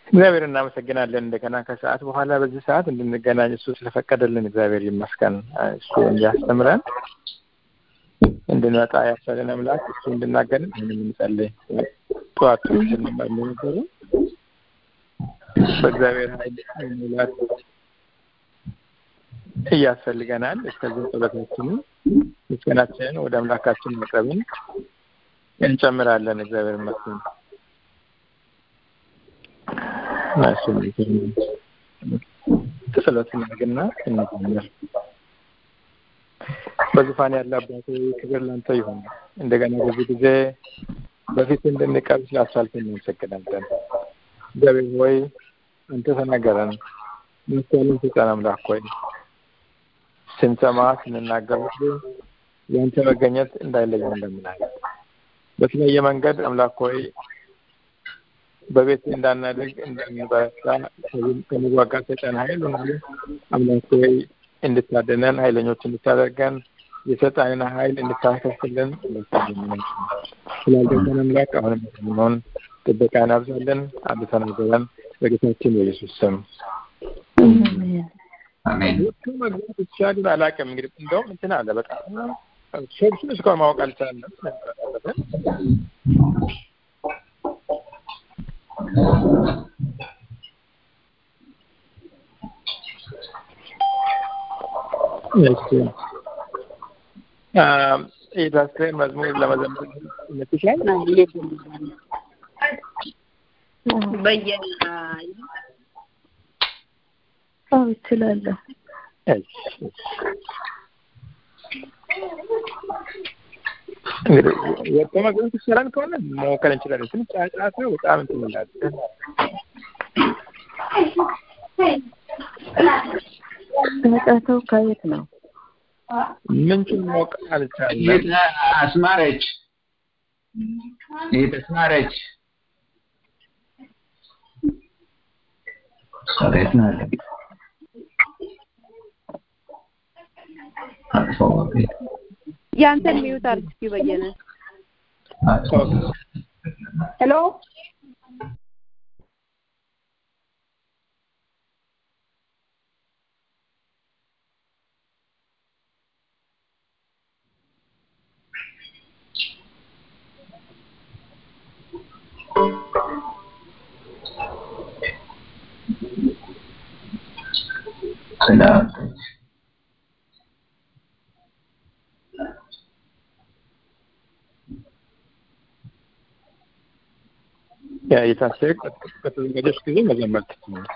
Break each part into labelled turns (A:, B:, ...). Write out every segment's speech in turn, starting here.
A: እግዚአብሔር እናመሰግናለን። እንደገና ከሰዓት በኋላ በዚህ ሰዓት እንድንገናኝ እሱ ስለፈቀደልን እግዚአብሔር ይመስገን። እሱ እንዲያስተምረን እንድንመጣ ያሳለን አምላክ እሱ እንድናገርን ይህን የምንጸልይ ጠዋት ስንማር ነበሩ በእግዚአብሔር ኃይል ሙላት እያስፈልገናል። እስከዚህ ጸሎታችንን ምስጋናችንን ወደ አምላካችን መቅረብን እንጨምራለን። እግዚአብሔር ይመስገን። እሱ ጸሎት እናድርግና እንጀምር። በዙፋን ያለ አባቴ ክብር ላንተ ይሁን። እንደገና በዚህ ጊዜ በፊት እንድንቀርብ ስላስቻልከን እናመሰግናለን። እግዚአብሔር ሆይ አንተ ተናገረን፣ ማስተዋልን ስጠን። አምላክ ሆይ ስንሰማ ስንናገር ሁሉ የአንተ መገኘት እንዳይለየን እንለምናለን። በተለያየ መንገድ አምላክ ሆይ በቤት እንዳናደግ እንዳንበረታ ከመዋጋት ሰይጣን ኃይል ሁሉ አምላክ ሆይ እንድታደነን ኃይለኞች እንድታደርገን የሰይጣንን ኃይል እንድታከፍልን ስላልደገን አምላክ አሁንም የሚሆን ጥበቃ እናብዛለን። አንድ ተናገረን በጌታችን በኢየሱስ ስም
B: አሜን።
A: ወጥቶ መግባት ይቻላል። አላውቅም እንግዲህ እንደውም እንትን አለ በጣም ሶርሱን እስካሁን ማወቅ አልቻለም። እሺ የታስሬን መዝሙር ለመዘመር ይመችሻል?
C: በየነ
D: አዎ እችላለሁ።
A: እሺ እንግዲህ ወጥቶ መግባት ይቻላል ከሆነ መሞከር እንችላለን። ትንሽ ጫጫታ በጣም እንትን ይላል።
D: ጫጫታው ከየት ነው?
A: ምንጩን ማወቅ አልቻለም።
B: የት አስማረች የት አስማረች ቤት ነው ያለ አጥፋው ቤት
C: ያንተን ሚዩት አድርግ እስኪ በየነ።
B: አጥፋው
C: ሄሎ
B: ስላልተች
A: ያ የታሰረ ከተዘጋጀች ጊዜ መዘመር ትችላለች።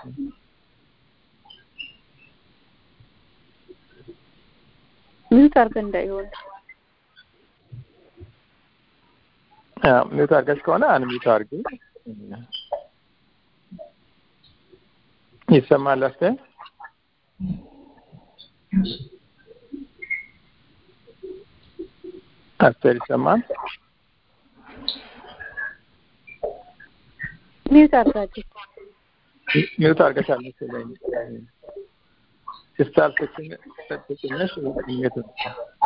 C: ሚዩት አድርገህ እንዳይሆን
A: አዎ ሚዩት አድርገሽ ከሆነ አን ሚዩት አድርጊ። ይሰማል አስተያየት አስተያየት ይሰማል?
C: ሚዩት አድርጋችሁ
A: ሚዩት አድርገሻል መሰለኝ። ሲስታር ትጭነሽ ሚዩት ነው።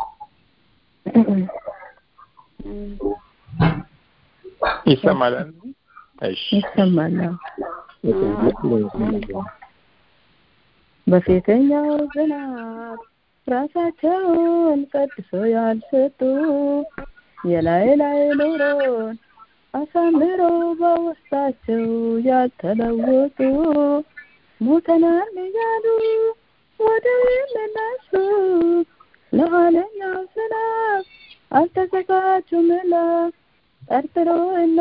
A: ይሰማል? እሺ
D: ይሰማል። በፊተኛው ዝናብ ራሳቸውን ቀድሶ ያልሰጡ የላይ ላይ ኑሮን አሳምሮ በውስጣቸው ያልተለወጡ ሞተናል እያሉ ወደ የሚነሱ ለኋለኛው ዝናብ አልተዘጋጁምና ጠርጥሮ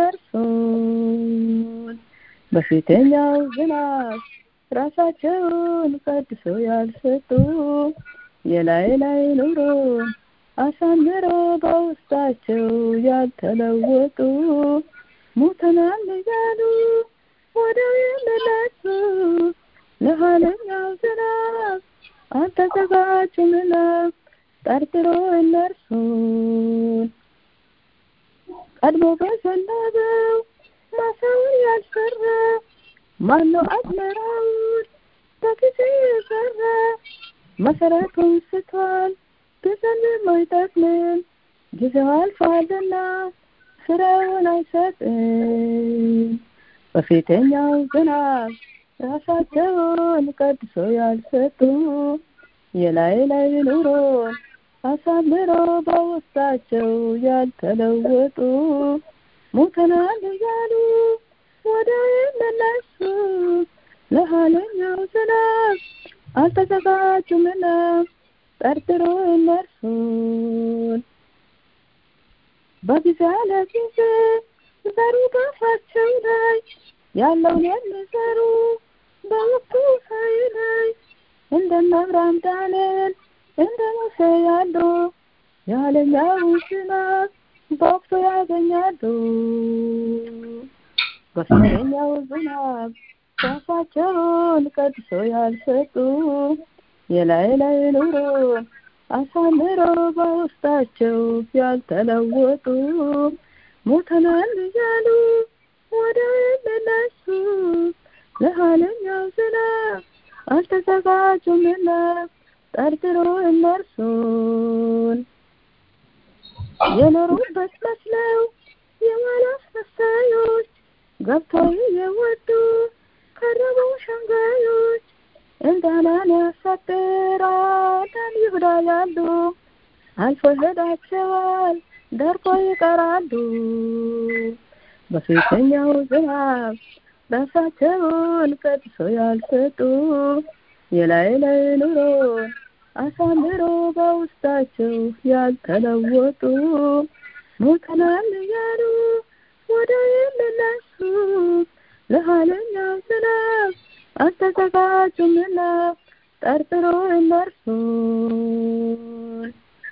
D: እነርሱን በፊተኛው ዝናብ ራሳቸውን ቀድሶ ያልሰጡ የላይ ላይ ኑሮ አሳምሮ በውስጣቸው ያልተለወጡ ሙተናል እያሉ ወደ የሚነሱ ለኋለኛው ዝናብ አልተዘጋጁምና ጠርጥሮ እነርሱን ቀድሞ በዘነበው ማሳውን ያልሰራ ማነው አዝመራውን በጊዜ የዘራ መሰረቱን ስቷል ቢዘንብም አይጠቅምም ጊዜው አልፏልና ፍሬውን አይሰጥም በፊተኛው ዝናብ ራሳቸውን ቀድሶ ያልሰጡ የላይ ላይ ኑሮን አሳምሮ በውስጣቸው ያልተለወጡ ሞተናል እያሉ ወደ የመለሱ ለኋለኛው ዝናብ አልተዘጋጁምና ጠርጥሮ እነርሱን በጊዜ ያለ ጊዜ ዘሩ በአፋቸው ላይ ያለውን የሚዘሩ በወቅቱ ሳይለይ እንደነ አብርሃም ዳንኤል እንደ ሙሴ ያሉ የኋለኛው ዝናብ በወቅቱ ያገኛሉ። በፊተኛው ዝናብ ራሳቸውን ቀድሶ ያልሰጡ የላይ ላይ ኑሮን አሳምሮ በውስጣቸው ያልተለወጡ ሞተናል እያሉ ወደ የሚነሱ ለኋለኛው ዝናብ አልተዘጋጁምና ጠርጥሮ እነርሱን የኖሩበት መስለው የዋላ አስመሳዮች ገብተው የወጡ ከረቡ ሸንጋዮች እንዳናን ያሳጥራለን ይሁዳ ያሉ አልፎ ሄዳቸዋል ደርቆ ይቀራሉ። በፊተኛው ዝናብ ራሳቸውን ቀድሶ ያልሰጡ የላይ ላይ ኑሮን አሳምሮ በውስጣቸው ያልተለወጡ ሞተናል እያሉ ወደ የሚነሱ ለኋለኛው ዝናብ አልተዘጋጁምና ጠርጥሮ እነርሱን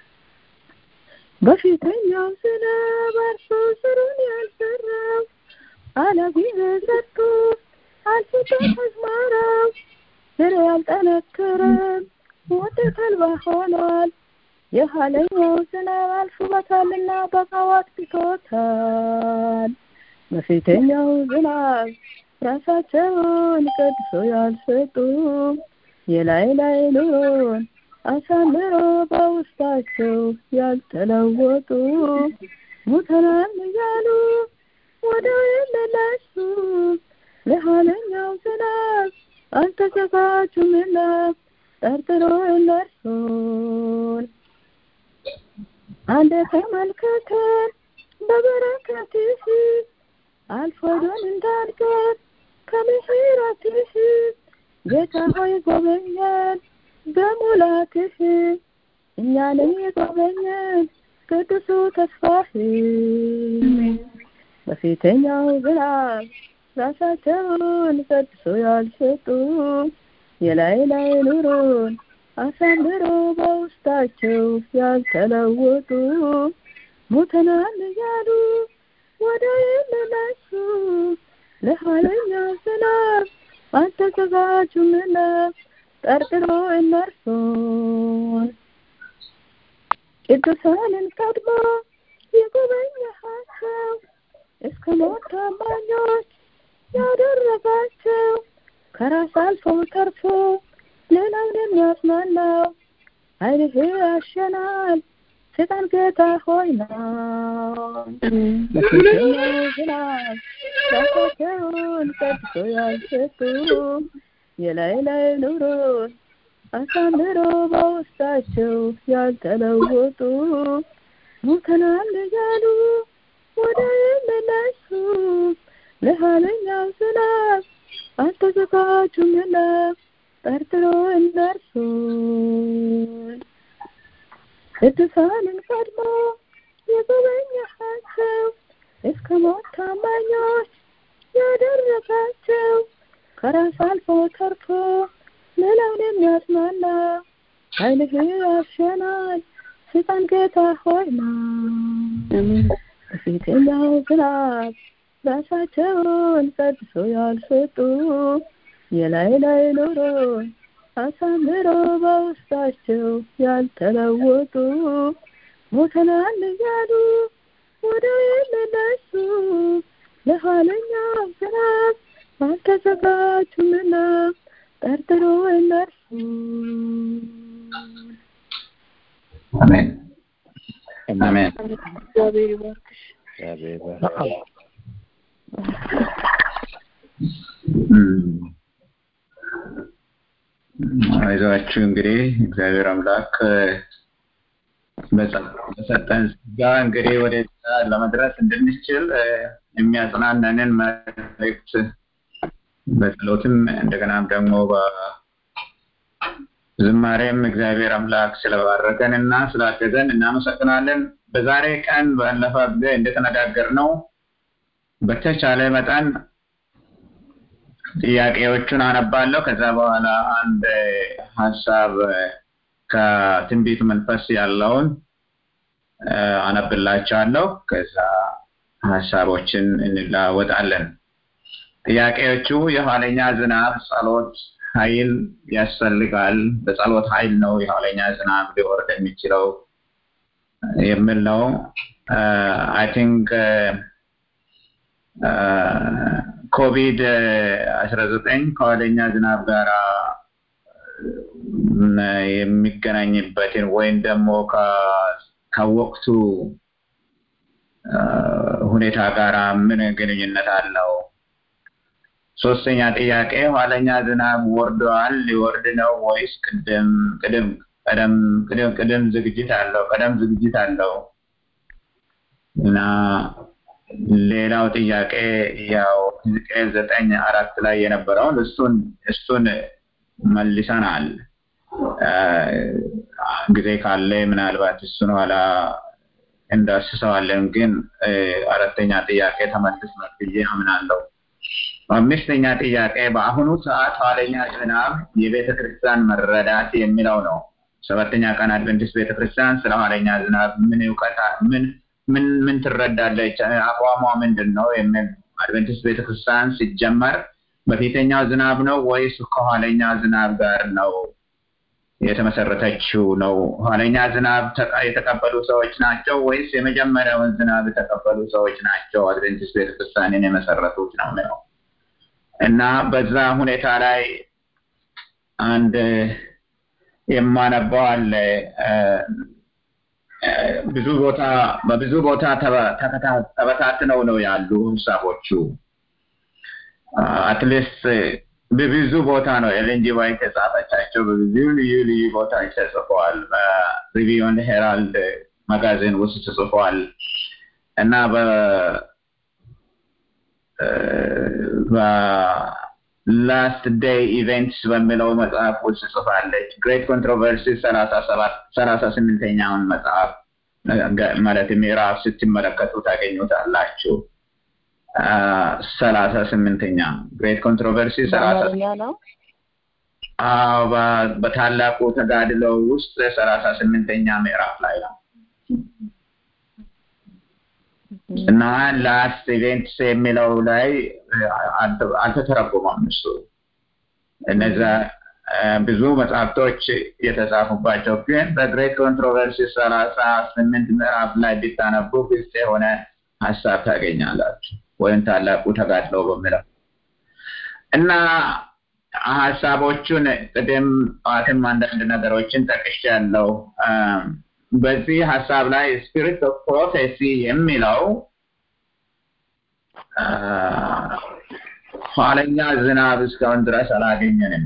D: በፊተኛው ዝናብ አርሶ ስሩን ያልሰራው አለጊዜ ዘርቶ አልፍቶ አዝመራው ስር ያልጠነከረም ወደ ተልባ ሆኗል። የኋለኛው ዝናብ አልፎበታልና በቃው አጥቅቶታል። በፊተኛው ዝናብ ራሳቸውን ቀድሶ ያልሰጡ የላይ ላይ ኑሮን አሳምሮ በውስጣቸው ያልተለወጡ ሙተናል እያሉ ወደ የሚነሱ ለኋለኛው ዝናብ አልተዘጋጁምና ጠርጥሮ እነርሱን አንድ ተመልከተን በበረከትህ አልፎዶን እንዳልቀር ከምሕረትህ ጌታ ሆይ ጎበኘን በሙላትህ እኛንም የጎበኘን ቅዱሱ ተስፋህ በፊተኛው ዝናብ ራሳቸውን ቀድሶ ያልሰጡ የላይ ላይ ኑሮን አሳምሮ በውስጣቸው ያልተለወጡ ሙተናል እያሉ ወደ የሚነሱ ለኋለኛው ዝናብ አልተዘጋጁምና ጠርጥሮ እነርሱን ቅዱሳንን ቀድሞ የጎበኘሃቸው እስከ ሞት ታማኞች ያደረጋቸው ከራስ አልፎ ተርፎ ሌላውን የሚያጽናናው ኃይልህ ያሸናል ሰይጣን ጌታ ሆይ ነው። በፊተኛው ዝናብ ራሳቸውን ቀድሶ ያልሰጡ የላይ ላይ ኑሮን አሳምሮ በውስጣቸው ያልተለወጡ ሙተናል እያሉ ወደ የሚነሱ ለኋለኛው ዝናብ አልተዘጋጁምና ጠርጥሮ እነርሱን ቅዱሳንን ቀድሞ የጎበኘሃቸው እስከ ሞት ታማኞች ያደረጋቸው ከራስ አልፎ ተርፎ ሌላውን የሚያጽናና ኃይልህ ያሸናል ሰይጣን ጌታ ሆይ ነው። በፊተኛው ዝናብ ራሳቸውን ቀድሶ ያልሰጡ የላይ ላይ ኑሮን አሳምሮ በውስጣቸው ያልተለወጡ ሞተናል እያሉ ወደ የሚነሱ ለኋለኛው ዝናብ አልተዘጋጁምና ጠርጥሮ እነርሱ
B: አሜን አሜን።
C: እግዚአብሔር ይባርክሽ።
E: እግዚአብሔር ይባርክ።
B: አይዟችሁ እንግዲህ እግዚአብሔር አምላክ በሰጠን ጋ እንግዲህ ወደ ለመድረስ እንድንችል የሚያጽናናንን መልእክት በጸሎትም እንደገናም ደግሞ በዝማሬም እግዚአብሔር አምላክ ስለባረከን እና ስላገዘን እናመሰግናለን። በዛሬ ቀን ባለፈ ጊዜ እንደተነጋገር ነው በተቻለ መጠን ጥያቄዎቹን አነባለሁ። ከዛ በኋላ አንድ ሀሳብ ከትንቢት መንፈስ ያለውን አነብላቸዋለሁ። ከዛ ሀሳቦችን እንለዋወጣለን። ጥያቄዎቹ የኋለኛ ዝናብ ጸሎት ኃይል ያስፈልጋል። በጸሎት ኃይል ነው የኋለኛ ዝናብ ሊወርድ የሚችለው የሚል ነው። አይ ቲንክ ኮቪድ አስራ ዘጠኝ ከኋለኛ ዝናብ ጋር የሚገናኝበትን ወይም ደግሞ ከወቅቱ ሁኔታ ጋር ምን ግንኙነት አለው? ሶስተኛ ጥያቄ ኋለኛ ዝናብ ወርደዋል ሊወርድ ነው ወይስ ቅድም ቅድም ቀደም ቅድም ቅድም ዝግጅት አለው ቀደም ዝግጅት አለው እና ሌላው ጥያቄ ያው ሕዝቅኤል ዘጠኝ አራት ላይ የነበረውን እሱን እሱን መልሰናል። ጊዜ ካለ ምናልባት እሱን ኋላ እንዳስሰዋለን። ግን አራተኛ ጥያቄ ተመልሷል ብዬ አምናለሁ። አምስተኛ ጥያቄ በአሁኑ ሰዓት ኋለኛ ዝናብ የቤተ ክርስቲያን መረዳት የሚለው ነው። ሰባተኛ ቀን አድቨንቲስት ቤተ ክርስቲያን ስለ ኋለኛ ዝናብ ምን እውቀት ምን ምን ምን ትረዳለች? አቋሟ ምንድን ነው? የሚል አድቨንቲስት ቤተ ክርስቲያን ሲጀመር በፊተኛው ዝናብ ነው ወይስ ከኋለኛ ዝናብ ጋር ነው የተመሰረተችው ነው? ኋለኛ ዝናብ የተቀበሉ ሰዎች ናቸው ወይስ የመጀመሪያውን ዝናብ የተቀበሉ ሰዎች ናቸው አድቨንቲስት ቤተክርስቲያንን የመሰረቱት ነው ነው እና በዛ ሁኔታ ላይ አንድ የማነባው አለ። ብዙ ቦታ በብዙ ቦታ ተበታትነው ነው ያሉ ሀሳቦቹ አትሊስት በብዙ ቦታ ነው ኤልኤንጂ ዋይት የጻፈቻቸው በብዙ ልዩ ልዩ ቦታዎች ተጽፈዋል። በሪቪውን ሄራልድ መጋዚን ውስጥ ተጽፈዋል እና በላስት ዴይ ኢቨንትስ በሚለው መጽሐፍ ውስጥ ጽፋለች። ግሬት ኮንትሮቨርሲ ሰላሳ ስምንተኛውን መጽሐፍ ማለት ምዕራፍ ስትመለከቱ ታገኙታላችሁ። ሰላሳ ስምንተኛ ግሬት ኮንትሮቨርሲ ሰላሳ
D: ነው።
B: በታላቁ ተጋድሎ ውስጥ ሰላሳ ስምንተኛ ምዕራፍ ላይ ነው እና ላስት ኢቬንትስ የሚለው ላይ አልተተረጎመም እሱ እነዛ ብዙ መጽሐፍቶች የተጻፉባቸው ግን በግሬት ኮንትሮቨርሲ ሰላሳ ስምንት ምዕራፍ ላይ ቢታነቡ ግልጽ የሆነ ሀሳብ ታገኛላችሁ። ወይም ታላቁ ተጋድሎ በሚለው እና ሀሳቦቹን ቅድም ጠዋትም አንዳንድ ነገሮችን ጠቅሻለሁ። በዚህ ሀሳብ ላይ ስፒሪት ኦፍ ፕሮፌሲ የሚለው ኋለኛ ዝናብ እስካሁን ድረስ አላገኘንም።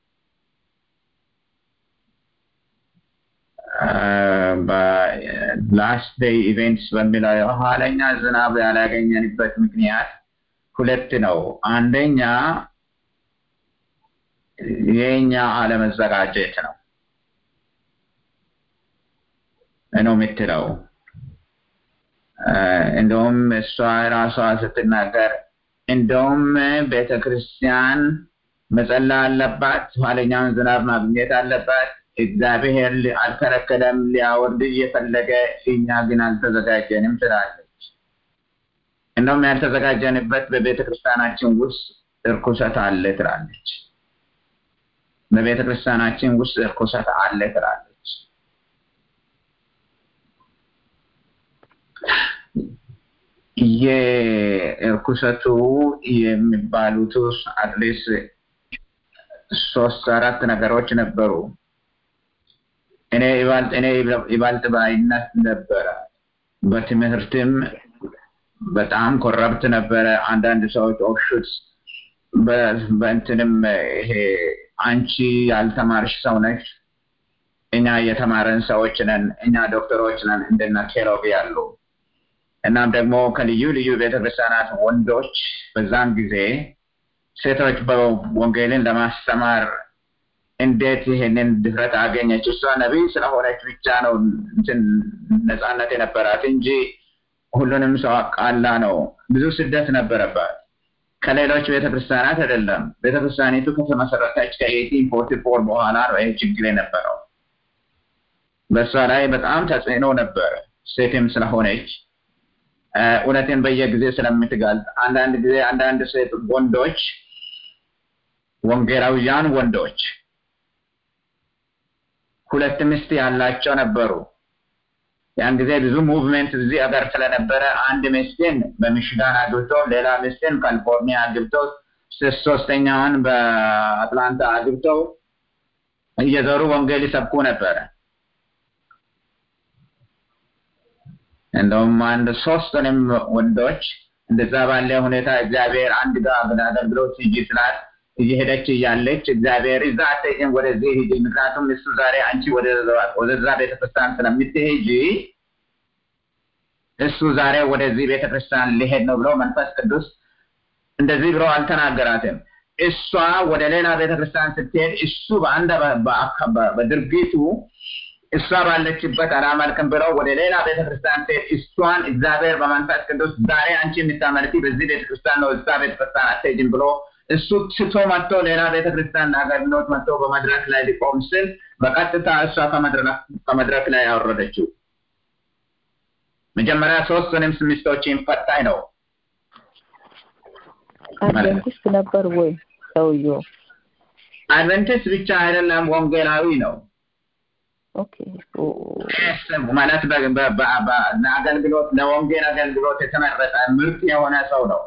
B: በላስት ዴይ ኢቨንትስ በሚለው የኋለኛ ዝናብ ያላገኘንበት ምክንያት ሁለት ነው። አንደኛ የኛ አለመዘጋጀት ነው ነው የምትለው። እንደውም እሷ ራሷ ስትናገር እንደውም ቤተ ክርስቲያን መጸላ አለባት፣ ኋለኛውን ዝናብ ማግኘት አለባት። እግዚአብሔር አልከለከለም፣ ሊያወርድ እየፈለገ እኛ ግን አልተዘጋጀንም ትላለች። እንደውም ያልተዘጋጀንበት በቤተ ክርስቲያናችን ውስጥ እርኩሰት አለ ትላለች። በቤተ ክርስቲያናችን ውስጥ እርኩሰት አለ ትላለች። የእርኩሰቱ የሚባሉት አትሊስት ሶስት አራት ነገሮች ነበሩ። እኔ ይባልጥ እኔ ይባልጥ ባይነት ነበረ። በትምህርትም በጣም ኮረብት ነበረ። አንዳንድ ሰዎች ኦፍሹትስ በእንትንም ይሄ አንቺ ያልተማርሽ ሰው ነች፣ እኛ የተማረን ሰዎች ነን፣ እኛ ዶክተሮች ነን እንደነ ኬሮብ ያሉ እናም ደግሞ ከልዩ ልዩ ቤተክርስቲያናት ወንዶች በዛን ጊዜ ሴቶች በወንጌልን ለማስተማር እንዴት ይሄንን ድፍረት አገኘች? እሷ ነቢይ ስለሆነች ብቻ ነው እንትን ነፃነት የነበራት እንጂ ሁሉንም ሰው አቃላ ነው። ብዙ ስደት ነበረባት። ከሌሎች ቤተክርስቲያናት አይደለም። ቤተክርስቲያኒቱ ከተመሰረተች ከኤቲን ፎርቲ ፎር በኋላ ነው ይህ ችግር የነበረው። በእሷ ላይ በጣም ተጽዕኖ ነበር። ሴትም ስለሆነች እውነትን በየጊዜ ስለምትጋልጥ አንዳንድ ጊዜ አንዳንድ ሴት ወንዶች ወንጌላውያን ወንዶች ሁለት ሚስት ያላቸው ነበሩ። ያን ጊዜ ብዙ ሙቭሜንት እዚህ ሀገር ስለነበረ አንድ ሚስትን በሚሽጋን አግብቶ ሌላ ሚስትን ካሊፎርኒያ አግብቶ ሶስተኛውን በአትላንታ አግብተው እየዞሩ ወንጌል ይሰብኩ ነበረ። እንደውም አንድ ሶስቱንም ወንዶች እንደዛ ባለ ሁኔታ እግዚአብሔር አንድ ጋር አገልግሎት ሂጂ ስላት እየሄደች እያለች እግዚአብሔር እዛ አትሄጂም ወደዚህ ሂጂ፣ ምክንያቱም እሱ ዛሬ አንቺ ወደዛ ቤተክርስቲያን ስለምትሄጂ እሱ ዛሬ ወደዚህ ቤተክርስቲያን ሊሄድ ነው ብሎ መንፈስ ቅዱስ እንደዚህ ብሎ አልተናገራትም። እሷ ወደ ሌላ ቤተክርስቲያን ስትሄድ እሱ በአንድ በድርጊቱ እሷ ባለችበት አላመልክም ብለው ወደ ሌላ ቤተክርስቲያን ስትሄድ እሷን እግዚአብሔር በመንፈስ ቅዱስ ዛሬ አንቺ የምታመልኪ በዚህ ቤተክርስቲያን ነው፣ እዛ ቤተክርስቲያን አትሄጂም ብሎ እሱ ስቶ መጥቶ ሌላ ቤተክርስቲያን አገልግሎት መጥቶ በመድረክ ላይ ሊቆም ስል በቀጥታ እሷ ከመድረክ ላይ ያወረደችው። መጀመሪያ ሶስቱንም ሚስቶችን ፈታኝ ነው።
D: አድቨንቲስት ነበር ወይ ሰውየው?
B: አድቨንቲስት ብቻ አይደለም፣ ወንጌላዊ ነው።
D: ኦኬ
B: ማለት ለአገልግሎት ለወንጌል አገልግሎት የተመረጠ ምርጥ የሆነ ሰው ነው።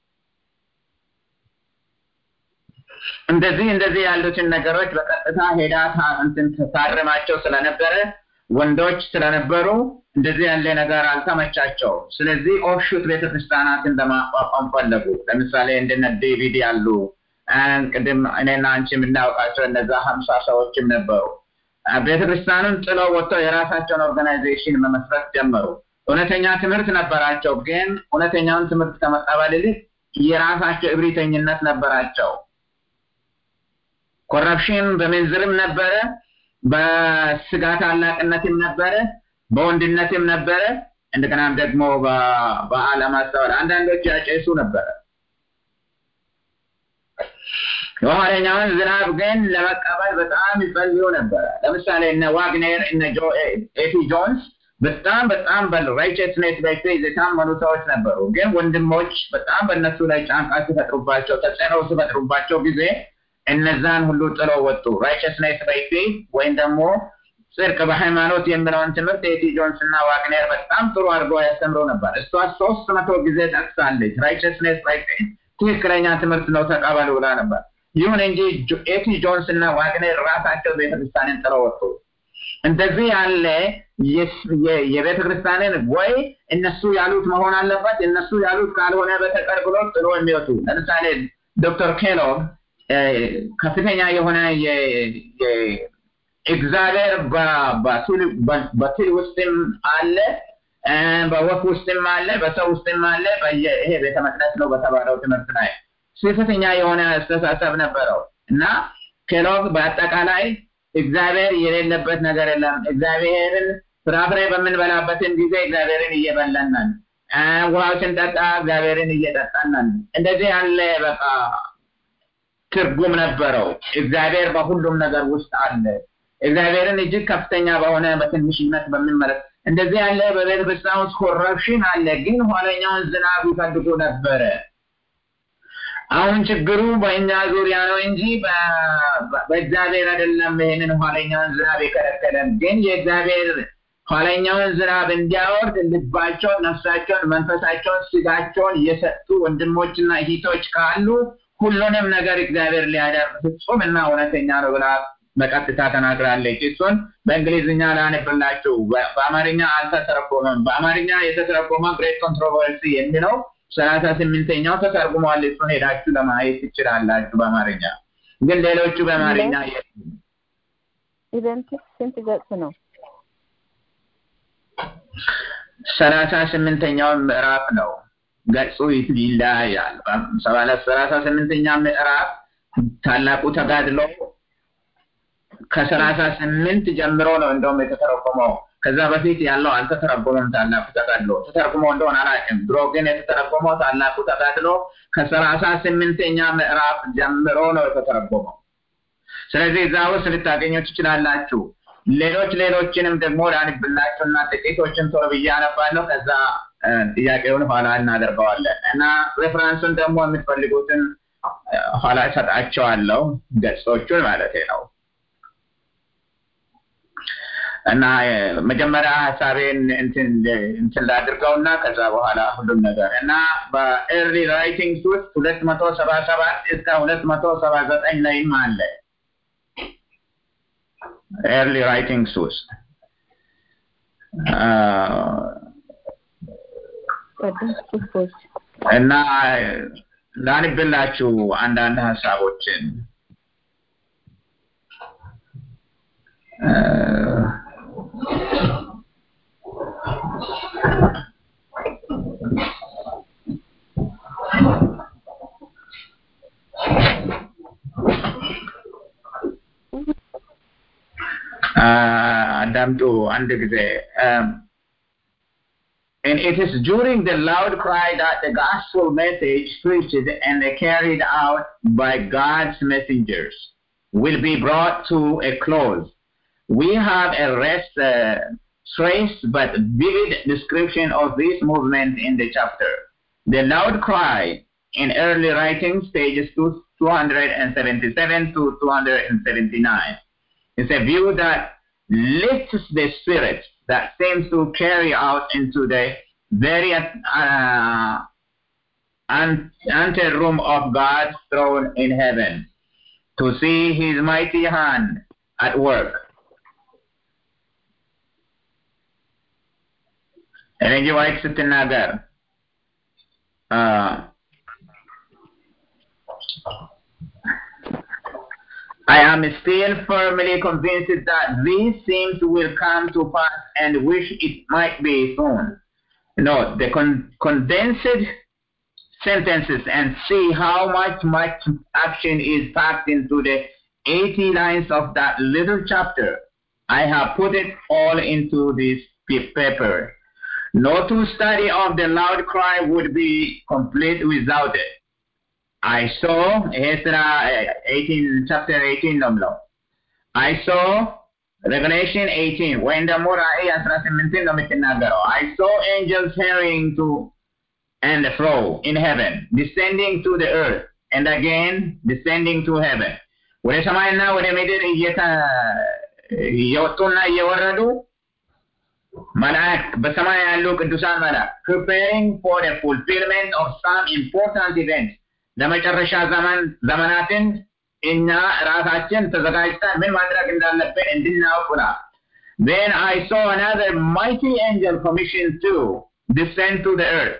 B: እንደዚህ እንደዚህ ያሉትን ነገሮች በቀጥታ ሄዳ እንትን ታርማቸው ስለነበረ ወንዶች ስለነበሩ እንደዚህ ያለ ነገር አልተመቻቸው። ስለዚህ ኦፍሹት ቤተክርስቲያናትን ለማቋቋም ፈለጉ። ለምሳሌ እንደነ ዴቪድ ያሉ ቅድም እኔና አንቺ የምናውቃቸው እነዛ ሀምሳ ሰዎችም ነበሩ። ቤተክርስቲያኑን ጥለው ወጥተው የራሳቸውን ኦርጋናይዜሽን መመስረት ጀመሩ። እውነተኛ ትምህርት ነበራቸው፣ ግን እውነተኛውን ትምህርት ከመቀበል ይልቅ የራሳቸው እብሪተኝነት ነበራቸው። ኮረፕሽን በምንዝርም ነበረ፣ በስጋ ታላቅነትም ነበረ፣ በወንድነትም ነበረ። እንደገናም ደግሞ በአለማስተዋል አንዳንዶች ያጨሱ ነበረ። የኋለኛውን ዝናብ ግን ለመቀበል በጣም ይፈልጉ ነበረ። ለምሳሌ እነ ዋግኔር እነ ኤቲ ጆንስ በጣም በጣም በራይቸስኔስ ላይ የታመኑ ሰዎች ነበሩ። ግን ወንድሞች በጣም በእነሱ ላይ ጫንቃ ሲፈጥሩባቸው፣ ተጽዕኖ ሲፈጥሩባቸው ጊዜ እነዛን ሁሉ ጥለው ወጡ። ራይቸስኔስ ባይ ፌዝ ወይም ደግሞ ጽድቅ በሃይማኖት የሚለውን ትምህርት ኤቲ ጆንስ እና ዋግኔር በጣም ጥሩ አድርገው ያስተምሩ ነበር። እሷ ሶስት መቶ ጊዜ ጠቅሳለች። ራይቸስኔስ ባይ ፌዝ ትክክለኛ ትምህርት ነው ተቀበሉ ብላ ነበር። ይሁን እንጂ ኤቲ ጆንስ እና ዋግኔር ራሳቸው ቤተክርስቲያንን ጥለው ወጡ። እንደዚህ ያለ የቤተክርስቲያንን ወይ እነሱ ያሉት መሆን አለበት እነሱ ያሉት ካልሆነ በተቀር ብሎ ጥሎ የሚወጡ ለምሳሌ ዶክተር ኬሎግ ከፍተኛ የሆነ እግዚአብሔር በትል ውስጥም አለ በወፍ ውስጥም አለ በሰው ውስጥም አለ ይሄ ቤተ መቅደስ ነው በተባለው ትምህርት ላይ ስህተተኛ የሆነ አስተሳሰብ ነበረው እና ኬሎግ በአጠቃላይ እግዚአብሔር የሌለበት ነገር የለም እግዚአብሔርን ፍራፍሬ በምንበላበትን ጊዜ እግዚአብሔርን እየበላናን ውሃው ስንጠጣ እግዚአብሔርን እየጠጣናን እንደዚህ ያለ በቃ ትርጉም ነበረው እግዚአብሔር በሁሉም ነገር ውስጥ አለ እግዚአብሔርን እጅግ ከፍተኛ በሆነ በትንሽነት በሚመለክ እንደዚህ ያለ በቤተ ክርስቲያን ውስጥ ኮረፕሽን አለ ግን ኋለኛውን ዝናብ ይፈልጉ ነበረ አሁን ችግሩ በእኛ ዙሪያ ነው እንጂ በእግዚአብሔር አይደለም ይህንን ኋለኛውን ዝናብ የከለከለን ግን የእግዚአብሔር ኋለኛውን ዝናብ እንዲያወርድ ልባቸውን ነፍሳቸውን መንፈሳቸውን ስጋቸውን የሰጡ ወንድሞችና እህቶች ካሉ ሁሉንም ነገር እግዚአብሔር ሊያደርግ ፍጹም እና እውነተኛ ነው ብላ በቀጥታ ተናግራለች። እሱን በእንግሊዝኛ ላነብላችሁ። በአማርኛ አልተተረጎመም። በአማርኛ የተተረጎመ ግሬት ኮንትሮቨርሲ የሚለው ሰላሳ ስምንተኛው ተተርጉሟል። እሱን ሄዳችሁ ለማየት ትችላላችሁ በአማርኛ ግን ሌሎቹ በአማርኛ የሉም።
D: ኢቨንትስ ስንት ገጽ ነው?
B: ሰላሳ ስምንተኛውን ምዕራፍ ነው። ገጹ ይለያያል። ሰላሳ ስምንተኛ ምዕራፍ ታላቁ ተጋድሎ ከሰላሳ ስምንት ጀምሮ ነው እንደውም የተተረጎመው። ከዛ በፊት ያለው አልተተረጎመም። ታላቁ ተጋድሎ ተተርጉሞ እንደሆነ አላውቅም። ድሮ ግን የተተረጎመው ታላቁ ተጋድሎ ከሰላሳ ስምንተኛ ምዕራፍ ጀምሮ ነው የተተረጎመው። ስለዚህ እዛ ውስጥ ልታገኙ ትችላላችሁ። ሌሎች ሌሎችንም ደግሞ ላንብላችሁና ጥቂቶችን ቶሎ ብዬ አነባለሁ። ከዛ ጥያቄውን ኋላ እናደርገዋለን እና ሬፈረንሱን ደግሞ የምትፈልጉትን ኋላ እሰጣቸዋለሁ፣ ገጾቹን ማለት ነው። እና መጀመሪያ ሀሳቤን እንትን ላድርገውና ከዛ በኋላ ሁሉም ነገር እና በኤርሊ ራይቲንግስ ውስጥ ሁለት መቶ ሰባ ሰባት እስከ ሁለት መቶ ሰባ ዘጠኝ ላይም አለ ኤርሊ ራይቲንግስ ውስጥ
D: ቀደም ጽሁፎች
B: እና ላንብላችሁ አንዳንድ ሀሳቦችን አዳምጡ አንድ ጊዜ And it is during the loud cry that the gospel message preached and carried out by God's messengers will be brought to a close. We have a rest, uh, trace but vivid description of this movement in the chapter. The loud cry in early writings, pages 277 to 279. It's a view that lifts the spirit that seems to carry out into the very uh, ante room of God's throne in heaven to see his mighty hand at work. ኤሌን ጂ ዋይት ስትናገር I am still firmly convinced that these things will come to pass and wish it might be soon. No, the con- condensed sentences and see how much much action is packed into the 80 lines of that little chapter. I have put it all into this paper. No two study of the loud cry would be complete without it. I saw Ezra 18 chapter 18 ነው የሚለው I saw Revelation 18 ወይም ደግሞ ራእይ 18 ነው የምትናገረው I saw angels hurrying to and fro in heaven descending to the earth and again descending to heaven ወደ ሰማይና ወደ ምድር እየወጡና እየወረዱ መላእክት በሰማይ ያሉ ቅዱሳን መላእክት preparing for the fulfillment of some important event ለመጨረሻ ዘመን ዘመናትን እኛ ራሳችን ተዘጋጅተን ምን ማድረግ እንዳለብን እንድናውቅ ብሏል። Then I saw another mighty angel commissioned to descend to the earth.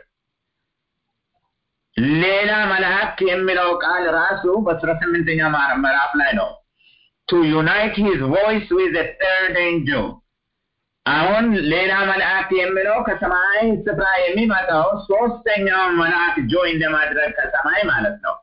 B: ሌላ መልአክ የሚለው ቃል ራሱ በአስራ ስምንተኛ ምዕራፍ ላይ ነው። To unite his voice with the third angel. አሁን ሌላ መልአክ የሚለው ከሰማይ ስፍራ የሚመጣው ሶስተኛው መልአክ ጆይን ለማድረግ ከሰማይ ማለት ነው።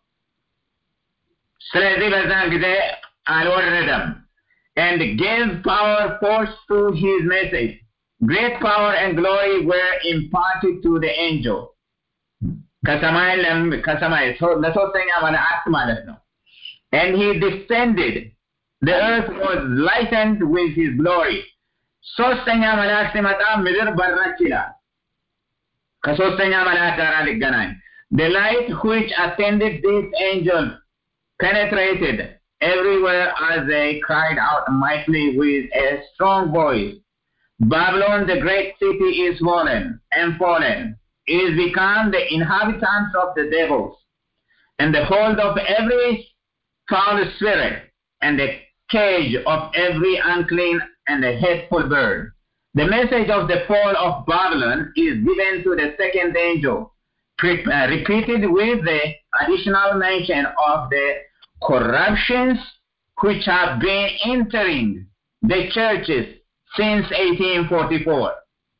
B: ስለዚህ በዛን ጊዜ አልወረደም and gave power force to his message. Great power and glory were imparted to the angel. ከሰማይ ከሰማይ ለሶስተኛ መልአክ ማለት ነው። And he descended. The earth was lightened with his glory. ሶስተኛ መልአክ ሲመጣ ምድር በራች ይላል። ከሶስተኛ መልአክ ጋር ሊገናኝ The light which attended this angel penetrated everywhere as they cried out mightily with a strong voice. Babylon, the great city, is fallen and fallen. It is become the inhabitants of the devils, and the hold of every foul spirit, and the cage of every unclean and a hateful bird. The message of the fall of Babylon is given to the second angel, pre- uh, repeated with the additional mention of the corruptions which have been entering the churches since 1844.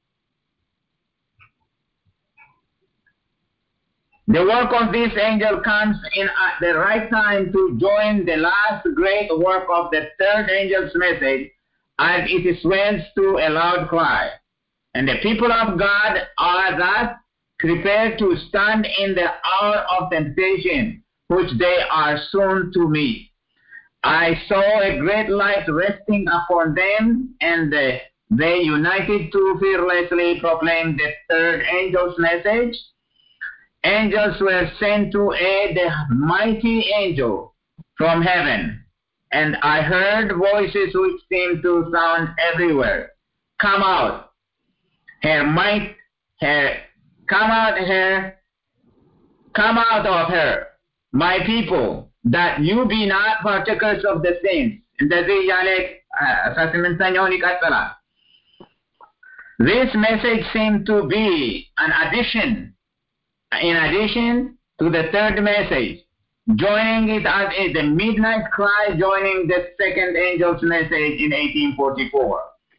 B: The work of this angel comes in at the right time to join the last great work of the third angel's message as it swells to a loud cry. And the people of God are thus prepared to stand in the hour of temptation, which they are soon to meet. I saw a great light resting upon them, and uh, they united to fearlessly proclaim the third angel's message. Angels were sent to aid the mighty angel from heaven, and I heard voices which seemed to sound everywhere. Come out, her might, her, come out her, come out of her, my people, that you be not partakers of the sins. እንደዚህ እያለ አስራ ስምንተኛውን ይቀጥላል። This message seemed to be an addition, in addition to the third message, joining it as a, the midnight cry, joining the second angel's message in 1844.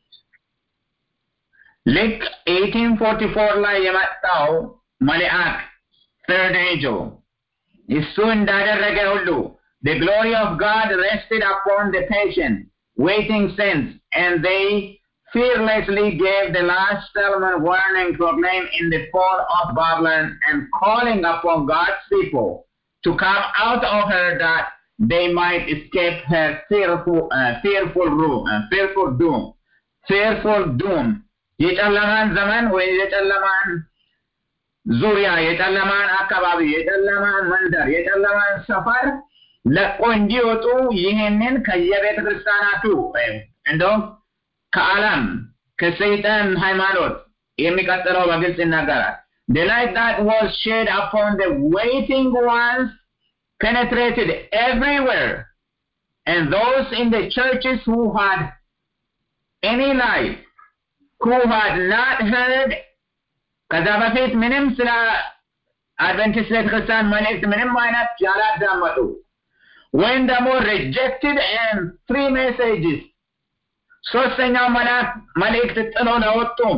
B: ልክ 1844 ላይ የመጣው መልአክ third angel እሱ እንዳደረገ ሁሉ the glory of God rested upon the patient waiting saints and they fearlessly gave the last Solomon warning proclaimed in the fall of Babylon and calling upon God's people to come out of her that they might escape her fearful, uh, fearful room, uh, fearful doom, fearful doom. የጨለማን ዘመን ወይ የጨለማን ዙሪያ የጨለማን አካባቢ የጨለማን መንደር የጨለማን ሰፈር ለቆ እንዲወጡ ይህንን ከየቤተ ክርስቲያናቱ እንደውም ከዓለም ከሰይጣን ሃይማኖት የሚቀጥለው በግልጽ ይናገራል። The light that was shed upon the waiting ones penetrated everywhere, and those in the churches who had any light, who had not heard ከዛ በፊት ምንም ስለ አድቨንቲስት ቤተክርስቲያን መልእክት ምንም አይነት ያላዳመጡ ወይም ደግሞ ሪጀክትድ ኤንድ ፍሪ ሜሴጅስ ሶስተኛው መልእክት ጥሎ ለወጡም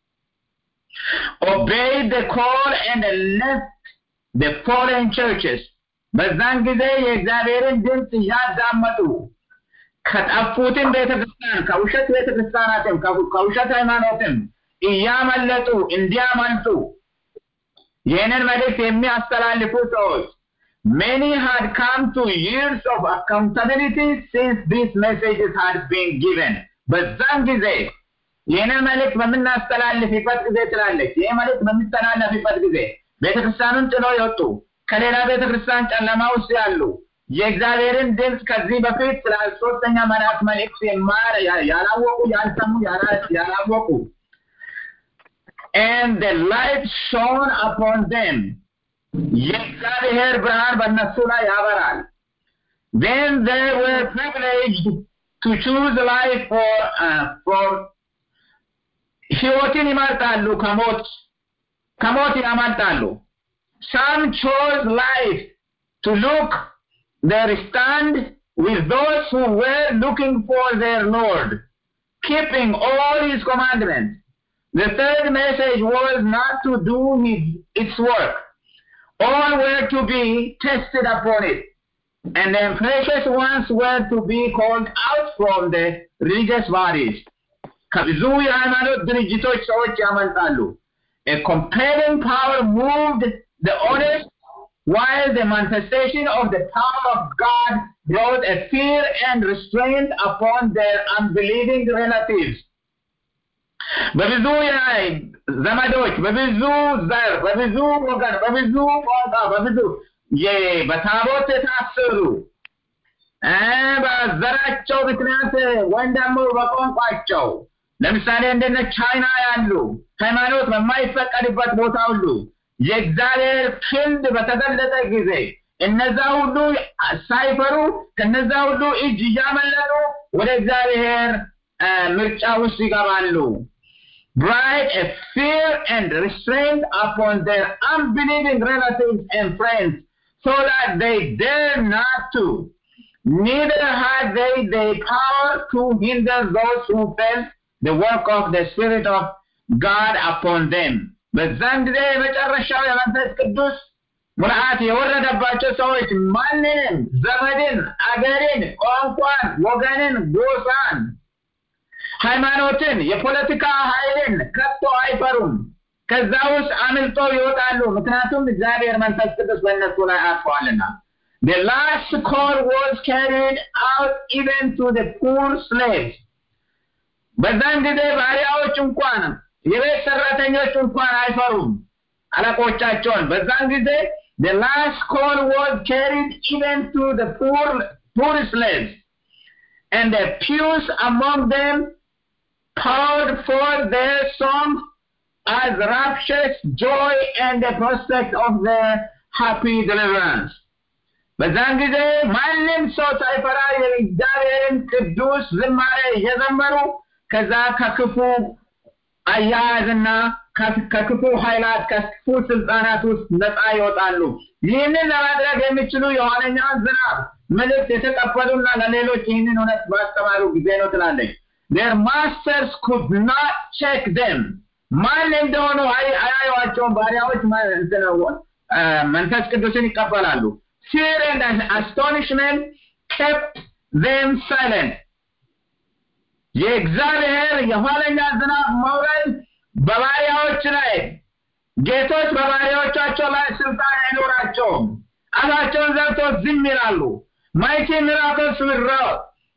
B: obeyed the call and left the foreign churches በዛን ጊዜ የእግዚአብሔርን ድምፅ እያዳመጡ ከጠፉትም ቤተክርስቲያን ከውሸት ቤተክርስቲያናትም ከውሸት ሃይማኖትም እያመለጡ እንዲያመልጡ ይህንን መልእክት የሚያስተላልፉ ሰዎች many had come to years of accountability since these messages had been given በዛን ጊዜ ይህንን መልእክት በምናስተላልፍበት ጊዜ ትላለች ይህ መልእክት በሚተላለፍበት ጊዜ ቤተክርስቲያኑን ጥሎ የወጡ ከሌላ ቤተክርስቲያን ጨለማ ውስጥ ያሉ የእግዚአብሔርን ድምፅ ከዚህ በፊት ስለ ሶስተኛ መልአክ መልእክት ያላወቁ ያልሰሙ ያላወቁ and the light shone upon them የእግዚአብሔር ብርሃን በእነሱ ላይ ያበራል then they were privileged to choose life for uh, for ህይወትን ይመርጣሉ ከሞት ከሞት ያመልጣሉ some chose life to look their stand with those who were looking for their Lord, keeping all his commandments. The third message was not to do his, its work. All were to be tested upon it. And the precious ones were to be called out from the religious bodies. ከብዙ የሃይማኖት ድርጅቶች ሰዎች ያመልጣሉ። A compelling power moved the honest while the manifestation of the power of God brought a fear and restraint upon their unbelieving relatives. በብዙ ዘመዶች፣ በብዙ ዘር፣ በብዙ ወገን፣ በብዙ ቋንቋ፣ በብዙ በታቦት የታሰሩ በዘራቸው ምክንያት ወይም ደግሞ በቋንቋቸው ለምሳሌ እንደነ ቻይና ያሉ ሃይማኖት በማይፈቀድበት ቦታ ሁሉ የእግዚአብሔር ክንድ በተገለጠ ጊዜ እነዛ ሁሉ ሳይፈሩ ከነዛ ሁሉ እጅ እያመለጡ ወደ እግዚአብሔር ምርጫ ውስጥ ይገባሉ። bright a fear and restraint upon their unbelieving relatives and friends, so that they dare not to. Neither had they the power to hinder those who felt the work of the Spirit of God upon them. በዛን ጊዜ የመጨረሻው የመንፈስ ቅዱስ ሙልአት የወረደባቸው ሰዎች ማንንም፣ ዘመድን፣ አገርን፣ ቋንቋን፣ ወገንን፣ ጎሳን፣ ሃይማኖትን፣ የፖለቲካ ኃይልን ከቶ አይፈሩም። ከዛ ውስጥ አምልጠው ይወጣሉ። ምክንያቱም እግዚአብሔር መንፈስ ቅዱስ በእነሱ ላይ አርፈዋልና። The last call was carried out even to the poor slaves. በዛን ጊዜ ባሪያዎች እንኳን የቤት ሰራተኞች እንኳን አይፈሩም አለቆቻቸውን። በዛን ጊዜ the last call was carried even to the poor poor slaves, and the pews among them poured forth their songs as rapturous joy and the prospect of their happy deliverance. በዛን ጊዜ ማንም ሰው ሳይፈራ የእግዚአብሔርን ቅዱስ ዝማሬ እየዘመሩ ከዛ ከክፉ አያያዝና ከክፉ ኃይላት ከክፉ ስልጣናት ውስጥ ነፃ ይወጣሉ። ይህንን ለማድረግ የሚችሉ የኋለኛውን ዝናብ መልእክት የተቀበሉና ለሌሎች ይህንን እውነት ባስተማሩ ጊዜ ነው ትላለች። their masters could not check them ማን እንደሆኑ አያዩዋቸውም። ባሪያዎች መንፈስ ቅዱስን ይቀበላሉ። fear and astonishment kept them silent የእግዚአብሔር የኋለኛ ዝናብ መውረድ በባሪያዎች ላይ ጌቶች በባሪያዎቻቸው ላይ ስልጣን አይኖራቸውም። አፋቸውን ዘግተው ዝም ይላሉ። ማይቲ ሚራክልስ ዊራው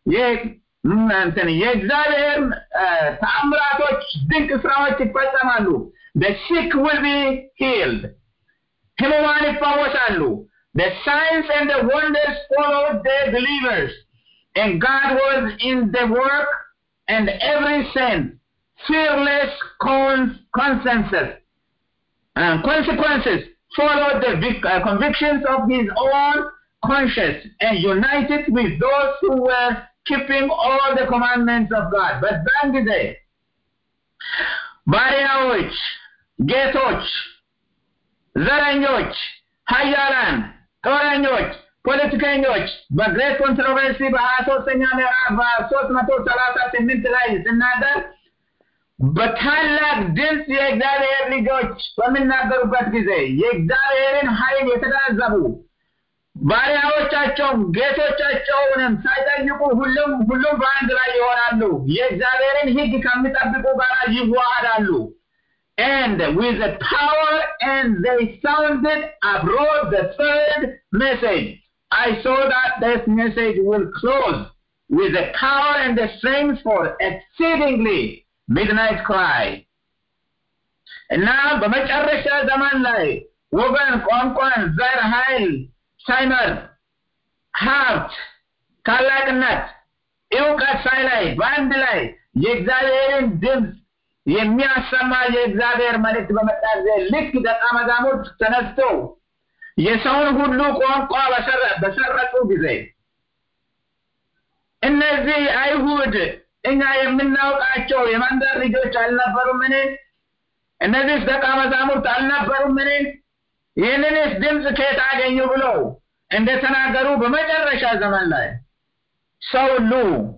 B: የእግዚአብሔር ተአምራቶች ድንቅ ስራዎች ይፈጸማሉ። the sick will be healed ህሙማን ይፈወሳሉ። the signs and the wonders followed the believers and God was in the work and every saint fearless con- consensus uh, consequences followed the vic- uh, convictions of his own conscience and united with those who were keeping all the commandments of God. በዛን ጊዜ ባሪያዎች፣ ጌቶች፣ ዘረኞች፣ ሀያላን፣ ጦረኞች፣ ፖለቲከኞች በግሬት ኮንትሮቨርሲ በሀያ ሶስተኛ ምዕራፍ በሶስት መቶ ሰላሳ ስምንት ላይ ስናገር በታላቅ ድምፅ የእግዚአብሔር ልጆች በሚናገሩበት ጊዜ የእግዚአብሔርን ኃይል የተገነዘቡ ባሪያዎቻቸውም ጌቶቻቸውንም ሳይጠይቁ ሁሉም ሁሉም በአንድ ላይ ይሆናሉ። የእግዚአብሔርን ሕግ ከሚጠብቁ ጋር ይዋሃዳሉ። And with the power and they sounded abroad the third message. I saw that this message will close with the power and the strength for exceedingly midnight cry. እና በመጨረሻ ዘመን ላይ ወገን፣ ቋንቋን፣ ዘር፣ ኃይል ሳይመር ሀብት፣ ታላቅነት፣ እውቀት ሳይላይ በአንድ ላይ የእግዚአብሔርን ድምፅ የሚያሰማ የእግዚአብሔር መልእክት በመጣ ጊዜ ልክ ደቀ መዛሙርት ተነስተው የሰውን ሁሉ ቋንቋ በሰረቁ ጊዜ እነዚህ አይሁድ እኛ የምናውቃቸው የመንደር ልጆች አልነበሩምን? እነዚህ ደቀ መዛሙርት አልነበሩምን? ይህንንስ ድምፅ ከየት አገኙ ብለው እንደተናገሩ በመጨረሻ ዘመን ላይ ሰው ሁሉ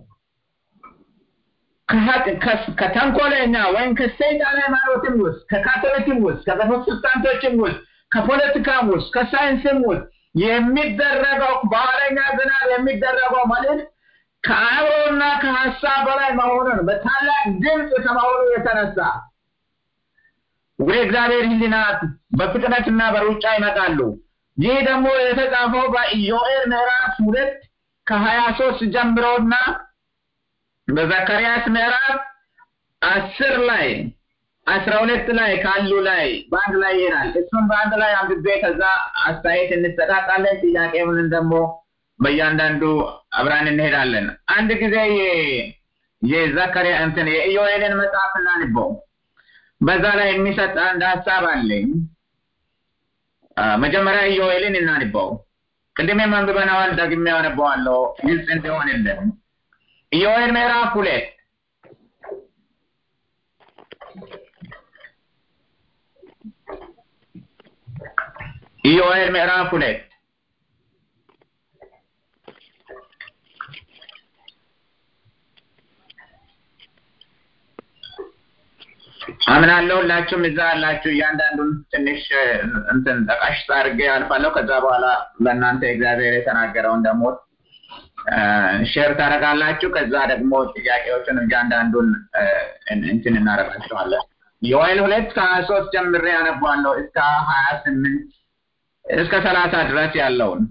B: ከተንኮለኛ ወይም ከሰይጣን ሃይማኖትም ውስጥ ከካቶሊክም ውስጥ ከፕሮቴስታንቶችም ውስጥ ከፖለቲካም ውስጥ ከሳይንስም ውስጥ የሚደረገው በኋለኛ ዝናብ የሚደረገው መልእክት ከአእምሮና ከሀሳብ በላይ መሆኑን በታላቅ ድምፅ ከመሆኑ የተነሳ ወደ እግዚአብሔር ሕሊናት በፍጥነትና በሩጫ ይመጣሉ። ይህ ደግሞ የተጻፈው በኢዮኤል ምዕራፍ ሁለት ከሀያ ሶስት ጀምሮና በዘካርያስ ምዕራፍ አስር ላይ አስራ ሁለት ላይ ካሉ ላይ በአንድ ላይ ይሄዳል። እሱን በአንድ ላይ አንብቤ ከዛ አስተያየት እንሰጣጣለን። ጥያቄውንን ደግሞ በእያንዳንዱ አብራን እንሄዳለን። አንድ ጊዜ የዘካርያ እንትን የኢዮኤልን መጽሐፍ እናንበው። በዛ ላይ የሚሰጥ አንድ ሀሳብ አለኝ። መጀመሪያ ኢዮኤልን እናንበው። ቅድሜም አንብበነዋል፣ ደግሜ አነበዋለሁ ግልጽ እንዲሆንልን። ኢዮኤል ምዕራፍ ሁለት ኢዮኤል ምዕራፍ ሁለት አምናለሁ ሁላችሁም እዛ ያላችሁ እያንዳንዱን ትንሽ እንትን ጠቃሽ አድርጌ አልፋለሁ። ከዛ በኋላ ለእናንተ እግዚአብሔር የተናገረውን ደግሞ ሼር ታደርጋላችሁ። ከዛ ደግሞ ጥያቄዎችን እያንዳንዱን እንትን እናደርጋቸዋለን። ዮኤል ሁለት ከሀያ ሶስት ጀምሬ ያነባለሁ እስከ ሀያ ስምንት እስከ ሰላሳ ድረስ ያለውን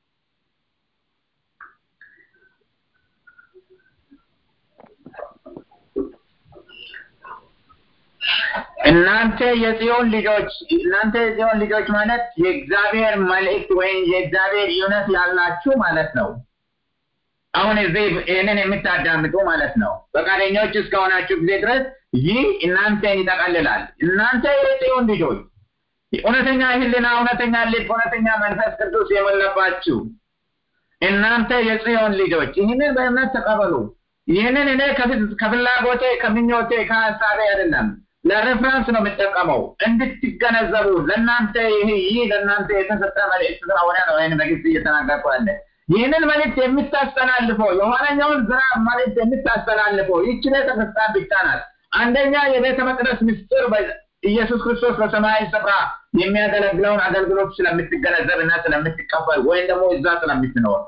B: እናንተ የጽዮን ልጆች እናንተ የጽዮን ልጆች ማለት የእግዚአብሔር መልእክት ወይም የእግዚአብሔር እውነት ያላችሁ ማለት ነው። አሁን እዚህ ይህንን የምታዳምጡ ማለት ነው። ፈቃደኞች እስከሆናችሁ ጊዜ ድረስ ይህ እናንተን ይጠቀልላል። እናንተ የጽዮን ልጆች እውነተኛ ሕሊና፣ እውነተኛ ልብ፣ እውነተኛ መንፈስ ቅዱስ የሞላባችሁ እናንተ የጽዮን ልጆች ይህንን በእምነት ተቀበሉ። ይህንን እኔ ከፍላጎቴ ከምኞቴ ከሀሳቤ አይደለም ለሬፍረንስ ነው የምጠቀመው እንድትገነዘቡ ለእናንተ ይህ ይህ ለእናንተ የተሰጠ መልእክት ስለሆነ ነው ይህን በግልጽ እየተናገርኩ ያለ ይህንን መልእክት የምታስተላልፈው የኋለኛውን ዝናብ መልእክት የምታስተላልፈው ይህች ቤተክርስቲያን ብቻ ናት። አንደኛ የቤተ መቅደስ ምስጢር ኢየሱስ ክርስቶስ በሰማያዊ ስፍራ የሚያገለግለውን አገልግሎት ስለምትገነዘብ እና ስለምትቀበል ወይም ደግሞ እዛ ስለምትኖር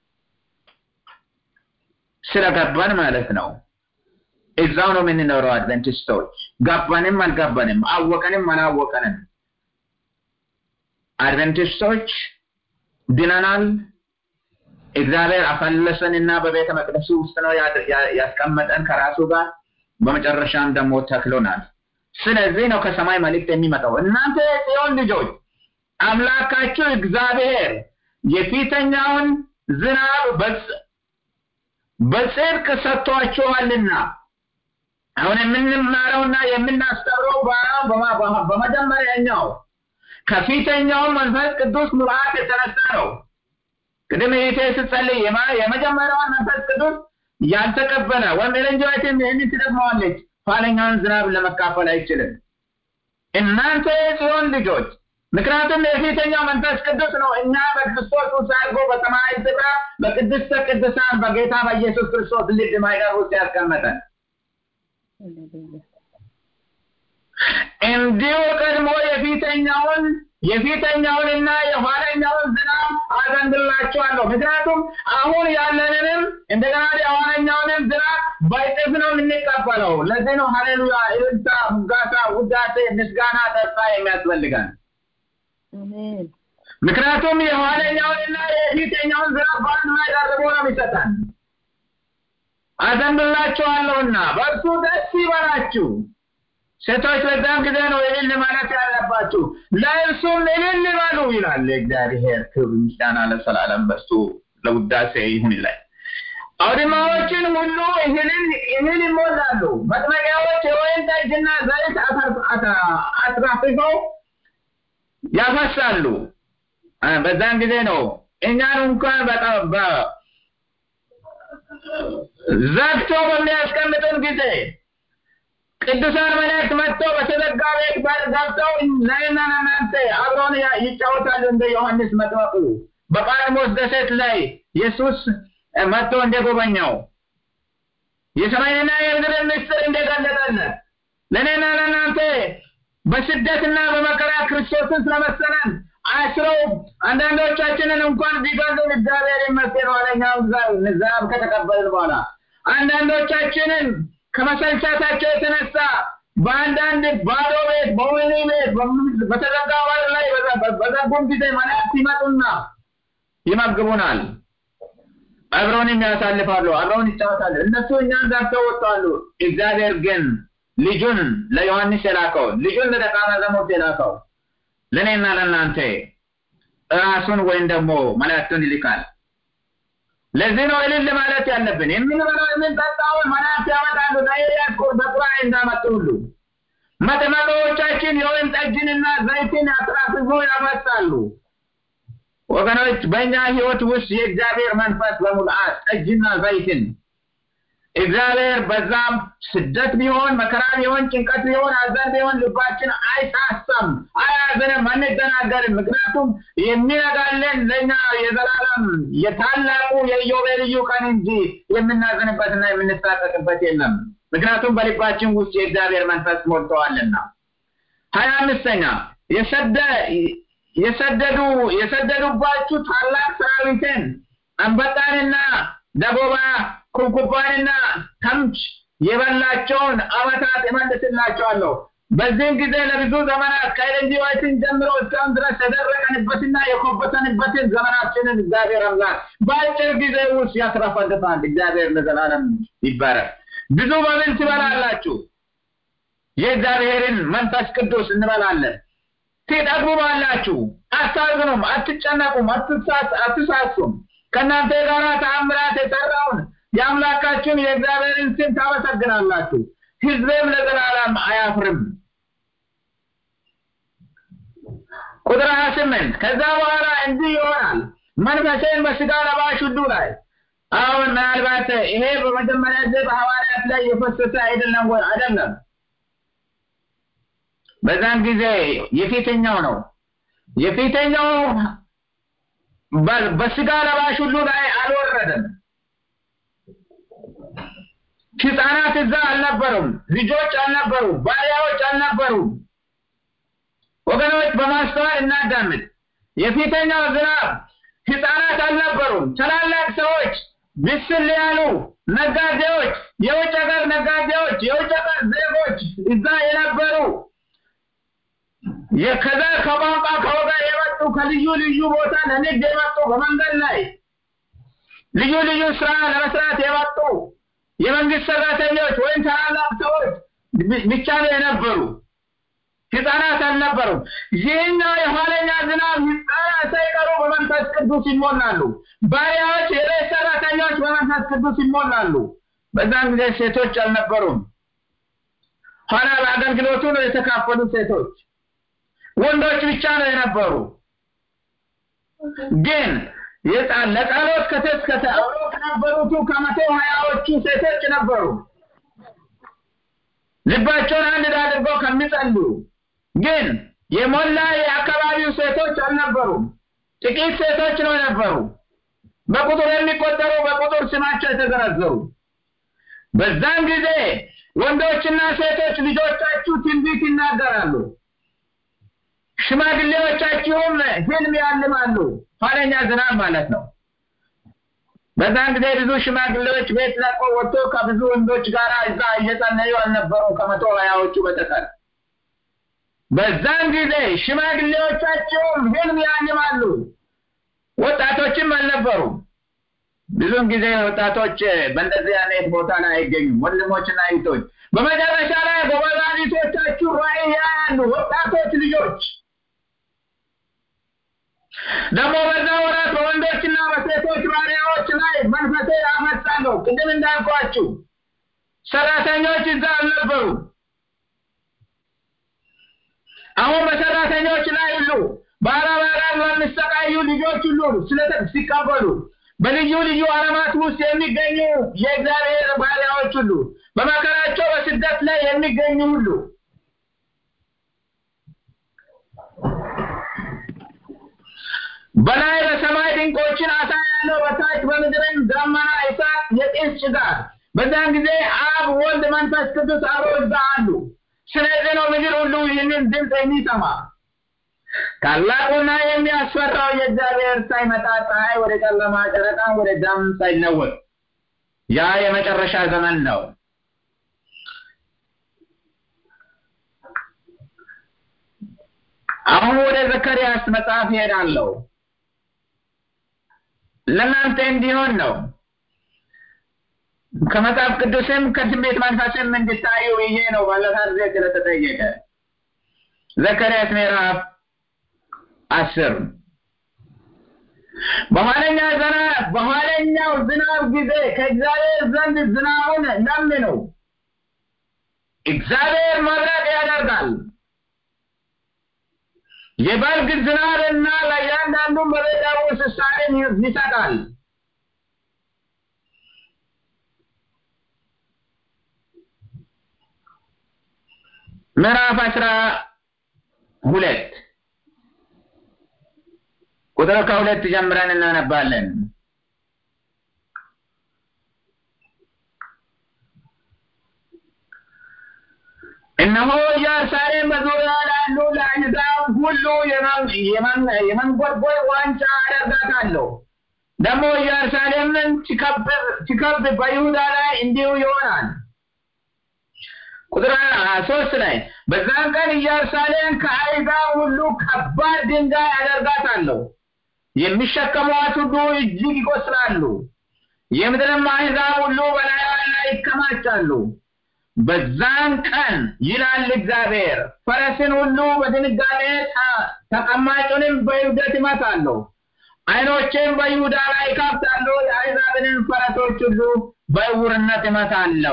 B: ስለገባን ማለት ነው። እዛው ነው የምንኖረው አድቨንቲስቶች። ገባንም አልገባንም፣ አወቀንም አላወቀንም አድቨንቲስቶች ድነናል። እግዚአብሔር አፈለሰንና በቤተ መቅደሱ ውስጥ ነው ያስቀመጠን ከራሱ ጋር፣ በመጨረሻም ደግሞ ተክሎናል። ስለዚህ ነው ከሰማይ መልእክት የሚመጣው። እናንተ የጽዮን ልጆች አምላካችሁ እግዚአብሔር የፊተኛውን ዝናብ በጽድቅ ሰጥቷችኋልና አሁን የምንማረውና የምናስተምረው በመጀመሪያኛው ከፊተኛው መንፈስ ቅዱስ ሙላት የተነሳ ነው። ቅድም ይሄ ስትጸልይ የመጀመሪያውን መንፈስ ቅዱስ ያልተቀበለ ወይም ኤሌንጆይትም ይህንን ትደግመዋለች፣ ኋለኛውን ዝናብ ለመካፈል አይችልም። እናንተ የጽዮን ልጆች ምክንያቱም የፊተኛው መንፈስ ቅዱስ ነው እኛ በክርስቶስ ውስጥ አድርጎ በሰማያዊ ስፍራ በቅድስተ ቅዱሳን በጌታ በኢየሱስ ክርስቶስ ልብ ማይደር ውስጥ ያስቀመጠን እንዲሁ ቀድሞ የፊተኛውን የፊተኛውንና የኋለኛውን ዝናብ አዘንብላችኋለሁ። ምክንያቱም አሁን ያለንንም እንደገና የኋለኛውንም ዝናብ በእጥፍ ነው የምንቀበለው። ለዚህ ነው ሀሌሉያ፣ እልልታ፣ ሙጋታ፣ ውዳሴ፣ ምስጋና፣ ተስፋ የሚያስፈልገን። ምክንያቱም የኋለኛውንና የፊተኛውን ዝናብ በአንድ ላይ ደርቦ ነው የሚሰጠን። አዘንብላችኋለሁና በእርሱ ደስ ይበላችሁ። ሴቶች በዛም ጊዜ ነው እልል ማለት ያለባችሁ፣ ለእርሱም እልል በሉ ይላል እግዚአብሔር። ክብር ምስጋና ለዘላለም በሱ ለውዳሴ ይሁን ይላል። አውድማዎችን ሁሉ እህልን እህል ይሞላሉ። መጥመቂያዎች የወይን ጠጅና ዘይት አትራፍፈው ያፈሳሉ። በዛን ጊዜ ነው እኛን እንኳን ዘግቶ በሚያስቀምጡን ጊዜ ቅዱሳን መላእክት መጥተው በተዘጋ ቤት በር ገብተው ለእኔና ለእናንተ አብረውን ይጫወታሉ። እንደ ዮሐንስ መጥምቁ በጳጥሞስ ደሴት ላይ ኢየሱስ መጥቶ እንደጎበኘው የሰማይንና የምድርን ምስጢር እንደገለጠልን ለእኔና ለእናንተ በስደትና በመከራ ክርስቶስን ስለመሰለን አስረው አንዳንዶቻችንን እንኳን ቢገሉን እግዚአብሔር ይመስገን ኋለኛው ዝናብ ከተቀበልን በኋላ አንዳንዶቻችንን ከመሰልቸታቸው የተነሳ በአንዳንድ ባዶ ቤት፣ በወህኒ ቤት፣ በተዘጋ በር ላይ በዘጉም ጊዜ መላእክት ይመጡና ይመግቡናል። አብረውንም ያሳልፋሉ፣ አብረውን ይጫወታሉ። እነሱ እኛን ገብተው ወጥተዋሉ። እግዚአብሔር ግን ልጁን ለዮሐንስ የላከው ልጁን ለደቀ መዛሙርት የላከው ለእኔና ለእናንተ ራሱን ወይም ደግሞ መላእክቱን ይልካል። ለዚህ ነው እልል ማለት ያለብን። የምንበላው የምንጠጣውን መላእክት ያመጣሉ። ለኤልያስ በቁራን እንዳመጡ ሁሉ መጥመቂያዎቻችን የወይን ጠጅንና ዘይትን አትራፍፈው ያመጣሉ። ወገኖች በእኛ ህይወት ውስጥ የእግዚአብሔር መንፈስ በሙላት ጠጅና ዘይትን እግዚአብሔር በዛም ስደት ቢሆን መከራ ቢሆን ጭንቀት ቢሆን ሐዘን ቢሆን ልባችን አይሳሳም፣ አያዝንም፣ አንደናገርም። ምክንያቱም የሚነጋለን ለእኛ የዘላለም የታላቁ የኢዮቤልዩ ቀን እንጂ የምናዝንበትና የምንሳቀቅበት የለም። ምክንያቱም በልባችን ውስጥ የእግዚአብሔር መንፈስ ሞልተዋልና። ሀያ አምስተኛ የሰደዱ የሰደዱባችሁ ታላቅ ሰራዊትን አንበጣንና ደጎባ ኩብኩባንና ተምች የበላቸውን ዓመታት እመልስላቸዋለሁ። በዚህም ጊዜ ለብዙ ዘመናት ከኤልንጂ ዋይትን ጀምሮ እስካሁን ድረስ የደረቀንበትና የኮበተንበትን ዘመናችንን እግዚአብሔር አምላክ በአጭር ጊዜ ውስጥ ያስረፈልፋል። እግዚአብሔር ለዘላለም ይባረክ። ብዙ መብል ትበላላችሁ። የእግዚአብሔርን መንፈስ ቅዱስ እንበላለን። ትጠግቡባላችሁ፣ አታዝኑም፣ አትጨነቁም፣ አትሳሱም። ከእናንተ ጋር ተአምራት የሰራውን የአምላካችሁን የእግዚአብሔርን ስም ታመሰግናላችሁ። ሕዝቤም ለዘላለም አያፍርም። ቁጥር ሀያ ስምንት ከዛ በኋላ እንዲህ ይሆናል መንፈሴን በስጋ ለባሽ ሁሉ ላይ አሁን ምናልባት ይሄ በመጀመሪያ ጊዜ በሐዋርያት ላይ የፈሰሰ አይደለም ወይ? አይደለም። በዛን ጊዜ የፊተኛው ነው። የፊተኛው በስጋ ለባሽ ሁሉ ላይ አልወረደም። ህፃናት እዛ አልነበሩም፣ ልጆች አልነበሩም፣ ባሪያዎች አልነበሩም። ወገኖች በማስተዋል እናዳምጥ። የፊተኛው ዝናብ ህፃናት አልነበሩም፣ ታላላቅ ሰዎች፣ ብስል ያሉ ነጋዴዎች፣ የውጭ ሀገር ነጋዴዎች፣ የውጭ ሀገር ዜጎች እዛ የነበሩ ከዛ ከቋንቋ ከወገን የመጡ ከልዩ ልዩ ቦታ ለንግድ የመጡ በመንገድ ላይ ልዩ ልዩ ስራ ለመስራት የመጡ የመንግስት ሰራተኞች ወይም ታላላቅ ሰዎች ብቻ ነው የነበሩ። ህፃናት አልነበሩም። ይህኛው የኋለኛ ዝናብ ህፃናት ሳይቀሩ በመንፈስ ቅዱስ ይሞላሉ። ባሪያዎች፣ የቤት ሰራተኞች በመንፈስ ቅዱስ ይሞላሉ። በዛን ጊዜ ሴቶች አልነበሩም። ኋላ በአገልግሎቱ ነው የተካፈሉ ሴቶች። ወንዶች ብቻ ነው የነበሩ። ግን ለጸሎት ከተስከተ አብረው ከነበሩቱ ከመቶ ሀያዎቹ ሴቶች ነበሩ። ልባቸውን አንድ አድርገው ከሚጸልዩ ግን የሞላ የአካባቢው ሴቶች አልነበሩም። ጥቂት ሴቶች ነው የነበሩ። በቁጥር የሚቆጠሩ በቁጥር ስማቸው የተዘረዘሩ። በዛን ጊዜ ወንዶችና ሴቶች ልጆቻችሁ ትንቢት ይናገራሉ። ሽማግሌዎቻችሁም ህልም ያልማሉ። ኋለኛ ዝናብ ማለት ነው። በዛን ጊዜ ብዙ ሽማግሌዎች ቤት ለቆ ወጥቶ ከብዙ ወንዶች ጋር እዛ እየጸለዩ አልነበሩ ከመቶ ሀያዎቹ በተቀር። በዛን ጊዜ ሽማግሌዎቻቸውም ህልም ያልማሉ። ወጣቶችም አልነበሩም። ብዙውን ጊዜ ወጣቶች በእንደዚህ አይነት ቦታ ላይ አይገኙም። ወንድሞችና እህቶች በመጨረሻ ላይ ጎበዛዚቶቻችሁ ራእይ ያያሉ። ወጣቶች ልጆች ደግሞ በዛ ወራት በወንዶችና በሴቶች ባሪያዎች ላይ መንፈሴ ያፈሳለሁ። ቅድም እንዳልኳችሁ ሰራተኞች እዛ አልነበሩ። አሁን በሰራተኞች ላይ ሁሉ በአረብ ሀገር በሚሰቃዩ ልጆች ሁሉ ሲቀበሉ በልዩ ልዩ ዓለማት ውስጥ የሚገኙ የእግዚአብሔር ባሪያዎች ሁሉ በመከራቸው በስደት ላይ የሚገኙ ሁሉ በላይ በሰማይ ድንቆችን አሳያለሁ፣ በታች በምድርም ደመና፣ እሳት፣ የጢስ ጭጋግ። በዛን ጊዜ አብ፣ ወልድ፣ መንፈስ ቅዱስ አብረው እዛ አሉ። ስለዚህ ነው ምድር ሁሉ ይህንን ድምፅ የሚሰማ። ታላቁና የሚያስፈራው የእግዚአብሔር ሳይመጣ ፀሐይ ወደ ጨለማ፣ ጨረቃም ወደ ደም ሳይለወጥ ያ የመጨረሻ ዘመን ነው። አሁን ወደ ዘካርያስ መጽሐፍ ይሄዳለሁ። ለእናንተ እንዲሆን ነው። ከመጽሐፍ ቅዱስም ከትንቢት መንፈስም እንድታዩ ብዬ ነው ባለፈ ጊዜ ስለተጠየቀ። ዘካርያስ ምዕራፍ አስር በኋለኛ ዝናብ በኋለኛው ዝናብ ጊዜ ከእግዚአብሔር ዘንድ ዝናቡን ለምኑ። እግዚአብሔር መብረቅ ያደርጋል የበልግ ዝናብና ለእያንዳንዱ በቤት ውስጥ ሳርን ይሰጣል። ምዕራፍ አስራ ሁለት ቁጥር ከሁለት ጀምረን እናነባለን። እነሆ ኢየሩሳሌም በዙሪያ ላሉ ለአሕዛብ ሁሉ የመንጎድጎድ ዋንጫ አደርጋታለሁ። ደግሞ ኢየሩሳሌምን ሲከብ በይሁዳ ላይ እንዲሁ ይሆናል። ቁጥር ሶስት ላይ በዛን ቀን ኢየሩሳሌም ከአሕዛብ ሁሉ ከባድ ድንጋይ አደርጋታለሁ፣ የሚሸከሟት ሁሉ እጅግ ይቆስላሉ፣ የምድርም አሕዛብ ሁሉ በላይዋ ላይ ይከማቻሉ። በዛን ቀን ይላል እግዚአብሔር፣ ፈረስን ሁሉ በድንጋጤ ተቀማጩንም በእብደት ይመታለሁ። ዓይኖቼም በይሁዳ ላይ እከፍታለሁ፣ የአሕዛብንም ፈረሶች ሁሉ በዕውርነት እመታለሁ።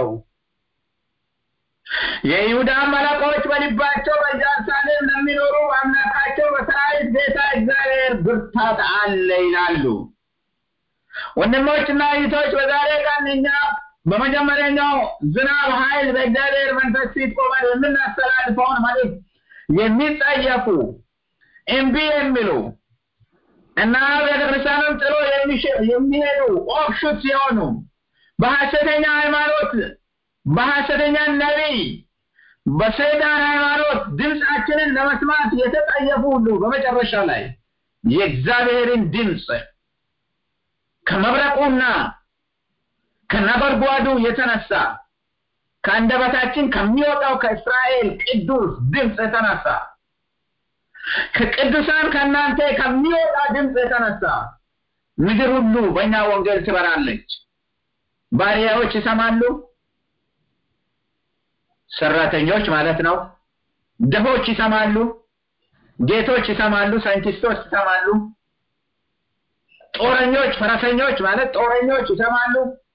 B: የይሁዳ አለቆች በልባቸው በኢየሩሳሌም ለሚኖሩ አምላካቸው በሰራዊት ጌታ እግዚአብሔር ብርታት አለ ይላሉ። ወንድሞችና እህቶች በዛሬ ቀን እኛ በመጀመሪያኛው ዝናብ ኃይል በእግዚአብሔር መንፈስ ፊት ቆመን የምናስተላልፈውን መልእክት የሚጸየፉ እምቢ የሚሉ እና ቤተክርስቲያንን ጥሎ የሚሄዱ ኦፍሹት ሲሆኑ በሐሰተኛ ሃይማኖት በሐሰተኛ ነቢይ በሰይጣን ሃይማኖት ድምፃችንን ለመስማት የተጠየፉ ሁሉ በመጨረሻ ላይ የእግዚአብሔርን ድምፅ ከመብረቁና ከነጎድጓዱ የተነሳ ከአንደበታችን ከሚወጣው ከእስራኤል ቅዱስ ድምፅ የተነሳ ከቅዱሳን ከእናንተ ከሚወጣ ድምፅ የተነሳ ምድር ሁሉ በእኛ ወንጌል ትበራለች። ባሪያዎች ይሰማሉ፣ ሰራተኞች ማለት ነው። ድሆች ይሰማሉ፣ ጌቶች ይሰማሉ፣ ሳይንቲስቶች ይሰማሉ፣ ጦረኞች፣ ፈረሰኞች ማለት ጦረኞች ይሰማሉ፣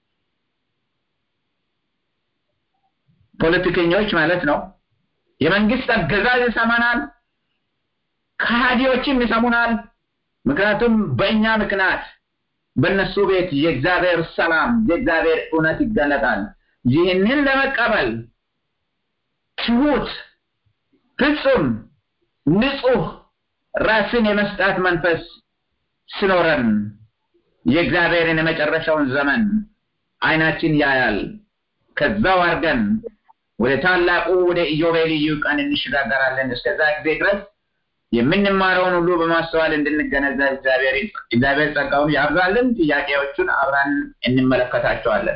B: ፖለቲከኞች ማለት ነው። የመንግስት አገዛዝ ይሰማናል፣ ከሃዲዎችም ይሰሙናል። ምክንያቱም በእኛ ምክንያት በእነሱ ቤት የእግዚአብሔር ሰላም የእግዚአብሔር እውነት ይገለጣል። ይህንን ለመቀበል ትሁት፣ ፍጹም፣ ንጹህ ራስን የመስጣት መንፈስ ስኖረን የእግዚአብሔርን የመጨረሻውን ዘመን አይናችን ያያል። ከዛው አድርገን ወደ ታላቁ ወደ ኢዮቤልዩ ቀን እንሸጋገራለን። እስከዛ ጊዜ ድረስ የምንማረውን ሁሉ በማስተዋል እንድንገነዘብ እግዚአብሔር እግዚአብሔር ጸጋውን ያብዛልን። ጥያቄዎቹን አብረን እንመለከታቸዋለን።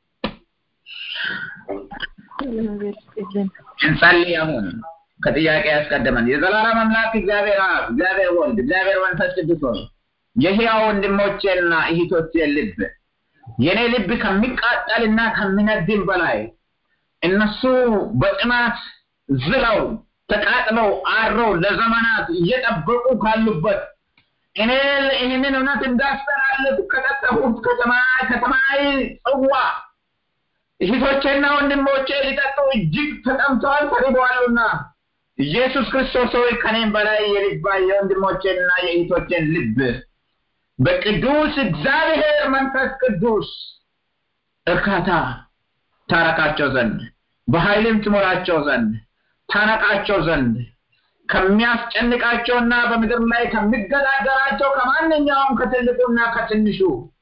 B: እንጸልይ። አሁን ከጥያቄ ያስቀድመን የዘላለም አምላክ እግዚአብሔር አብ፣ እግዚአብሔር ወልድ፣ እግዚአብሔር መንፈስ ቅዱስ ሆይ የሕያው ወንድሞቼና እህቶቼ ልብ የኔ ልብ ከሚቃጠልና ከሚነድም በላይ እነሱ በጥማት ዝለው ተቃጥለው አድረው ለዘመናት እየጠበቁ ካሉበት እኔ ይህንን እውነት እንዳስተላልፍ ከጠጠፉት ከተማዊ ጽዋ እህቶቼና ወንድሞቼ ሊጠጡ እጅግ ተጠምተዋል ተርበዋልና ኢየሱስ ክርስቶስ ሆይ ከኔም በላይ የልባ የወንድሞቼንና የእህቶቼን ልብ በቅዱስ እግዚአብሔር መንፈስ ቅዱስ እርካታ ታረካቸው ዘንድ በኃይልም ትሞላቸው ዘንድ ታነቃቸው ዘንድ ከሚያስጨንቃቸውና በምድር ላይ ከሚገዳደራቸው ከማንኛውም ከትልቁና ከትንሹ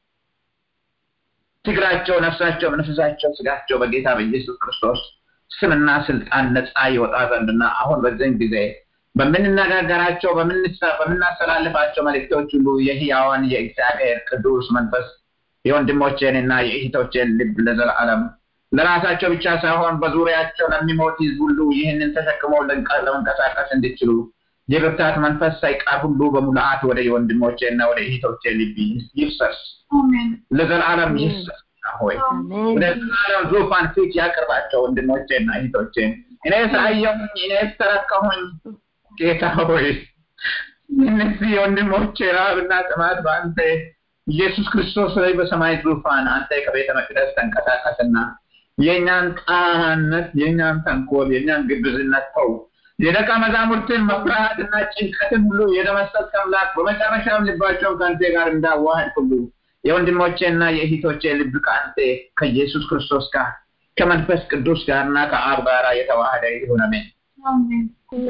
B: ትግራቸው፣ ነፍሳቸው፣ መንፈሳቸው፣ ስጋቸው በጌታ በኢየሱስ ክርስቶስ ስምና ስልጣን ነፃ ይወጣ ዘንድና አሁን በዚህን ጊዜ በምንነጋገራቸው በምናስተላልፋቸው መልእክቶች ሁሉ የህያዋን የእግዚአብሔር ቅዱስ መንፈስ የወንድሞቼንና የእህቶቼን ልብ ለዘላለም ለራሳቸው ብቻ ሳይሆን በዙሪያቸው ለሚሞት ህዝብ ሁሉ ይህንን ተሸክመው ለመንቀሳቀስ እንዲችሉ የብርታት መንፈስ ሳይቀር ሁሉ በሙላአት ወደ የወንድሞቼና ወደ እህቶቼ ልብ ይፍሰስ፣ ለዘላለም ይፍሰስ። ሆይ ወደ ዘላለም ዙፋን ፊት ያቅርባቸው ወንድሞቼና እህቶቼን። እኔ ሳየሁኝ፣ እኔ ተረከሁኝ። ጌታ ሆይ እነዚህ ወንድሞቼ ረሃብና ጥማት በአንተ ኢየሱስ ክርስቶስ ላይ በሰማይ ዙፋን አንተ ከቤተ መቅደስ ተንቀሳቀስና የእኛን ጣማነት፣ የእኛን ተንኮል፣ የእኛን ግብዝነት ተው። የደቀ መዛሙርትን መፍርሃትና ጭንቀትን ሁሉ የደመሰስክ አምላክ በመጨረሻም ልባቸውን ከአንተ ጋር እንዳዋህድ ሁሉ የወንድሞቼና የእህቶቼ ልብ ከአንተ ከኢየሱስ ክርስቶስ ጋር ከመንፈስ ቅዱስ ጋርና ከአብ ጋር የተዋህደ ይሁን። አሜን።
C: አሜን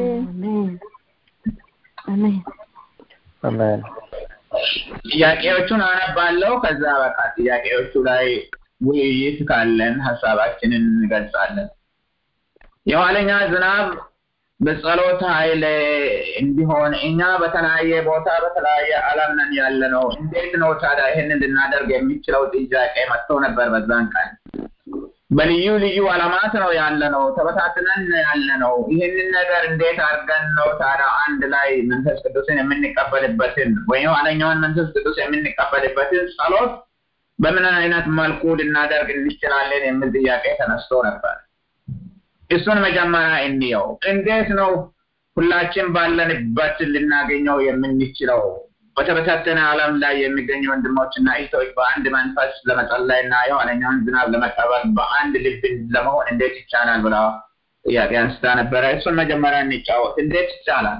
D: አሜን
A: አሜን
B: ጥያቄዎቹን አነባለሁ። ከዛ በቃ ጥያቄዎቹ ላይ ውይይት ካለን ሀሳባችንን እንገልጻለን። የኋለኛ ዝናብ በጸሎት ኃይል እንዲሆን እኛ በተለያየ ቦታ በተለያየ ዓለም ነን ያለ ነው። እንዴት ነው ታዲያ ይህንን ልናደርግ የሚችለው ጥያቄ መጥቶ ነበር በዛን ቀን። በልዩ ልዩ ዓለማት ነው ያለ ነው፣ ተበታትነን ያለ ነው። ይህንን ነገር እንዴት አድርገን ነው ታዲያ አንድ ላይ መንፈስ ቅዱስን የምንቀበልበትን ወይም የኋለኛውን መንፈስ ቅዱስ የምንቀበልበትን ጸሎት በምን አይነት መልኩ ልናደርግ እንችላለን የሚል ጥያቄ ተነስቶ ነበር። እሱን መጀመሪያ እንየው። እንዴት ነው ሁላችን ባለንበት ልናገኘው የምንችለው? በተበታተነ ዓለም ላይ የሚገኙ ወንድሞችና እህቶች በአንድ መንፈስ ለመጸለይ እና የኋለኛውን ዝናብ ለመቀበል በአንድ ልብ ለመሆን እንዴት ይቻላል ብላ ጥያቄ አንስታ ነበረ። እሱን መጀመሪያ እንጫወት። እንዴት ይቻላል?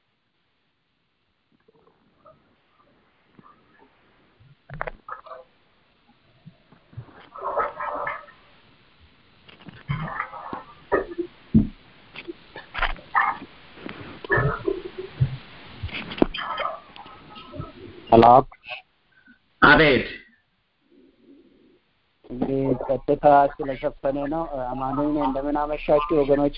E: ሰላም
B: አቤት
E: እንግዲህ ጸጥታ ስለሸፈነ ነው። አማኑኝ እንደምን አመሻችሁ ወገኖቼ።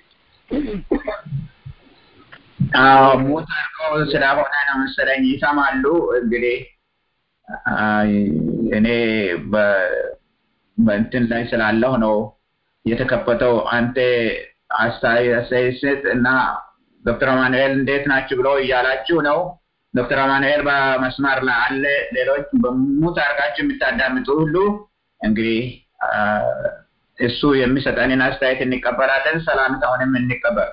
B: አዎ ሙት አድርገው ስለሆነ ነው መሰለኝ ይሰማሉ። እንግዲህ አይ፣ እኔ በ- በእንትን ላይ ስላለሁ ነው የተከፈተው። አንተ አስተያየት ስጥ እና ዶክተር አማኑኤል እንዴት ናችሁ ብሎ እያላችሁ ነው። ዶክተር አማኑኤል በመስመር ላይ አለ። ሌሎች በሙት አድርጋችሁ የምታዳምጡ ሁሉ እንግዲህ አ፣ እሱ የሚሰጠንን አስተያየት እንቀበላለን። ሰላምታውንም እንቀበል።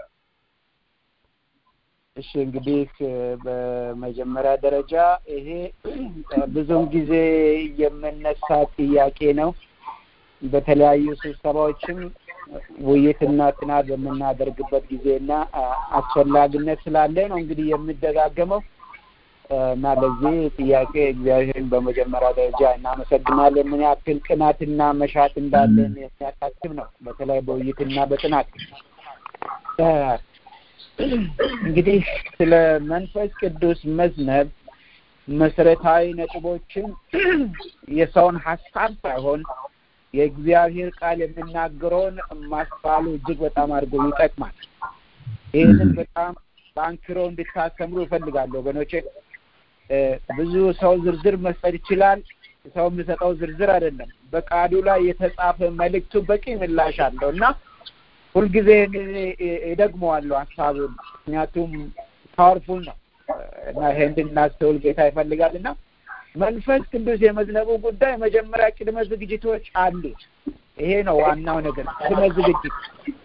E: እሺ እንግዲህ በመጀመሪያ ደረጃ ይሄ ብዙውን ጊዜ የምነሳ ጥያቄ ነው። በተለያዩ ስብሰባዎችም ውይይትና ጥናት በምናደርግበት ጊዜና አ- አስፈላጊነት ስላለ ነው እንግዲህ የምደጋገመው እና ለዚህ ጥያቄ እግዚአብሔርን በመጀመሪያ ደረጃ እናመሰግናለን። ምን ያክል ቅናትና መሻት እንዳለን የሚያሳስብ ነው። በተለይ በውይይትና በጥናት እ፣ እንግዲህ ስለ መንፈስ ቅዱስ መዝነብ መሰረታዊ ነጥቦችን የሰውን ሀሳብ ሳይሆን የእግዚአብሔር ቃል የሚናገረውን ማስፋሉ እጅግ በጣም አድርጎ ይጠቅማል። ይህንን በጣም በአንክሮ እንድታስተምሩ እፈልጋለሁ ወገኖቼ። እ፣ ብዙ ሰው ዝርዝር መስጠት ይችላል። ሰው የሚሰጠው ዝርዝር አይደለም። በቃሉ ላይ የተጻፈ መልእክቱ በቂ ምላሽ አለው እና ሁልጊዜ እኔ እደግመዋለሁ ሀሳቡን ምክንያቱም ፓወርፉል ነው እና ይሄ እንድናስተውል ጌታ ይፈልጋል እና መንፈስ ቅዱስ የመዝነቡ ጉዳይ መጀመሪያ ቅድመ ዝግጅቶች አሉት። ይሄ ነው ዋናው ነገር፣ ቅድመ ዝግጅት።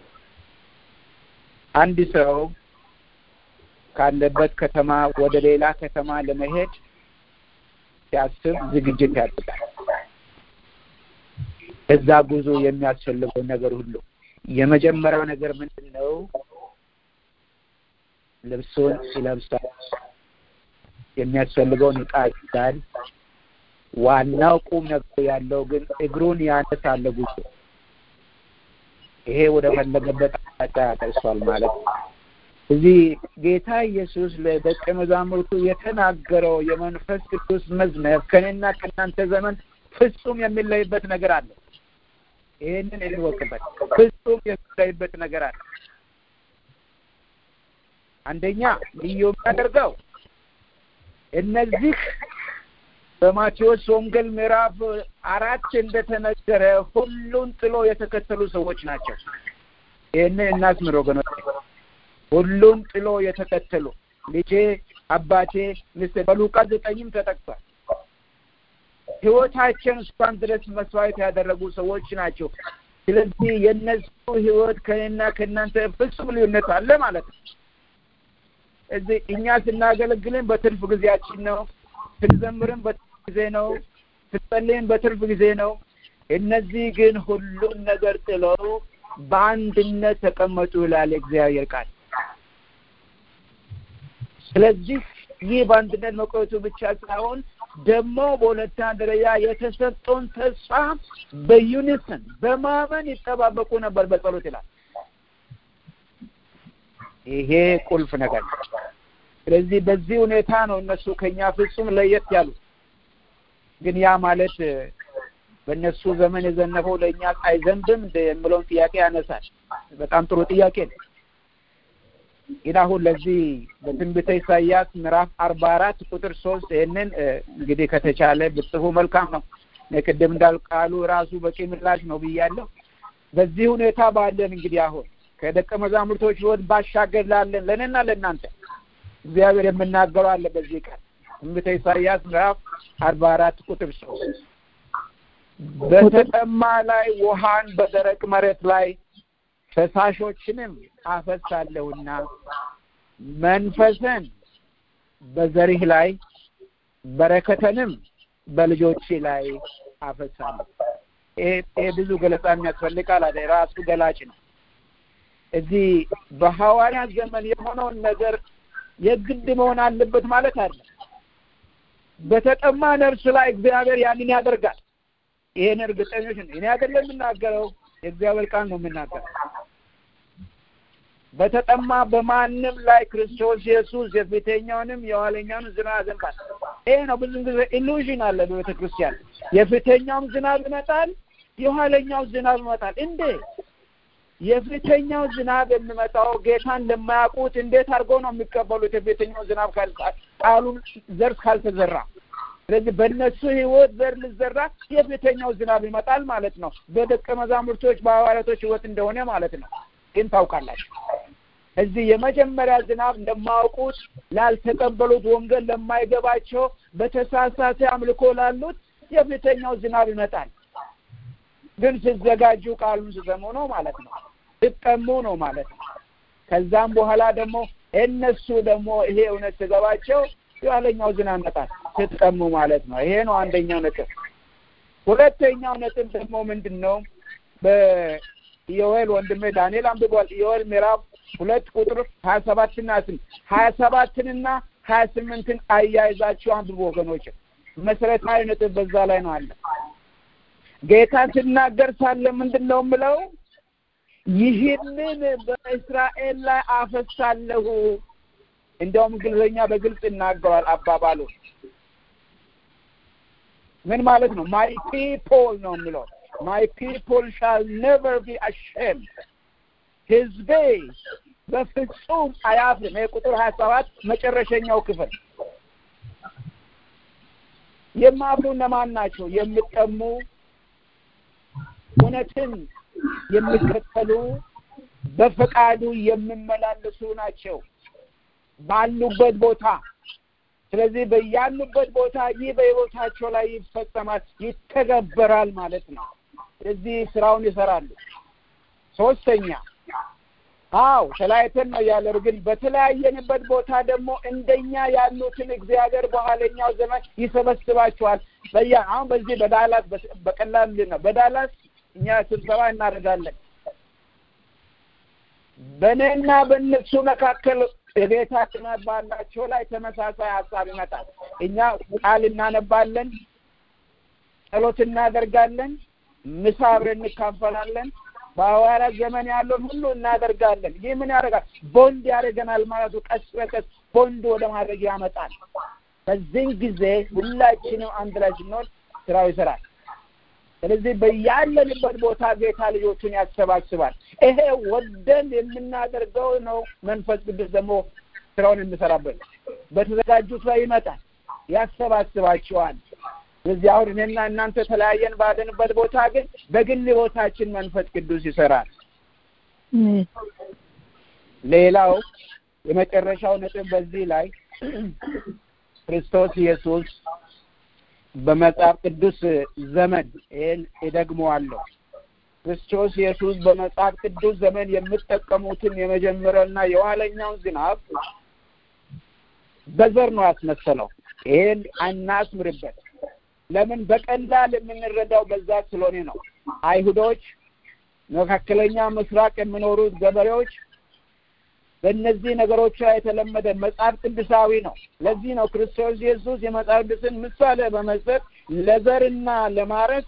E: አንድ ሰው ካለበት ከተማ ወደ ሌላ ከተማ ለመሄድ ሲያስብ ዝግጅት ያደርጋል። እዛ ጉዞ የሚያስፈልገው ነገር ሁሉ የመጀመሪያው ነገር ምንድን ነው? ልብሱን ይለብሳል። የሚያስፈልገውን ዕቃ ይዛል። ዋናው ቁም ነገር ያለው ግን እግሩን ያነሳል ጉዞ። ይሄ ወደ ፈለገበት አቅጣጫ ያደርሷል ማለት ነው። እዚህ ጌታ ኢየሱስ ለደቀ መዛሙርቱ የተናገረው የመንፈስ ቅዱስ መዝነብ ከእኔና ከእናንተ ዘመን ፍጹም የሚለይበት ነገር አለ። ይህንን እንወቅበት። ፍጹም የሚለይበት ነገር አለ። አንደኛ ልዩ የሚያደርገው እነዚህ በማቴዎስ ወንጌል ምዕራፍ አራት እንደተነገረ ሁሉን ጥሎ የተከተሉ ሰዎች ናቸው። ይህንን እናስምር ወገኖች። ሁሉን ጥሎ የተከተሉ ልጄ፣ አባቴ፣ ሚስቴ በሉቃስ ዘጠኝም ተጠቅሷል። ህይወታቸውን እስካሁን ድረስ መስዋዕት ያደረጉ ሰዎች ናቸው። ስለዚህ የእነሱ ህይወት ከእኔና ከእናንተ ፍጹም ልዩነት አለ ማለት ነው። እዚህ እኛ ስናገለግልን በትርፍ ጊዜያችን ነው። ስንዘምርም በትርፍ ጊዜ ነው። ስንጸልይም በትርፍ ጊዜ ነው። እነዚህ ግን ሁሉን ነገር ጥለው በአንድነት ተቀመጡ ይላል የእግዚአብሔር ቃል። ስለዚህ ይህ በአንድነት መቆየቱ ብቻ ሳይሆን ደግሞ በሁለተኛ ደረጃ የተሰጠውን ተስፋ በዩኒሰን በማመን ይጠባበቁ ነበር በጸሎት ይላል። ይሄ ቁልፍ ነገር ነው። ስለዚህ በዚህ ሁኔታ ነው እነሱ ከኛ ፍጹም ለየት ያሉት። ግን ያ ማለት በእነሱ ዘመን የዘነበው ለእኛ አይዘንብም እንደ የሚለውን ጥያቄ ያነሳል። በጣም ጥሩ ጥያቄ ነው። ግን አሁን ለዚህ በትንቢተ ኢሳይያስ ምዕራፍ አርባ አራት ቁጥር ሶስት ይህንን እንግዲህ ከተቻለ ብጽፉ መልካም ነው። ቅድም እንዳልኩ ቃሉ ራሱ በቂ ምላሽ ነው ብያለሁ። በዚህ ሁኔታ ባለን እንግዲህ አሁን ከደቀ መዛሙርቶች ሕይወት ባሻገር ላለን ለእኔና ለእናንተ እግዚአብሔር የምናገረው አለ። በዚህ ቀን ትንቢተ ኢሳይያስ ምዕራፍ አርባ አራት ቁጥር ሶስት በተጠማ ላይ ውሃን በደረቅ መሬት ላይ ፈሳሾችንም አፈሳለሁና መንፈስን በዘሪህ ላይ በረከተንም በልጆች ላይ አፈሳለሁ። ይሄ ብዙ ገለጻ የሚያስፈልጋል አለ ራሱ ገላጭ ነው። እዚህ በሐዋርያት ዘመን የሆነውን ነገር የግድ መሆን አለበት ማለት አለ። በተጠማ ነፍስ ላይ እግዚአብሔር ያንን ያደርጋል። ይሄን እርግጠኞች ነው። እኔ አይደለም የምናገረው፣ የእግዚአብሔር ቃል ነው የምናገረው። በተጠማ በማንም ላይ ክርስቶስ ኢየሱስ የፊተኛውንም የኋለኛውንም ዝናብ ያዘንባል። ይሄ ነው ብዙ ጊዜ ኢሉዥን አለ በቤተ ክርስቲያን። የፊተኛውም ዝናብ ይመጣል፣ የኋለኛው ዝናብ ይመጣል። እንዴ የፊተኛው ዝናብ የሚመጣው ጌታን ለማያውቁት እንዴት አድርገው ነው የሚቀበሉት? የፊተኛው ዝናብ ቃሉን ዘር ካልተዘራ ስለዚህ በእነሱ ህይወት ዘር ልዘራ የፊተኛው ዝናብ ይመጣል ማለት ነው። በደቀ መዛሙርቶች በሐዋርያቶች ህይወት እንደሆነ ማለት ነው። ግን ታውቃላችሁ እዚህ የመጀመሪያ ዝናብ እንደማያውቁት ላልተቀበሉት፣ ወንጌል ለማይገባቸው፣ በተሳሳተ አምልኮ ላሉት የፊተኛው ዝናብ ይመጣል። ግን ሲዘጋጁ ቃሉን ሲሰሙ ነው ማለት ነው። ሲጠሙ ነው ማለት ነው። ከዛም በኋላ ደግሞ እነሱ ደግሞ ይሄ እውነት ሲገባቸው የኋለኛው ዝናብ ይመጣል ስትጠሙ ማለት ነው። ይሄ ነው አንደኛው ነጥብ። ሁለተኛው ነጥብ ደግሞ ምንድን ነው? በኢዮኤል ወንድሜ ዳንኤል አንብቧል። ኢዮኤል ምዕራፍ ሁለት ቁጥር ሀያ ሰባትና ስምንት ሀያ ሰባትንና ሀያ ስምንትን አያይዛችሁ አንብቡ ወገኖች። መሰረታዊ ነጥብ በዛ ላይ ነው አለ። ጌታ ሲናገር ሳለ ምንድን ነው የምለው? ይህንን በእስራኤል ላይ አፈሳለሁ እንዲያውም እንግሊዝኛ በግልጽ ይናገራል አባባሉ ምን ማለት ነው? ማይ ፒፖል ነው የሚለው ማይ ፒፖል ሻል ኔቨር ቢ አሼምድ ህዝቤ በፍጹም አያፍርም። ይሄ ቁጥር ሀያ ሰባት መጨረሻኛው ክፍል የማፍሩ እነማን ናቸው? የሚጠሙ እውነትን የሚከተሉ በፈቃዱ የሚመላለሱ ናቸው ባሉበት ቦታ። ስለዚህ በያሉበት ቦታ ይህ በሕይወታቸው ላይ ይፈጸማል፣ ይተገበራል ማለት ነው። ስለዚህ ስራውን ይሰራሉ። ሶስተኛ አው ተለያይተን ነው ያለው፣ ግን በተለያየንበት ቦታ ደግሞ እንደኛ ያሉትን እግዚአብሔር በኋለኛው ዘመን ይሰበስባቸዋል። በያ አሁን በዚህ በዳላስ በቀላል ነው። በዳላስ እኛ ስብሰባ እናደርጋለን። በእኔና በእነሱ መካከል የጌታ ቅናት ባላቸው ላይ ተመሳሳይ ሀሳብ ይመጣል። እኛ ቃል እናነባለን፣ ጸሎት እናደርጋለን፣ ምሳ አብረን እንካፈላለን። በሐዋርያት ዘመን ያለውን ሁሉ እናደርጋለን። ይህ ምን ያደርጋል? ቦንድ ያደርገናል ማለቱ ቀስ በቀስ ቦንድ ወደ ማድረግ ያመጣል። በዚህን ጊዜ ሁላችንም አንድ ላይ ስንሆን ስራው ይሰራል። ስለዚህ በያለንበት ቦታ ጌታ ልጆቹን ያሰባስባል። ይሄ ወደን የምናደርገው ነው። መንፈስ ቅዱስ ደግሞ ስራውን የሚሰራበት በተዘጋጁት ላይ ይመጣል፣ ያሰባስባቸዋል። ስለዚህ አሁን እኔና እናንተ ተለያየን ባለንበት ቦታ ግን በግል ቦታችን መንፈስ ቅዱስ ይሰራል። ሌላው የመጨረሻው ነጥብ በዚህ ላይ ክርስቶስ ኢየሱስ በመጽሐፍ ቅዱስ ዘመን ይህን እደግመዋለሁ። ክርስቶስ ኢየሱስ በመጽሐፍ ቅዱስ ዘመን የምጠቀሙትን የመጀመሪያውና የኋለኛውን ዝናብ በዘር ነው ያስመሰለው። ይሄን አናስምርበት። ለምን በቀላል የምንረዳው በዛ ስለሆነ ነው። አይሁዶች፣ መካከለኛ ምስራቅ የሚኖሩት ገበሬዎች በእነዚህ ነገሮች ላይ የተለመደ መጽሐፍ ቅዱሳዊ ነው። ለዚህ ነው ክርስቶስ ኢየሱስ የመጽሐፍ ቅዱስን ምሳሌ በመስጠት ለዘርና ለማረስ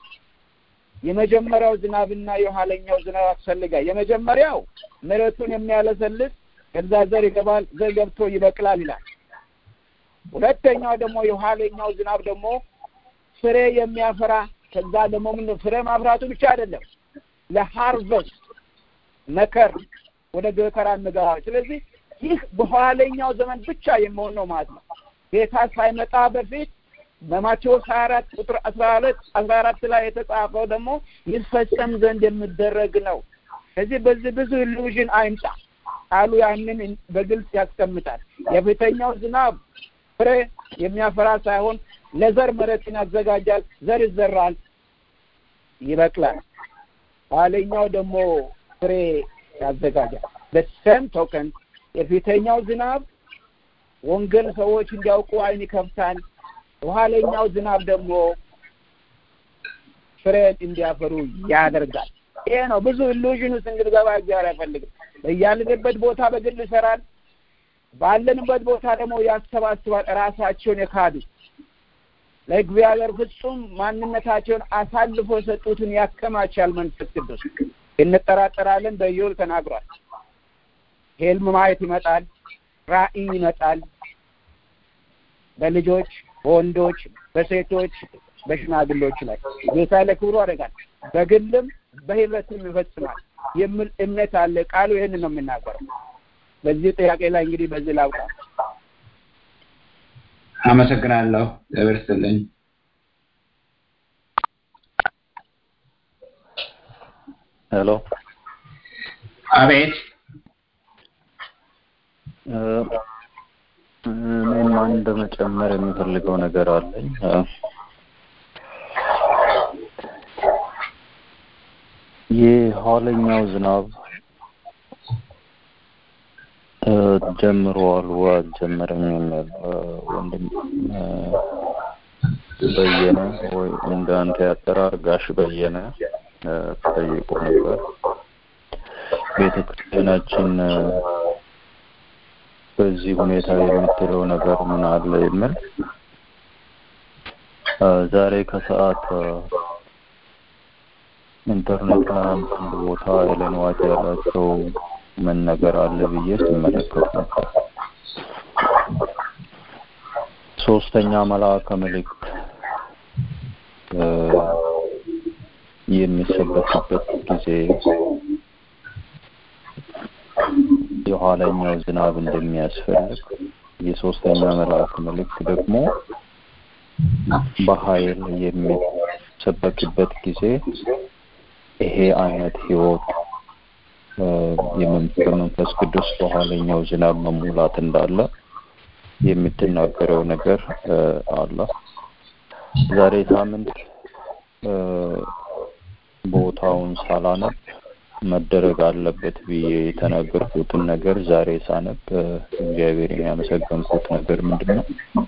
E: የመጀመሪያው ዝናብና የኋለኛው ዝናብ ያስፈልጋል። የመጀመሪያው መሬቱን የሚያለሰልስ ከዛ ዘር ይገባል፣ ዘር ገብቶ ይበቅላል ይላል። ሁለተኛው ደግሞ የኋለኛው ዝናብ ደግሞ ፍሬ የሚያፈራ ከዛ ደግሞ ምን ፍሬ ማፍራቱ ብቻ አይደለም ለሃርቨስት መከር ወደ ገከራ እንገባ። ስለዚህ ይህ በኋለኛው ዘመን ብቻ የሚሆን ነው ማለት ነው። ጌታ ሳይመጣ በፊት በማቴዎስ ሀያ አራት ቁጥር አስራ ሁለት አስራ አራት ላይ የተጻፈው ደግሞ ይፈጸም ዘንድ የሚደረግ ነው። ስለዚህ በዚህ ብዙ ኢሉዥን አይምጣ። ቃሉ ያንን በግልጽ ያስቀምጣል። የፊተኛው ዝናብ ፍሬ የሚያፈራ ሳይሆን ለዘር መሬትን ያዘጋጃል። ዘር ይዘራል፣ ይበቅላል። ኋለኛው ደግሞ ፍሬ ያዘጋጃል። በሰም ቶከን የፊተኛው ዝናብ ወንጌል ሰዎች እንዲያውቁ አይን ይከፍታል። የኋለኛው ዝናብ ደግሞ ፍሬን እንዲያፈሩ ያደርጋል። ይሄ ነው ብዙ ኢሉዥን ውስጥ እንድንገባ እግዚአብሔር አይፈልግም። በያለንበት ቦታ በግል ይሰራል። ባለንበት ቦታ ደግሞ ያሰባስባል። ራሳቸውን የካዱ ለእግዚአብሔር ፍጹም ማንነታቸውን አሳልፎ የሰጡትን ያከማቻል መንፈስ ቅዱስ። እንጠራጠራለን። በኢዮብ ተናግሯል። ህልም ማየት ይመጣል፣ ራእይ ይመጣል። በልጆች በወንዶች በሴቶች በሽማግሎች ላይ ጌታ ለክብሩ አደርጋል። በግልም በህብረትም ይፈጽማል የሚል እምነት አለ። ቃሉ ይህን ነው የምናገረው። በዚህ ጥያቄ ላይ እንግዲህ በዚህ ላውቃ።
B: አመሰግናለሁ። እግዚአብሔር ይስጥልኝ።
F: ሄሎ
B: አቤት።
F: እኔም አንድ መጨመር የሚፈልገው ነገር አለኝ። የኋለኛው ዝናብ ጀምሯል ወይ አልጀመረም የሚል ወንድም በየነ ወይ እንደ አንተ ያጠራር ጋሽ በየነ ጠይቆ ነበር። ቤተ ክርስቲያናችን በዚህ ሁኔታ የምትለው ነገር ምን አለ የሚል ዛሬ ከሰዓት ኢንተርኔት ላይ አንድ ቦታ ኤለን ዋይት ያላቸው ምን ነገር አለ ብዬ ስመለከት ነበር። ሶስተኛ መልአከ ምልክት የሚሰበክበት ጊዜ የኋለኛው ዝናብ እንደሚያስፈልግ የሶስተኛ መልአክ ምልክት ደግሞ በኃይል የሚሰበክበት ጊዜ ይሄ አይነት ህይወት በመንፈስ ቅዱስ በኋለኛው ዝናብ መሙላት እንዳለ የምትናገረው ነገር አለ። ዛሬ ሳምንት ቦታውን ሳላነብ መደረግ አለበት ብዬ የተናገርኩትን ነገር ዛሬ ሳነብ እግዚአብሔርን ያመሰገንኩት ነገር ምንድን ነው?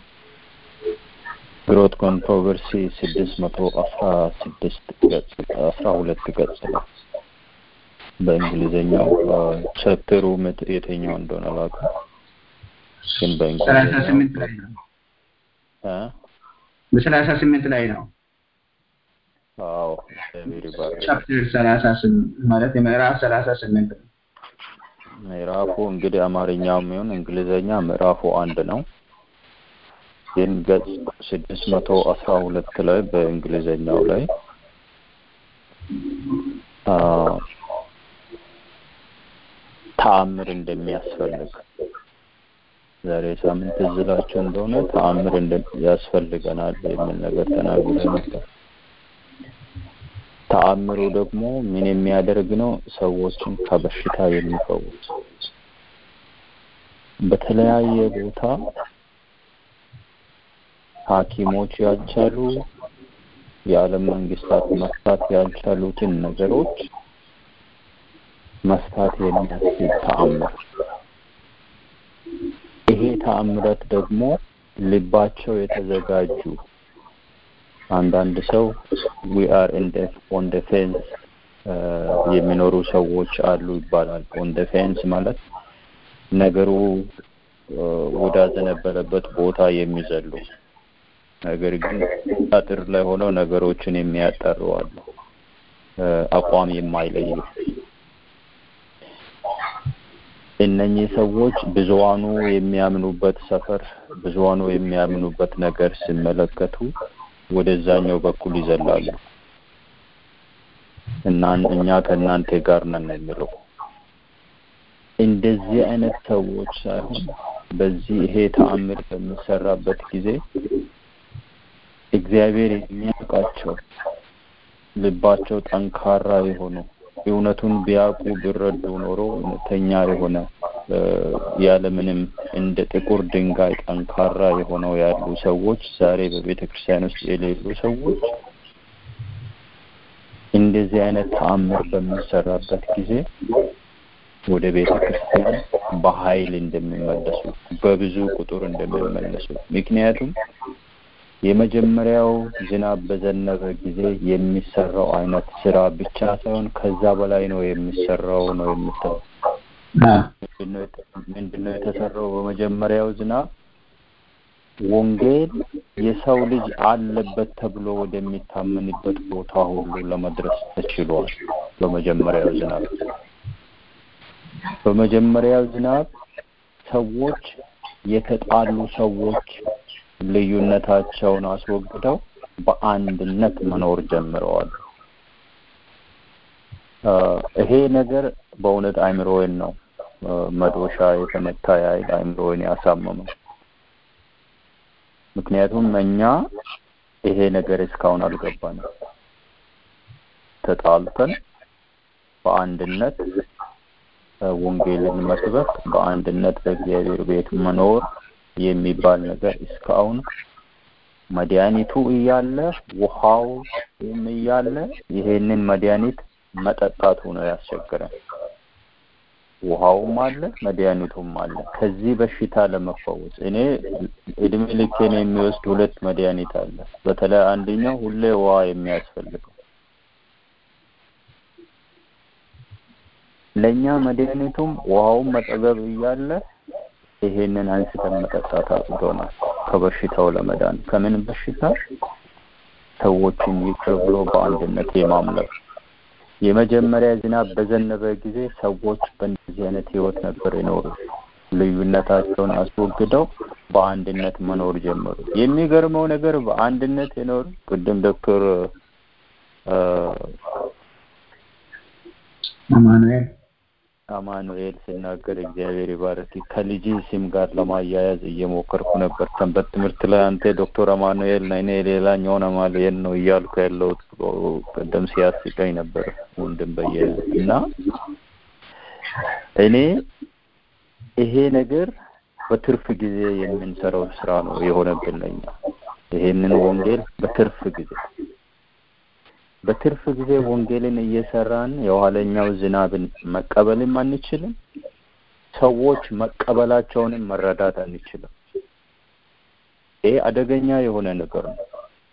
F: ግሮት ኮንትሮቨርሲ ስድስት መቶ አስራ ስድስት ገጽ አስራ ሁለት ገጽ ነው። በእንግሊዝኛው ቻፕተሩ የትኛው እንደሆነ አላውቅም፣ ግን
B: ሰላሳ ስምንት ላይ ነው። በሰላሳ ስምንት ላይ ነው።
F: አዎ እግዚአብሔር ይባርክ።
B: ቻፕተር ሰላሳ ስምንት ማለት የምዕራፍ ሰላሳ ስምንት ነው።
F: ምዕራፉ እንግዲህ አማርኛው የሚሆን እንግሊዘኛ ምዕራፉ አንድ ነው። ግን ገጽ ስድስት መቶ አስራ ሁለት ላይ በእንግሊዘኛው ላይ ተአምር እንደሚያስፈልግ ዛሬ ሳምንት እዝላችሁ እንደሆነ ተአምር ያስፈልገናል የሚል ነገር ተናግረ ነበር። ተአምሩ ደግሞ ምን የሚያደርግ ነው? ሰዎችን ከበሽታ የሚፈውስ በተለያየ ቦታ ሐኪሞች ያልቻሉ የዓለም መንግስታት መፍታት ያልቻሉትን ነገሮች መፍታት የሚያስችል ተአምር። ይሄ ተአምረት ደግሞ ልባቸው የተዘጋጁ አንዳንድ ሰው ዊ አር ኦን ደ ፌንስ የሚኖሩ ሰዎች አሉ ይባላል። ኦን ደ ፌንስ ማለት ነገሩ ወዳዘነበለበት ቦታ የሚዘሉ ነገር ግን አጥር ላይ ሆነው ነገሮችን የሚያጠሩ አሉ። አቋም የማይለዩ እነኚህ ሰዎች ብዙዋኑ የሚያምኑበት ሰፈር ብዙዋኑ የሚያምኑበት ነገር ሲመለከቱ ወደዛኛው በኩል ይዘላሉ እና እኛ ከእናንተ ጋር ነን የሚለው እንደዚህ አይነት ሰዎች ሳይሆን በዚህ ይሄ ተአምር በሚሰራበት ጊዜ እግዚአብሔር የሚያውቃቸው ልባቸው ጠንካራ የሆኑ እውነቱን ቢያውቁ ቢረዱ ኖሮ እውነተኛ የሆነ ያለምንም እንደ ጥቁር ድንጋይ ጠንካራ የሆነው ያሉ ሰዎች ዛሬ በቤተ ክርስቲያን ውስጥ የሌሉ ሰዎች እንደዚህ አይነት ተአምር በሚሰራበት ጊዜ ወደ ቤተ ክርስቲያን በኃይል እንደሚመለሱ በብዙ ቁጥር እንደሚመለሱ ምክንያቱም የመጀመሪያው ዝናብ በዘነበ ጊዜ የሚሰራው አይነት ስራ ብቻ ሳይሆን ከዛ በላይ ነው የሚሰራው ነው የምትለው ምንድነው የተሰራው በመጀመሪያው ዝናብ ወንጌል የሰው ልጅ አለበት ተብሎ ወደሚታመንበት ቦታ ሁሉ ለመድረስ ተችሏል በመጀመሪያው ዝናብ በመጀመሪያው ዝናብ ሰዎች የተጣሉ ሰዎች ልዩነታቸውን አስወግደው በአንድነት መኖር ጀምረዋል ይሄ ነገር በእውነት አይምሮዬን ነው መዶሻ የተመታ ያህል አይምሮዬን ያሳመመው ምክንያቱም እኛ ይሄ ነገር እስካሁን አልገባንም ተጣልተን በአንድነት ወንጌልን መስበክ በአንድነት በእግዚአብሔር ቤት መኖር የሚባል ነገር እስካሁን መድኃኒቱ እያለ ውሃው እያለ ይሄንን መድኃኒት መጠጣቱ ነው ያስቸገረን ውሃውም አለ መድኃኒቱም አለ ከዚህ በሽታ ለመፈወስ እኔ እድሜ ልኬን የሚወስድ ሁለት መድኃኒት አለ በተለይ አንደኛው ሁሌ ውሃ የሚያስፈልገው ለእኛ መድኃኒቱም ውሃውን መጠገብ እያለ ይሄንን አንስተን መጠጣት አቅቶናል ከበሽታው ለመዳን ከምን በሽታ ሰዎችን ይቅር ብሎ በአንድነት የማምለክ የመጀመሪያ ዝናብ በዘነበ ጊዜ ሰዎች በእንደዚህ አይነት ህይወት ነበር የኖሩ ልዩነታቸውን አስወግደው በአንድነት መኖር ጀመሩ የሚገርመው ነገር በአንድነት የኖሩ ቅድም ዶክተር
B: አማኑኤል
F: አማኑኤል ሲናገር እግዚአብሔር ይባርክ ከልጅ ስም ጋር ለማያያዝ እየሞከርኩ ነበር ሰንበት ትምህርት ላይ አንተ ዶክተር አማኑኤል ነ እኔ ሌላኛውን አማኑኤል ነው እያልኩ ያለሁት ቅድም ሲያስቀኝ ነበር ወንድም በየነ እና እኔ ይሄ ነገር በትርፍ ጊዜ የምንሰራው ስራ ነው የሆነብን ለኛ ይሄንን ወንጌል በትርፍ ጊዜ በትርፍ ጊዜ ወንጌልን እየሰራን የኋለኛው ዝናብን መቀበልም አንችልም ሰዎች መቀበላቸውንም መረዳት አንችልም ይህ አደገኛ የሆነ ነገር ነው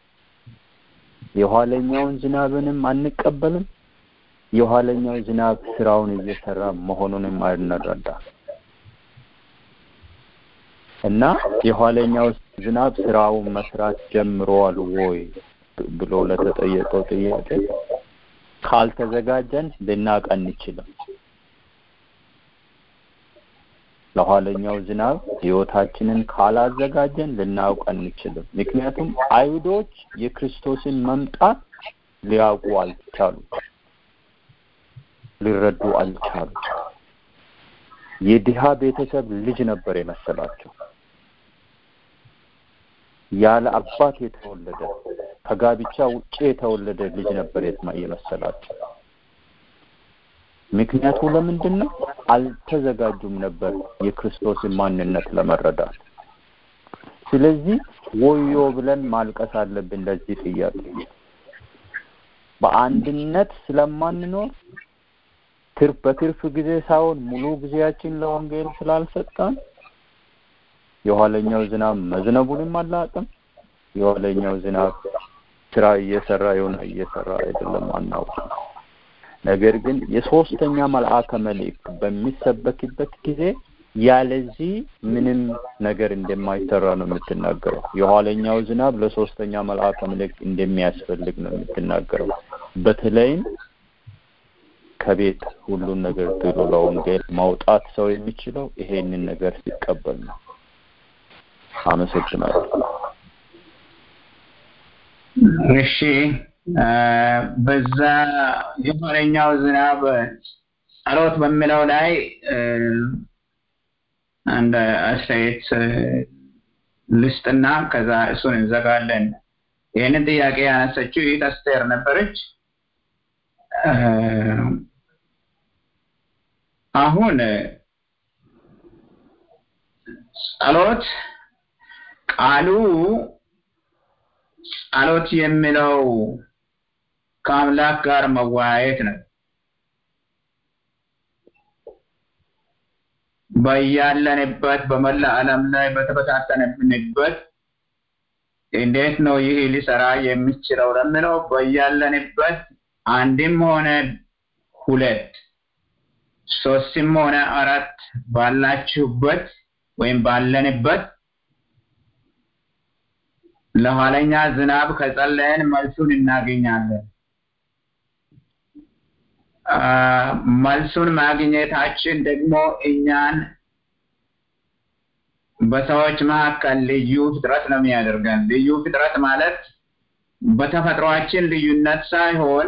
F: የኋለኛውን ዝናብንም አንቀበልም የኋለኛው ዝናብ ስራውን እየሰራ መሆኑንም አንረዳ እና የኋለኛው ዝናብ ስራውን መስራት ጀምሯል ወይ ብሎ ለተጠየቀው ጥያቄ ካልተዘጋጀን ልናቅ አንችልም ለኋለኛው ዝናብ ህይወታችንን ካላዘጋጀን ልናውቅ አንችልም ምክንያቱም አይሁዶች የክርስቶስን መምጣት ሊያውቁ አልቻሉ ሊረዱ አልቻሉ የድሃ ቤተሰብ ልጅ ነበር የመሰላቸው ያለ አባት የተወለደ ከጋብቻ ውጭ የተወለደ ልጅ ነበር የመሰላቸው ምክንያቱ ለምንድን ነው አልተዘጋጁም ነበር የክርስቶስን ማንነት ለመረዳት ስለዚህ ወዮ ብለን ማልቀስ አለብን ለዚህ ጥያቄ በአንድነት ስለማንኖር ትርፍ በትርፍ ጊዜ ሳይሆን ሙሉ ጊዜያችን ለወንጌል ስላልሰጠን የኋለኛው ዝናብ መዝነቡንም አላውቅም የኋለኛው ዝናብ ስራ እየሰራ የሆነ እየሰራ አይደለም አናውቅም ነገር ግን የሶስተኛ መልአከ መልእክት በሚሰበክበት ጊዜ ያለዚህ ምንም ነገር እንደማይሰራ ነው የምትናገረው የኋለኛው ዝናብ ለሶስተኛ መልአከ መልእክት እንደሚያስፈልግ ነው የምትናገረው በተለይም ከቤት ሁሉን ነገር ጥሎ ለወንጌል ማውጣት ሰው የሚችለው ይሄንን ነገር ሲቀበል ነው። አመሰግናለሁ።
B: እሺ በዛ የኋለኛው ዝናብ ጸሎት በሚለው ላይ አንድ አስተያየት ልስጥና ከዛ እሱን እንዘጋለን። ይህንን ጥያቄ ያነሰችው ይህ አስቴር ነበረች። አሁን ጸሎት ቃሉ ጸሎት የሚለው ከአምላክ ጋር መወያየት ነው። በያለንበት በመላ ዓለም ላይ በተበታተንበት እንዴት ነው ይህ ሊሰራ የሚችለው ለምለው በያለንበት አንድም ሆነ ሁለት ሶስትም ሆነ አራት ባላችሁበት ወይም ባለንበት ለኋለኛ ዝናብ ከጸለየን መልሱን እናገኛለን። መልሱን ማግኘታችን ደግሞ እኛን በሰዎች መካከል ልዩ ፍጥረት ነው የሚያደርገን። ልዩ ፍጥረት ማለት በተፈጥሯችን ልዩነት ሳይሆን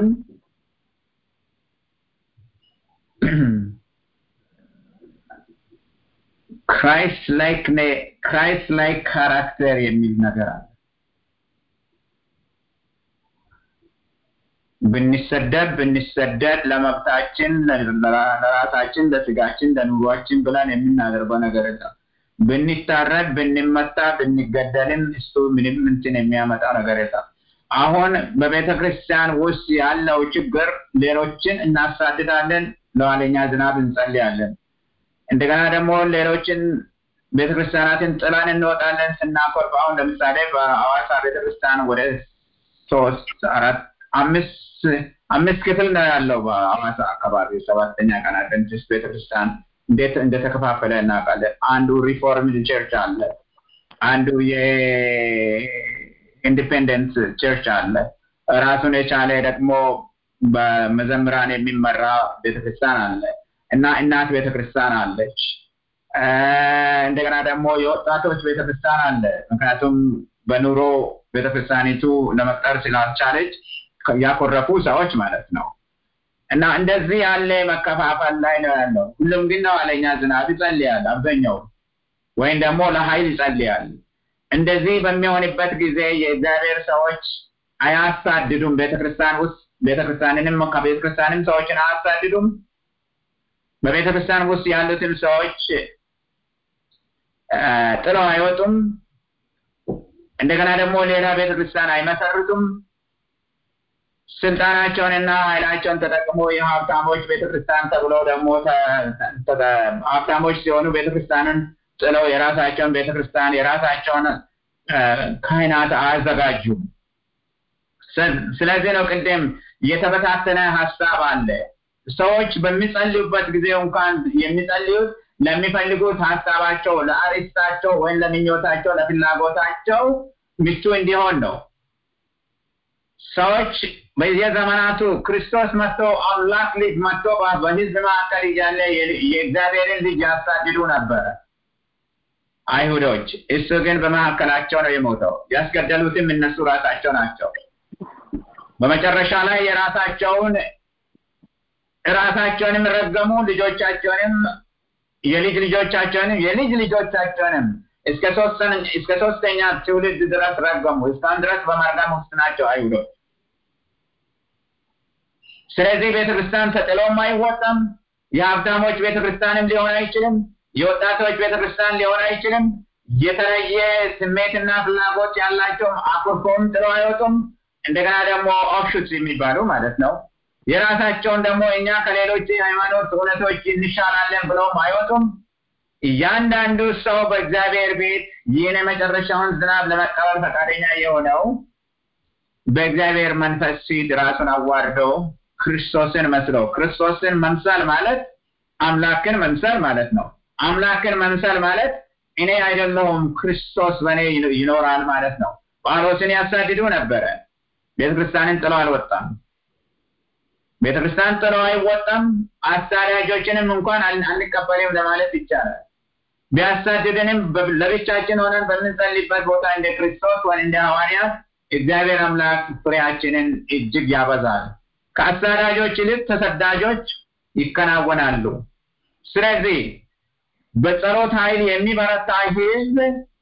B: ክራይስት ላይክ ክራይስት ላይክ ካራክተር የሚል ነገር አለ። ብንሰደድ ብንሰደድ ለመብታችን ለራሳችን ለስጋችን ለኑሯችን ብለን የምናደርገው ነገር የለም። ብንታረድ ብንመታ ብንገደልም እሱ ምንም እንትን የሚያመጣው ነገር የለም። አሁን በቤተ ክርስቲያን ውስጥ ያለው ችግር ሌሎችን እናሳድዳለን፣ ለኋለኛ ዝናብ እንጸልያለን። እንደገና ደግሞ ሌሎችን ቤተክርስቲያናትን ጥለን እንወጣለን ስናኮርፍ። አሁን ለምሳሌ በሐዋሳ ቤተክርስቲያን ወደ ሶስት አራት አምስት አምስት ክፍል ነው ያለው በሐዋሳ አካባቢ ሰባተኛ ቀን አድቨንቲስት ቤተክርስቲያን እንዴት እንደተከፋፈለ እናውቃለን። አንዱ ሪፎርምድ ቸርች አለ፣ አንዱ የኢንዲፔንደንት ቸርች አለ፣ ራሱን የቻለ ደግሞ በመዘምራን የሚመራ ቤተክርስቲያን አለ እና እናት ቤተክርስቲያን አለች። እንደገና ደግሞ የወጣቶች ቤተክርስቲያን አለ። ምክንያቱም በኑሮ ቤተክርስቲያኒቱ ለመቅጠር ስላልቻለች ያኮረፉ ሰዎች ማለት ነው። እና እንደዚህ ያለ መከፋፈል ላይ ነው ያለው። ሁሉም ግን ነው አለኛ ዝናብ ይጸልያል አብዛኛው ወይም ደግሞ ለኃይል ይጸልያል። እንደዚህ በሚሆንበት ጊዜ የእግዚአብሔር ሰዎች አያሳድዱም። ቤተክርስቲያን ውስጥ ቤተክርስቲያንንም ከቤተክርስቲያንም ሰዎችን አያሳድዱም። በቤተክርስቲያን ውስጥ ያሉትን ሰዎች ጥለው አይወጡም። እንደገና ደግሞ ሌላ ቤተክርስቲያን አይመሰርቱም። ስልጣናቸውንና ኃይላቸውን ተጠቅሞ የሀብታሞች ቤተክርስቲያን ተብለው ደግሞ ሀብታሞች ሲሆኑ ቤተክርስቲያንን ጥለው የራሳቸውን ቤተክርስቲያን የራሳቸውን ካህናት አያዘጋጁም። ስለዚህ ነው ቅድም የተበታተነ ሀሳብ አለ። ሰዎች በሚጸልዩበት ጊዜ እንኳን የሚጸልዩት ለሚፈልጉት ሀሳባቸው ለአሪስታቸው ወይም ለምኞታቸው ለፍላጎታቸው ምቹ እንዲሆን ነው። ሰዎች በየዘመናቱ ክርስቶስ መጥቶ አምላክ ልጅ መጥቶ በህዝብ መካከል እያለ የእግዚአብሔርን ልጅ ያሳድዱ ነበረ አይሁዶች። እሱ ግን በመካከላቸው ነው የሞተው። ያስገደሉትም እነሱ ራሳቸው ናቸው። በመጨረሻ ላይ የራሳቸውን ራሳቸውንም ረገሙ፣ ልጆቻቸውንም የልጅ ልጆቻቸውንም የልጅ ልጆቻቸውንም እስከ እስከ ሶስተኛ ትውልድ ድረስ ረገሙ። እስካሁን ድረስ በመርገም ውስጥ ናቸው አይሁዶች። ስለዚህ ቤተክርስቲያን ተጥሎም አይወጣም። የሀብታሞች ቤተክርስቲያንም ሊሆን አይችልም። የወጣቶች ቤተክርስቲያን ሊሆን አይችልም። የተለየ ስሜትና ፍላጎት ያላቸው አኩርፎም ጥለው አይወጡም። እንደገና ደግሞ ኦፍሹትስ የሚባሉ ማለት ነው። የራሳቸውን ደግሞ እኛ ከሌሎች ሃይማኖት እውነቶች እንሻላለን ብለውም አይወጡም። እያንዳንዱ ሰው በእግዚአብሔር ቤት ይህን የመጨረሻውን ዝናብ ለመቀበል ፈቃደኛ የሆነው በእግዚአብሔር መንፈስ ፊት ራሱን አዋርደው ክርስቶስን መስለው ክርስቶስን መምሰል ማለት አምላክን መምሰል ማለት ነው። አምላክን መምሰል ማለት እኔ አይደለሁም ክርስቶስ በእኔ ይኖራል ማለት ነው። ጳውሎስን ያሳድዱ ነበረ። ቤተክርስቲያንን ጥሎ አልወጣም። ቤተክርስቲያን ጥሎ አይወጣም። አሳዳጆችንም እንኳን አንቀበልም ለማለት ይቻላል። ቢያሳድደንም ለብቻችን ሆነን በምንጸልይበት ቦታ እንደ ክርስቶስ ወይ እንደ ሐዋርያት እግዚአብሔር አምላክ ፍሬያችንን እጅግ ያበዛል። ከአሳዳጆች ይልቅ ተሰዳጆች ይከናወናሉ። ስለዚህ በጸሎት ኃይል የሚበረታ ህዝብ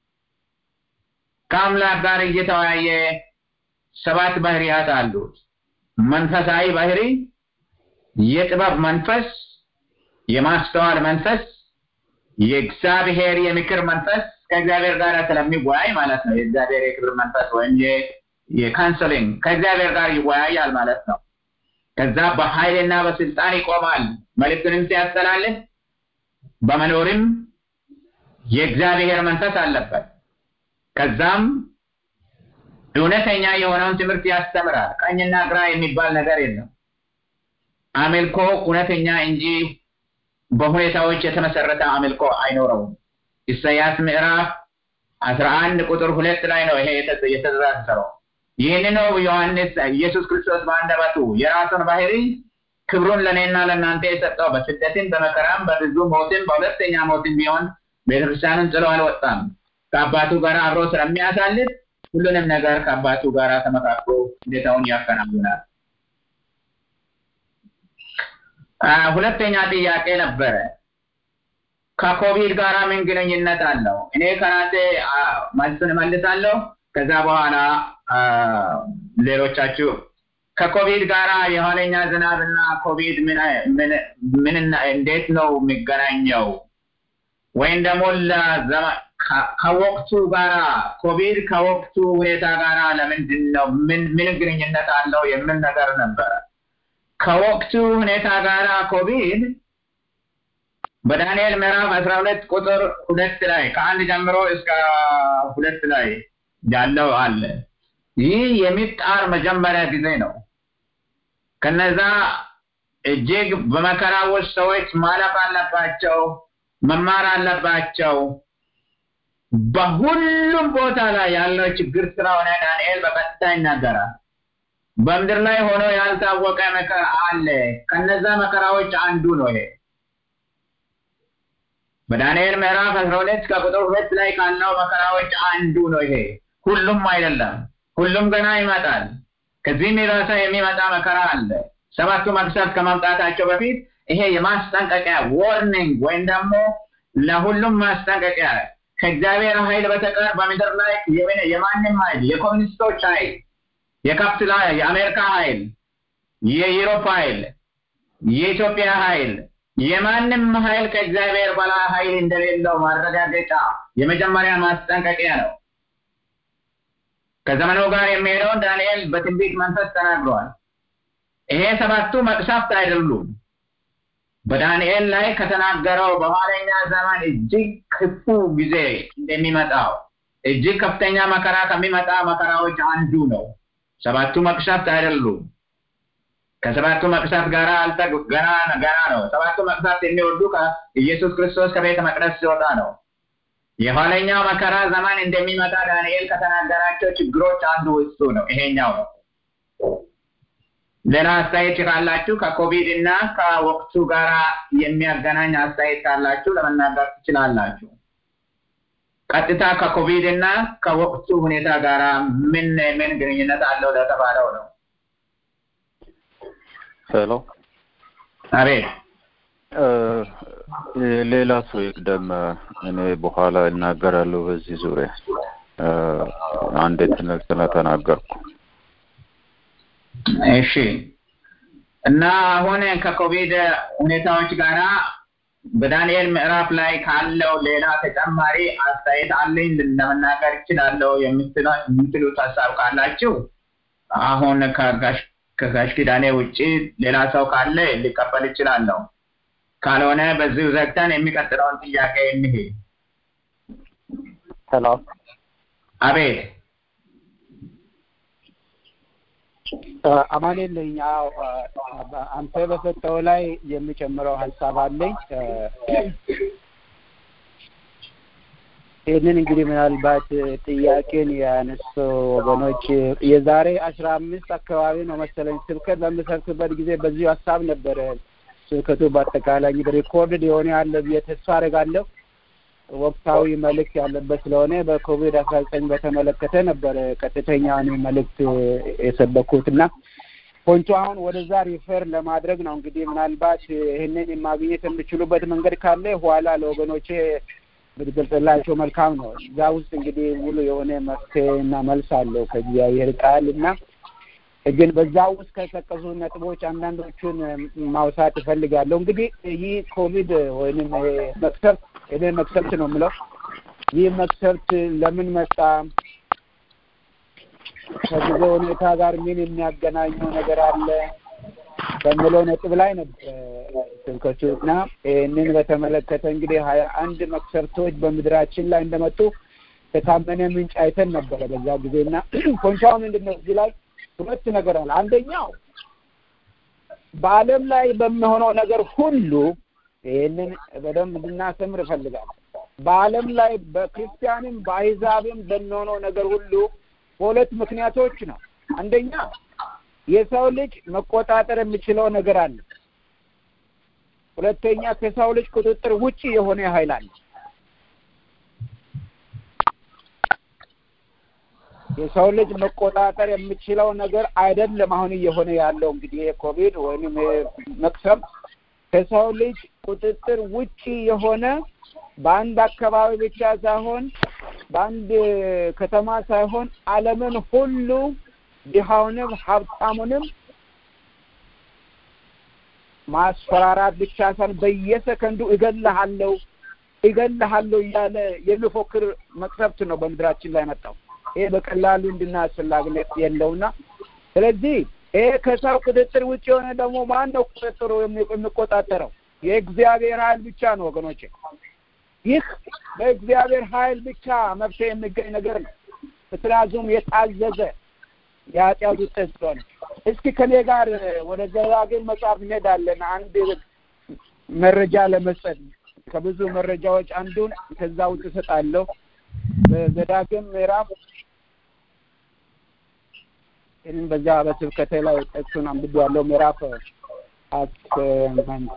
B: ከአምላክ ጋር እየተወያየ ሰባት ባህሪያት አሉት። መንፈሳዊ ባህሪ፣ የጥበብ መንፈስ፣ የማስተዋል መንፈስ፣ የእግዚአብሔር የምክር መንፈስ ከእግዚአብሔር ጋር ስለሚወያይ ማለት ነው። የእግዚአብሔር የክብር መንፈስ ወይም የካንሰሊንግ ከእግዚአብሔር ጋር ይወያያል ማለት ነው። ከዛ በኃይልና በስልጣን ይቆማል። መልእክቱንም ሲያስተላልፍ በመኖርም የእግዚአብሔር መንፈስ አለበት። ከዛም እውነተኛ የሆነውን ትምህርት ያስተምራል። ቀኝና ግራ የሚባል ነገር የለም። አምልኮ እውነተኛ እንጂ በሁኔታዎች የተመሰረተ አምልኮ አይኖረውም። ኢሳያስ ምዕራፍ አስራ አንድ ቁጥር ሁለት ላይ ነው ይሄ የተዘረዘረው። ይህን ነው ዮሐንስ ኢየሱስ ክርስቶስ በአንደበቱ የራሱን ባህሪ ክብሩን ለእኔና ለእናንተ የሰጠው በስደትን በመከራም በብዙ ሞትን በሁለተኛ ሞትን ቢሆን ቤተክርስቲያንን ጥሎ አልወጣም። ከአባቱ ጋር አብሮ ስለሚያሳልፍ ሁሉንም ነገር ከአባቱ ጋር ተመካክሮ ሁኔታውን ያከናውናል። ሁለተኛ ጥያቄ ነበረ። ከኮቪድ ጋር ምን ግንኙነት አለው? እኔ ከራሴ መልሱን እመልሳለሁ። ከዛ በኋላ ሌሎቻችሁ ከኮቪድ ጋር የኋለኛ ዝናብና ኮቪድ ምን እንዴት ነው የሚገናኘው? ወይም ደግሞ ከወቅቱ ጋራ ኮቪድ ከወቅቱ ሁኔታ ጋራ ለምንድን ነው ምን ምን ግንኙነት አለው የሚል ነገር ነበረ። ከወቅቱ ሁኔታ ጋራ ኮቪድ በዳንኤል ምዕራፍ አስራ ሁለት ቁጥር ሁለት ላይ ከአንድ ጀምሮ እስከ ሁለት ላይ ያለው አለ። ይህ የሚጣር መጀመሪያ ጊዜ ነው። ከነዛ እጅግ በመከራ ውስጥ ሰዎች ማለፍ አለባቸው፣ መማር አለባቸው። በሁሉም ቦታ ላይ ያለው ችግር ስለሆነ ዳንኤል በቀጥታ ይናገራል። በምድር ላይ ሆኖ ያልታወቀ መከራ አለ። ከነዛ መከራዎች አንዱ ነው ይሄ። በዳንኤል ምዕራፍ አስራ ሁለት ከቁጥር ሁለት ላይ ካለው መከራዎች አንዱ ነው ይሄ። ሁሉም አይደለም፣ ሁሉም ገና ይመጣል። ከዚህም የባሰ የሚመጣ መከራ አለ። ሰባቱ መቅሰፍት ከመምጣታቸው በፊት ይሄ የማስጠንቀቂያ ዋርኒንግ ወይም ደግሞ ለሁሉም ማስጠንቀቂያ ከእግዚአብሔር ኃይል በተቀር በምድር ላይ የማንም ኃይል የኮሚኒስቶች ኃይል፣ የካፒታል የአሜሪካ ኃይል፣ የዩሮፕ ኃይል፣ የኢትዮጵያ ኃይል የማንም ኃይል ከእግዚአብሔር በላይ ኃይል እንደሌለው ማረጋገጫ የመጀመሪያ ማስጠንቀቂያ ነው። ከዘመኑ ጋር የሚሄደውን ዳንኤል በትንቢት መንፈስ ተናግሯል። ይሄ ሰባቱ መቅሰፍት አይደሉም። በዳንኤል ላይ ከተናገረው በኋለኛ ዘመን እጅግ ክፉ ጊዜ እንደሚመጣው እጅግ ከፍተኛ መከራ ከሚመጣ መከራዎች አንዱ ነው። ሰባቱ መቅሰፍት አይደሉም። ከሰባቱ መቅሰፍት ጋር ገና ገና ነው። ሰባቱ መቅሰፍት የሚወዱ ኢየሱስ ክርስቶስ ከቤተ መቅደስ ሲወጣ ነው። የኋለኛው መከራ ዘመን እንደሚመጣ ዳንኤል ከተናገራቸው ችግሮች አንዱ እሱ ነው። ይሄኛው ነው። ሌላ አስተያየት ካላችሁ ከኮቪድ እና ከወቅቱ ጋር የሚያገናኝ አስተያየት ካላችሁ ለመናገር ትችላላችሁ። ቀጥታ ከኮቪድ እና ከወቅቱ ሁኔታ ጋር ምን ምን ግንኙነት አለው ለተባለው ነው።
F: ሄሎ፣
B: አቤት።
F: ሌላ ሰው ይቅደም፣ እኔ በኋላ እናገራለሁ በዚህ ዙሪያ አንድ ትምህርት ስለተናገርኩ።
B: እሺ። እና አሁን ከኮቪድ ሁኔታዎች ጋራ በዳንኤል ምዕራፍ ላይ ካለው ሌላ ተጨማሪ አስተያየት አለኝ ለመናገር እችላለሁ የምትሉት ሀሳብ ካላችሁ አሁን ከጋሽ ኪዳኔ ውጭ ሌላ ሰው ካለ ሊቀበል እችላለሁ። ካልሆነ በዚሁ ዘግተን የሚቀጥለውን ጥያቄ እንሂድ።
G: ሄሎ፣
B: አቤት።
E: አማኑኤል ነኝ። አዎ አንተ በሰጠው ላይ የሚጨምረው ሀሳብ አለኝ። ይህንን እንግዲህ ምናልባት ጥያቄን ያነሱ ወገኖች የዛሬ አስራ አምስት አካባቢ ነው መሰለኝ ስብከት በምሰብክበት ጊዜ በዚሁ ሀሳብ ነበረ ስብከቱ በአጠቃላይ እንግዲህ ሪኮርድድ የሆነ ያለ ብዬ ተስፋ አደርጋለሁ። ወቅታዊ መልእክት ያለበት ስለሆነ በኮቪድ አስራ ዘጠኝ በተመለከተ ነበረ ቀጥተኛውን መልእክት የሰበኩት እና ፖንቱ አሁን ወደዛ ሪፈር ለማድረግ ነው። እንግዲህ ምናልባት ይህንን የማግኘት የምችሉበት መንገድ ካለ ኋላ ለወገኖቼ ብትገልጽላቸው መልካም ነው። እዛ ውስጥ እንግዲህ ሙሉ የሆነ መፍትሄ እና መልስ አለው ከእግዚአብሔር ቃል እና ግን በዛ ውስጥ ከጠቀሱ ነጥቦች አንዳንዶቹን ማውሳት እፈልጋለሁ። እንግዲህ ይህ ኮቪድ ወይንም መቅሰፍት እኔ መቅሰፍት ነው የምለው ይህ መቅሰፍት ለምን መጣ ከጊዜ ሁኔታ ጋር ምን የሚያገናኘው ነገር አለ በምለው ነጥብ ላይ ነበር ስብከቱ እና ይህንን በተመለከተ እንግዲህ ሀያ አንድ መቅሰፍቶች በምድራችን ላይ እንደመጡ ከታመነ ምንጭ አይተን ነበረ በዛ ጊዜ እና ፖንቻው ምንድን ነው እዚህ ላይ ሁለት ነገር አለ። አንደኛው በዓለም ላይ በሚሆነው ነገር ሁሉ ይህንን በደንብ እንድናስተምር እፈልጋለሁ። በዓለም ላይ በክርስቲያንም በአይዛብም በሚሆነው ነገር ሁሉ በሁለት ምክንያቶች ነው። አንደኛ የሰው ልጅ መቆጣጠር የሚችለው ነገር አለ። ሁለተኛ ከሰው ልጅ ቁጥጥር ውጪ የሆነ ኃይል አለ። የሰው ልጅ መቆጣጠር የሚችለው ነገር አይደለም። አሁን እየሆነ ያለው እንግዲህ የኮቪድ ወይንም መቅሰም ከሰው ልጅ ቁጥጥር ውጪ የሆነ በአንድ አካባቢ ብቻ ሳይሆን በአንድ ከተማ ሳይሆን ዓለምን ሁሉ ድሃውንም ሀብታሙንም ማስፈራራት ብቻ ሳይሆን በየሰከንዱ እገልሃለሁ እገልሃለሁ እያለ የሚፎክር መቅሰፍት ነው በምድራችን ላይ መጣው። ይሄ በቀላሉ እንድናስፈላጊነት የለውና ስለዚህ ይሄ ከሰው ቁጥጥር ውጭ የሆነ ደግሞ ማን ነው ቁጥጥሩ የሚቆጣጠረው? የእግዚአብሔር ኃይል ብቻ ነው ወገኖቼ። ይህ በእግዚአብሔር ኃይል ብቻ መፍትሄ የሚገኝ ነገር ነው። ምክንያቱም የታዘዘ የኃጢአት ውጤት ስለሆነ። እስኪ ከኔ ጋር ወደ ዘዳግም መጽሐፍ እንሄዳለን። አንድ መረጃ ለመስጠት ከብዙ መረጃዎች አንዱን ከዛ ውጭ እሰጣለሁ። በዘዳግም ምዕራፍ ይህንን በዛ በስብከቴ ላይ ጥቅሱን አንብቤዋለሁ። ምዕራፍ ስምንት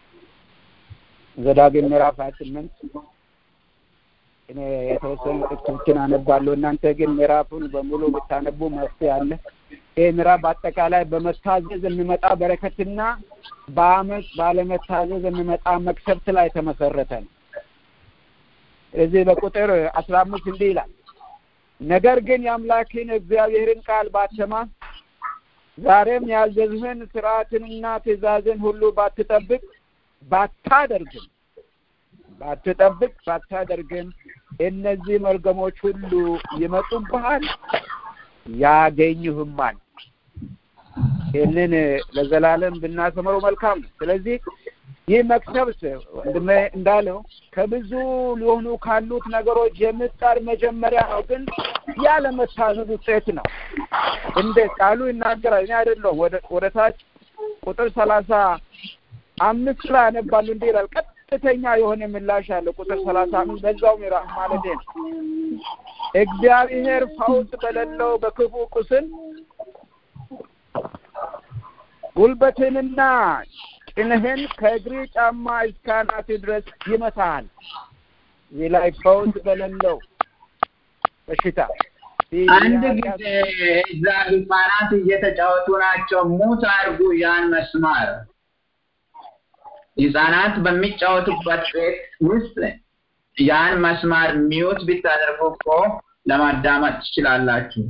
E: ዘዳግም ምዕራፍ ሀያ ስምንት እኔ የተወሰኑ ጥቅሶችን አነባለሁ። እናንተ ግን ምዕራፉን በሙሉ ብታነቡ መፍትሄ አለ። ይህ ምዕራፍ በአጠቃላይ በመታዘዝ የሚመጣ በረከትና በአመፅ ባለመታዘዝ የሚመጣ መቅሰፍት ላይ የተመሰረተ ነው። እዚህ በቁጥር አስራ አምስት እንዲህ ይላል ነገር ግን የአምላክን እግዚአብሔርን ቃል ባትሰማ ዛሬም ያዘዝህን ስርዓትንና ትእዛዝን ሁሉ ባትጠብቅ ባታደርግም ባትጠብቅ ባታደርግም እነዚህ መርገሞች ሁሉ ይመጡብሃል፣ ያገኙህማል። ይህንን ለዘላለም ብናሰምረው መልካም ነው። ስለዚህ ይህ መቅሰፍት ወንድሜ እንዳለው ከብዙ ሊሆኑ ካሉት ነገሮች የምጣር መጀመሪያ ነው፣ ግን ያለመታዘዝ ውጤት ነው። እንደ ቃሉ ይናገራል። እኔ አይደለሁም። ወደ ወደ ታች ቁጥር ሰላሳ አምስት ላይ ያነባሉ። እንዲህ ይላል። ቀጥተኛ የሆነ ምላሽ አለ። ቁጥር ሰላሳ አምስት በዛው ምዕራፍ ማለት ነው። እግዚአብሔር ፈውስ በሌለው በክፉ ቁስል ጉልበትንና ጭንህን ከእግሪ ጫማ እስከ አናት ድረስ ይመታሃል። እዚህ ላይ ፈውስ በሌለው በሽታ
B: አንድ ጊዜ እዛ ህጻናት እየተጫወቱ ናቸው። ሙት አድርጉ ያን መስማር። ህጻናት በሚጫወቱበት ቤት ውስጥ ያን መስማር ሚዩት ብታደርጉ እኮ ለማዳመጥ ትችላላችሁ።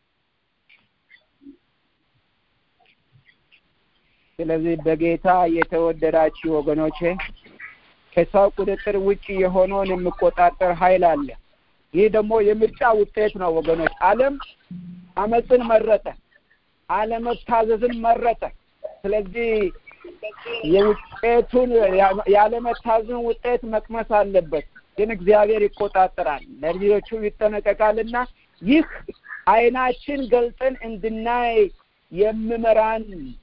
E: ስለዚህ በጌታ የተወደዳችሁ ወገኖቼ ከሰው ቁጥጥር ውጭ የሆነውን የሚቆጣጠር ኃይል አለ። ይህ ደግሞ የምርጫ ውጤት ነው ወገኖች። ዓለም አመፅን መረጠ፣ አለመታዘዝን መረጠ። ስለዚህ የውጤቱን ያለመታዘዝን ውጤት መቅመስ አለበት። ግን እግዚአብሔር ይቆጣጠራል፣ ለልጆቹ ይጠነቀቃልና ይህ አይናችን ገልጠን እንድናይ የሚመራን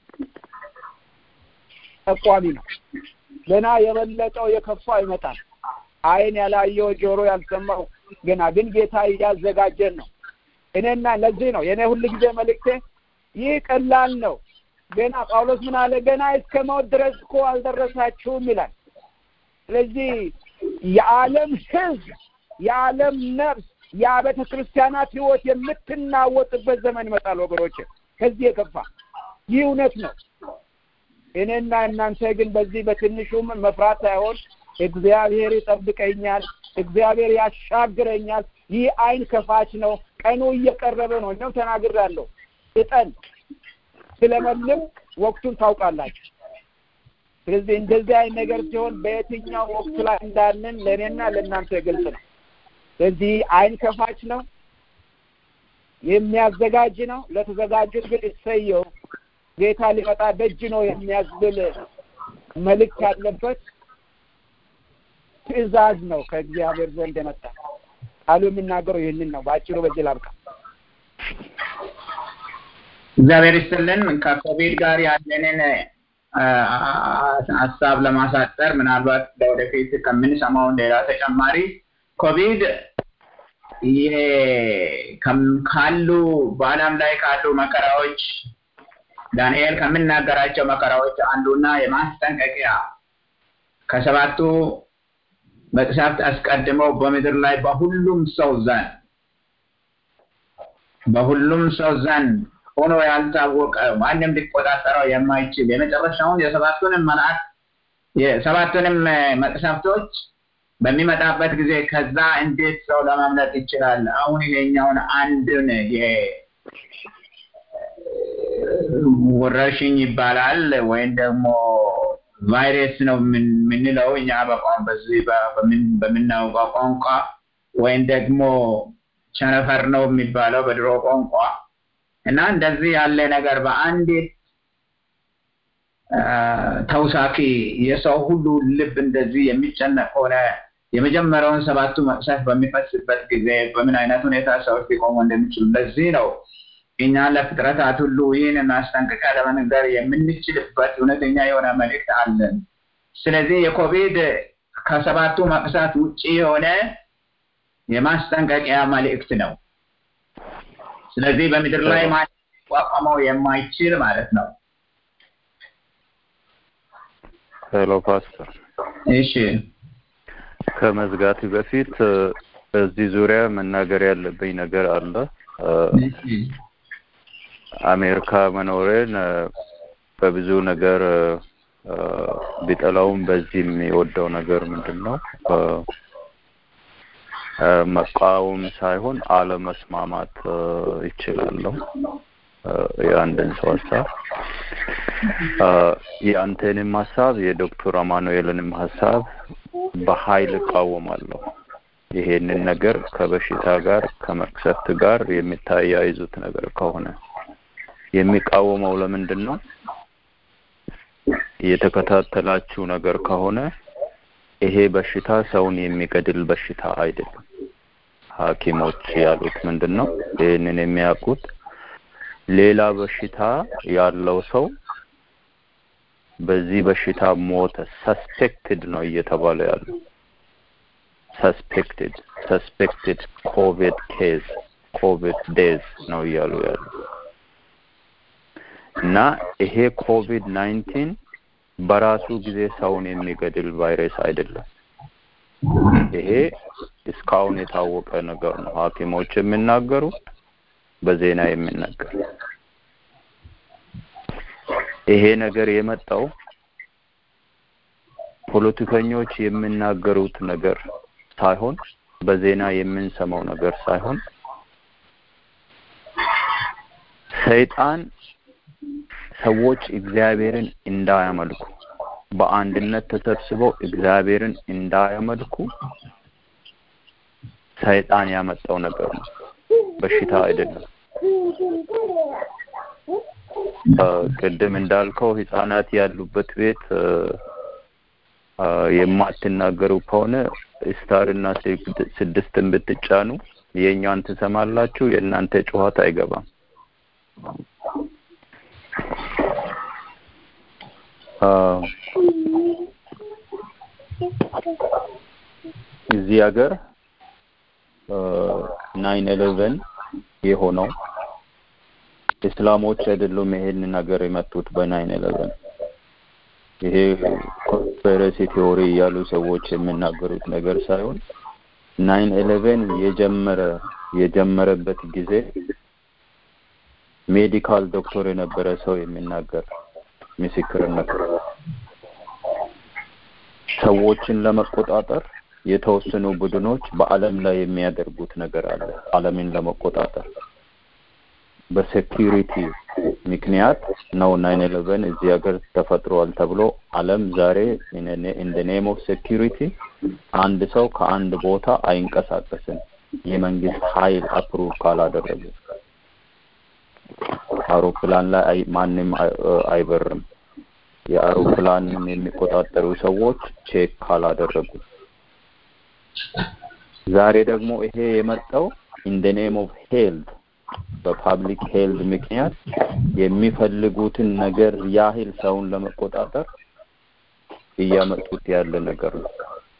E: ጠቋሚ ነው። ገና የበለጠው የከፋ ይመጣል። አይን ያላየው ጆሮ ያልሰማው ገና ግን ጌታ እያዘጋጀን ነው። እኔና ለዚህ ነው የእኔ ሁል ጊዜ መልእክቴ ይህ ቀላል ነው። ገና ጳውሎስ ምን አለ? ገና እስከ ሞት ድረስ እኮ አልደረሳችሁም ይላል። ስለዚህ የዓለም ሕዝብ የዓለም ነፍስ የአብያተ ክርስቲያናት ሕይወት የምትናወጥበት ዘመን ይመጣል ወገኖች። ከዚህ የከፋ ይህ እውነት ነው። እኔና እናንተ ግን በዚህ በትንሹም መፍራት ሳይሆን እግዚአብሔር ይጠብቀኛል፣ እግዚአብሔር ያሻግረኛል። ይህ አይን ከፋች ነው። ቀኑ እየቀረበ ነው። እኛም ተናግራለሁ። እጠን ስለመልም ወቅቱን ታውቃላችሁ። ስለዚህ እንደዚህ አይነት ነገር ሲሆን በየትኛው ወቅት ላይ እንዳለን ለእኔና ለእናንተ ግልጽ ነው። ስለዚህ አይን ከፋች ነው፣ የሚያዘጋጅ ነው። ለተዘጋጁት ግን እሰየው ጌታ ሊመጣ ደጅ ነው የሚያስብል መልእክት ያለበት ትዕዛዝ ነው ከእግዚአብሔር ዘንድ የመጣ ቃሉ የሚናገረው ይህንን ነው። በአጭሩ በዚህ ላብቃ።
B: እግዚአብሔር ይስጥልን። ከኮቪድ ጋር ያለንን ሀሳብ ለማሳጠር ምናልባት ለወደፊት ከምንሰማውን ሌላ ተጨማሪ ኮቪድ ይሄ ካሉ በዓለም ላይ ካሉ መከራዎች ዳንኤል ከምናገራቸው መከራዎች አንዱና የማስጠንቀቂያ ከሰባቱ መቅሰፍት አስቀድመው በምድር ላይ በሁሉም ሰው ዘንድ በሁሉም ሰው ዘንድ ሆኖ ያልታወቀ ማንም ሊቆጣጠረው የማይችል የመጨረሻውን የሰባቱንም መልአክ የሰባቱንም መቅሰፍቶች በሚመጣበት ጊዜ ከዛ እንዴት ሰው ለማምለጥ ይችላል? አሁን ይሄኛውን አንድን ወረርሽኝ ይባላል ወይም ደግሞ ቫይረስ ነው የምንለው እኛ በዚህ በምናውቀው ቋንቋ ወይም ደግሞ ቸነፈር ነው የሚባለው በድሮ ቋንቋ እና እንደዚህ ያለ ነገር በአንዲት ተውሳኪ የሰው ሁሉ ልብ እንደዚህ የሚጨነቅ ሆነ የመጀመሪያውን ሰባቱ መቅሰፍ በሚፈስበት ጊዜ በምን አይነት ሁኔታ ሰዎች ሊቆሙ እንደሚችሉ ለዚህ ነው እኛ ለፍጥረታት ሁሉ ይህን ማስጠንቀቂያ ለመንገር የምንችልበት እውነተኛ የሆነ መልእክት አለን። ስለዚህ የኮቪድ ከሰባቱ መቅሰፍት ውጭ የሆነ የማስጠንቀቂያ መልእክት ነው። ስለዚህ በምድር ላይ ማንም ሊቋቋመው የማይችል ማለት ነው።
F: ሄሎ ፓስተር፣
B: እሺ
F: ከመዝጋት በፊት በዚህ ዙሪያ መናገር ያለብኝ ነገር አለ። አሜሪካ መኖሬን በብዙ ነገር ቢጠላውም በዚህ የሚወደው ነገር ምንድን ነው? መቃወም ሳይሆን አለመስማማት ይችላለሁ። የአንድን ሰው ሀሳብ የአንተንም ሀሳብ የዶክተር አማኑኤልንም ሀሳብ በኃይል እቃወማለሁ። ይሄንን ነገር ከበሽታ ጋር ከመቅሰፍት ጋር የሚታያይዙት ነገር ከሆነ የሚቃወመው ለምንድን ነው? የተከታተላችሁ ነገር ከሆነ ይሄ በሽታ ሰውን የሚገድል በሽታ አይደለም። ሐኪሞች ያሉት ምንድን ነው? ይህንን የሚያውቁት ሌላ በሽታ ያለው ሰው በዚህ በሽታ ሞተ፣ ሰስፔክትድ ነው እየተባለ ያለው ሰስፔክትድ ሰስፔክትድ ኮቪድ ኬዝ ኮቪድ ዴዝ ነው እያሉ ያሉ እና ይሄ ኮቪድ ናይንቲን በራሱ ጊዜ ሰውን የሚገድል ቫይረስ አይደለም። ይሄ እስካሁን የታወቀ ነገር ነው። ሐኪሞች የሚናገሩ በዜና የሚነገር ይሄ ነገር የመጣው ፖለቲከኞች የሚናገሩት ነገር ሳይሆን በዜና የምንሰማው ነገር ሳይሆን ሰይጣን ሰዎች እግዚአብሔርን እንዳያመልኩ በአንድነት ተሰብስበው እግዚአብሔርን እንዳያመልኩ ሰይጣን ያመጣው ነገር ነው፣ በሽታ አይደለም። ቅድም እንዳልከው ህጻናት ያሉበት ቤት የማትናገሩ ከሆነ ስታር እና ስድስትን ብትጫኑ የእኛን ትሰማላችሁ፣ የእናንተ ጩኸት አይገባም። እዚህ ሀገር ናይን ኤሌቨን የሆነው እስላሞች አይደሉም ይሄን ነገር የመጡት በናይን ኤሌቨን ይሄ ኮንስፒረሲ ቲዎሪ ያሉ ሰዎች የሚናገሩት ነገር ሳይሆን ናይን ኤሌቨን የጀመረ የጀመረበት ጊዜ ሜዲካል ዶክተር የነበረ ሰው የሚናገር ምስክርነት ሰዎችን ለመቆጣጠር የተወሰኑ ቡድኖች በአለም ላይ የሚያደርጉት ነገር አለ አለምን ለመቆጣጠር በሴኪሪቲ ምክንያት ነው ናይን ኤሌቨን እዚህ ሀገር ተፈጥሯል ተብሎ አለም ዛሬ ኢን ኔም ኦፍ ሴኪሪቲ አንድ ሰው ከአንድ ቦታ አይንቀሳቀስም የመንግስት ኃይል አፕሩቭ ካላደረገ አውሮፕላን ላይ ማንም አይበርም የአውሮፕላንን የሚቆጣጠሩ ሰዎች ቼክ ካላደረጉ ዛሬ ደግሞ ይሄ የመጣው ኢን ደ ኔም ኦፍ ሄልት በፓብሊክ ሄልት ምክንያት የሚፈልጉትን ነገር ያህል ሰውን ለመቆጣጠር እያመጡት ያለ ነገር ነው።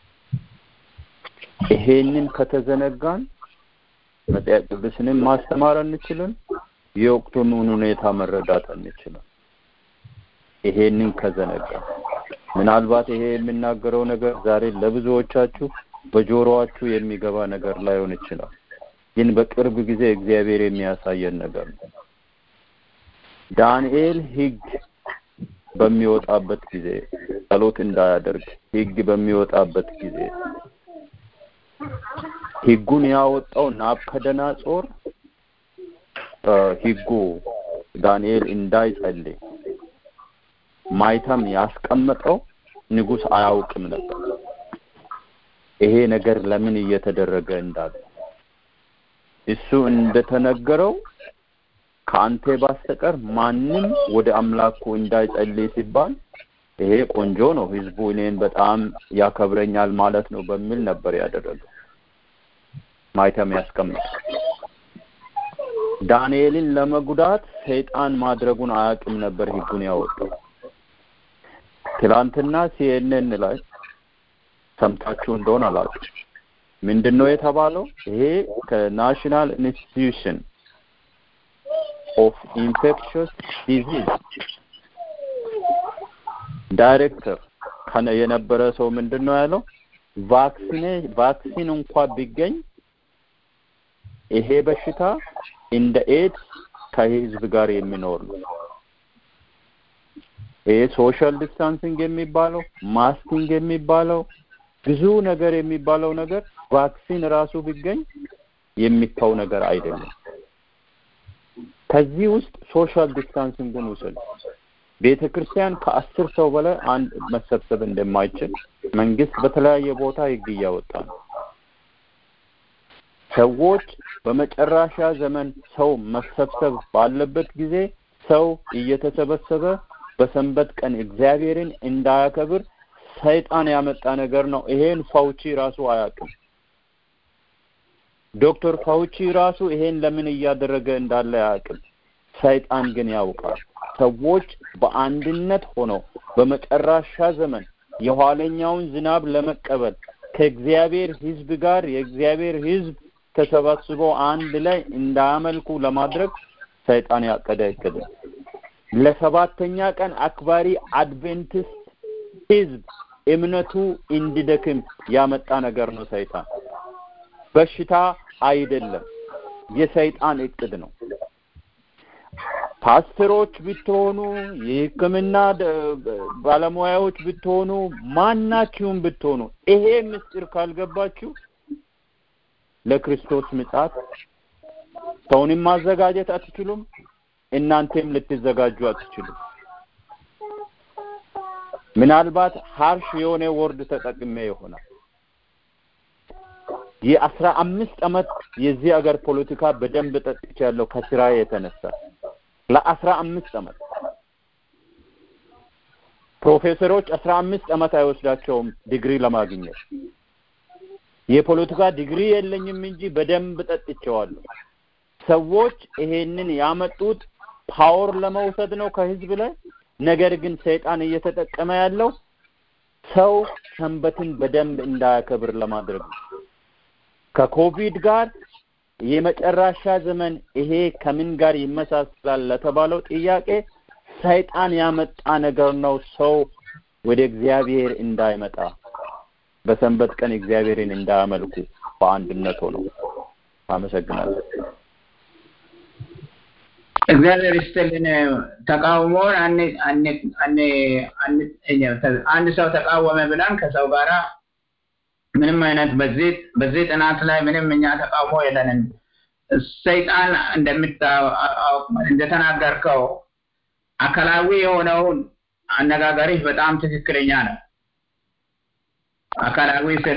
F: ይሄንን ከተዘነጋን መጽሐፍ ቅዱስንም ማስተማር አንችልም፣ የወቅቱን ሁኔታ መረዳት አንችልም። ይሄንን ከዘነጋ ምናልባት ይሄ የሚናገረው ነገር ዛሬ ለብዙዎቻችሁ በጆሮአችሁ የሚገባ ነገር ላይሆን ይችላል። ግን በቅርብ ጊዜ እግዚአብሔር የሚያሳየን ነገር ነው። ዳንኤል ሕግ በሚወጣበት ጊዜ ጸሎት እንዳያደርግ ሕግ በሚወጣበት ጊዜ ሕጉን ያወጣው ናቡከደነጾር ሕጉ ዳንኤል እንዳይጸልይ ማይተም ያስቀመጠው ንጉስ አያውቅም ነበር። ይሄ ነገር ለምን እየተደረገ እንዳለ እሱ እንደተነገረው ከአንተ ባስተቀር ማንም ወደ አምላኩ እንዳይጸልይ ሲባል ይሄ ቆንጆ ነው፣ ህዝቡ እኔን በጣም ያከብረኛል ማለት ነው በሚል ነበር ያደረገው። ማይተም ያስቀምጥ ዳንኤልን ለመጉዳት ሰይጣን ማድረጉን አያውቅም ነበር ህጉን ያወጣው። ትላንትና ሲኤንኤን ላይ ሰምታችሁ እንደሆነ አላውቅም። ምንድን ነው የተባለው? ይሄ ከናሽናል ኢንስቲትዩሽን ኦፍ ኢንፌክሽስ ዲዚዝ ዳይሬክተር ከነ የነበረ ሰው ምንድን ነው ያለው? ቫክሲኔ ቫክሲን እንኳ ቢገኝ ይሄ በሽታ እንደ ኤድስ ከህዝብ ጋር የሚኖር ነው። ይሄ ሶሻል ዲስታንሲንግ የሚባለው ማስኪንግ የሚባለው ብዙ ነገር የሚባለው ነገር ቫክሲን ራሱ ቢገኝ የሚተው ነገር አይደለም። ከዚህ ውስጥ ሶሻል ዲስታንሲንግን ውሰድ። ቤተ ክርስቲያን ከአስር ሰው በላይ አንድ መሰብሰብ እንደማይችል መንግስት በተለያየ ቦታ ህግ እያወጣ ነው። ሰዎች በመጨረሻ ዘመን ሰው መሰብሰብ ባለበት ጊዜ ሰው እየተሰበሰበ በሰንበት ቀን እግዚአብሔርን እንዳያከብር ሰይጣን ያመጣ ነገር ነው። ይሄን ፋውቺ ራሱ አያውቅም። ዶክተር ፋውቺ ራሱ ይሄን ለምን እያደረገ እንዳለ አያውቅም። ሰይጣን ግን ያውቃል። ሰዎች በአንድነት ሆነው በመጨረሻ ዘመን የኋለኛውን ዝናብ ለመቀበል ከእግዚአብሔር ህዝብ ጋር የእግዚአብሔር ህዝብ ተሰባስበው አንድ ላይ እንዳያመልኩ ለማድረግ ሰይጣን ያቀደ እቅድ ለሰባተኛ ቀን አክባሪ አድቬንቲስት ህዝብ እምነቱ እንዲደክም ያመጣ ነገር ነው። ሰይጣን በሽታ አይደለም፣ የሰይጣን እቅድ ነው። ፓስተሮች ብትሆኑ፣ የሕክምና ባለሙያዎች ብትሆኑ፣ ማናችሁም ብትሆኑ ይሄ ምስጢር ካልገባችሁ ለክርስቶስ ምጽአት ሰውንም ማዘጋጀት አትችሉም። እናንተም ልትዘጋጁ አትችሉም። ምናልባት ሀርሽ የሆነ ወርድ ተጠቅሜ ይሆናል። የአስራ አምስት አመት የዚህ ሀገር ፖለቲካ በደንብ ጠጥቻለሁ ከስራ የተነሳ ለአስራ አምስት አመት ፕሮፌሰሮች አስራ አምስት አመት አይወስዳቸውም ዲግሪ ለማግኘት የፖለቲካ ዲግሪ የለኝም እንጂ በደንብ ጠጥቼዋለሁ። ሰዎች ይሄንን ያመጡት ፓወር ለመውሰድ ነው ከህዝብ ላይ። ነገር ግን ሰይጣን እየተጠቀመ ያለው ሰው ሰንበትን በደንብ እንዳያከብር ለማድረግ ነው። ከኮቪድ ጋር የመጨረሻ ዘመን ይሄ ከምን ጋር ይመሳሰላል ለተባለው ጥያቄ ሰይጣን ያመጣ ነገር ነው። ሰው ወደ እግዚአብሔር እንዳይመጣ በሰንበት ቀን እግዚአብሔርን እንዳያመልኩ በአንድነት ሆነው። አመሰግናለሁ።
B: እግዚአብሔር ይስጥልን። ተቃውሞን አንድ ሰው ተቃወመ ብለን ከሰው ጋራ ምንም አይነት በዚህ በዚህ ጥናት ላይ ምንም እኛ ተቃውሞ የለንም። ሰይጣን እንደተናገርከው አካላዊ የሆነውን አነጋገርህ በጣም ትክክለኛ ነው። አካላዊ ስለ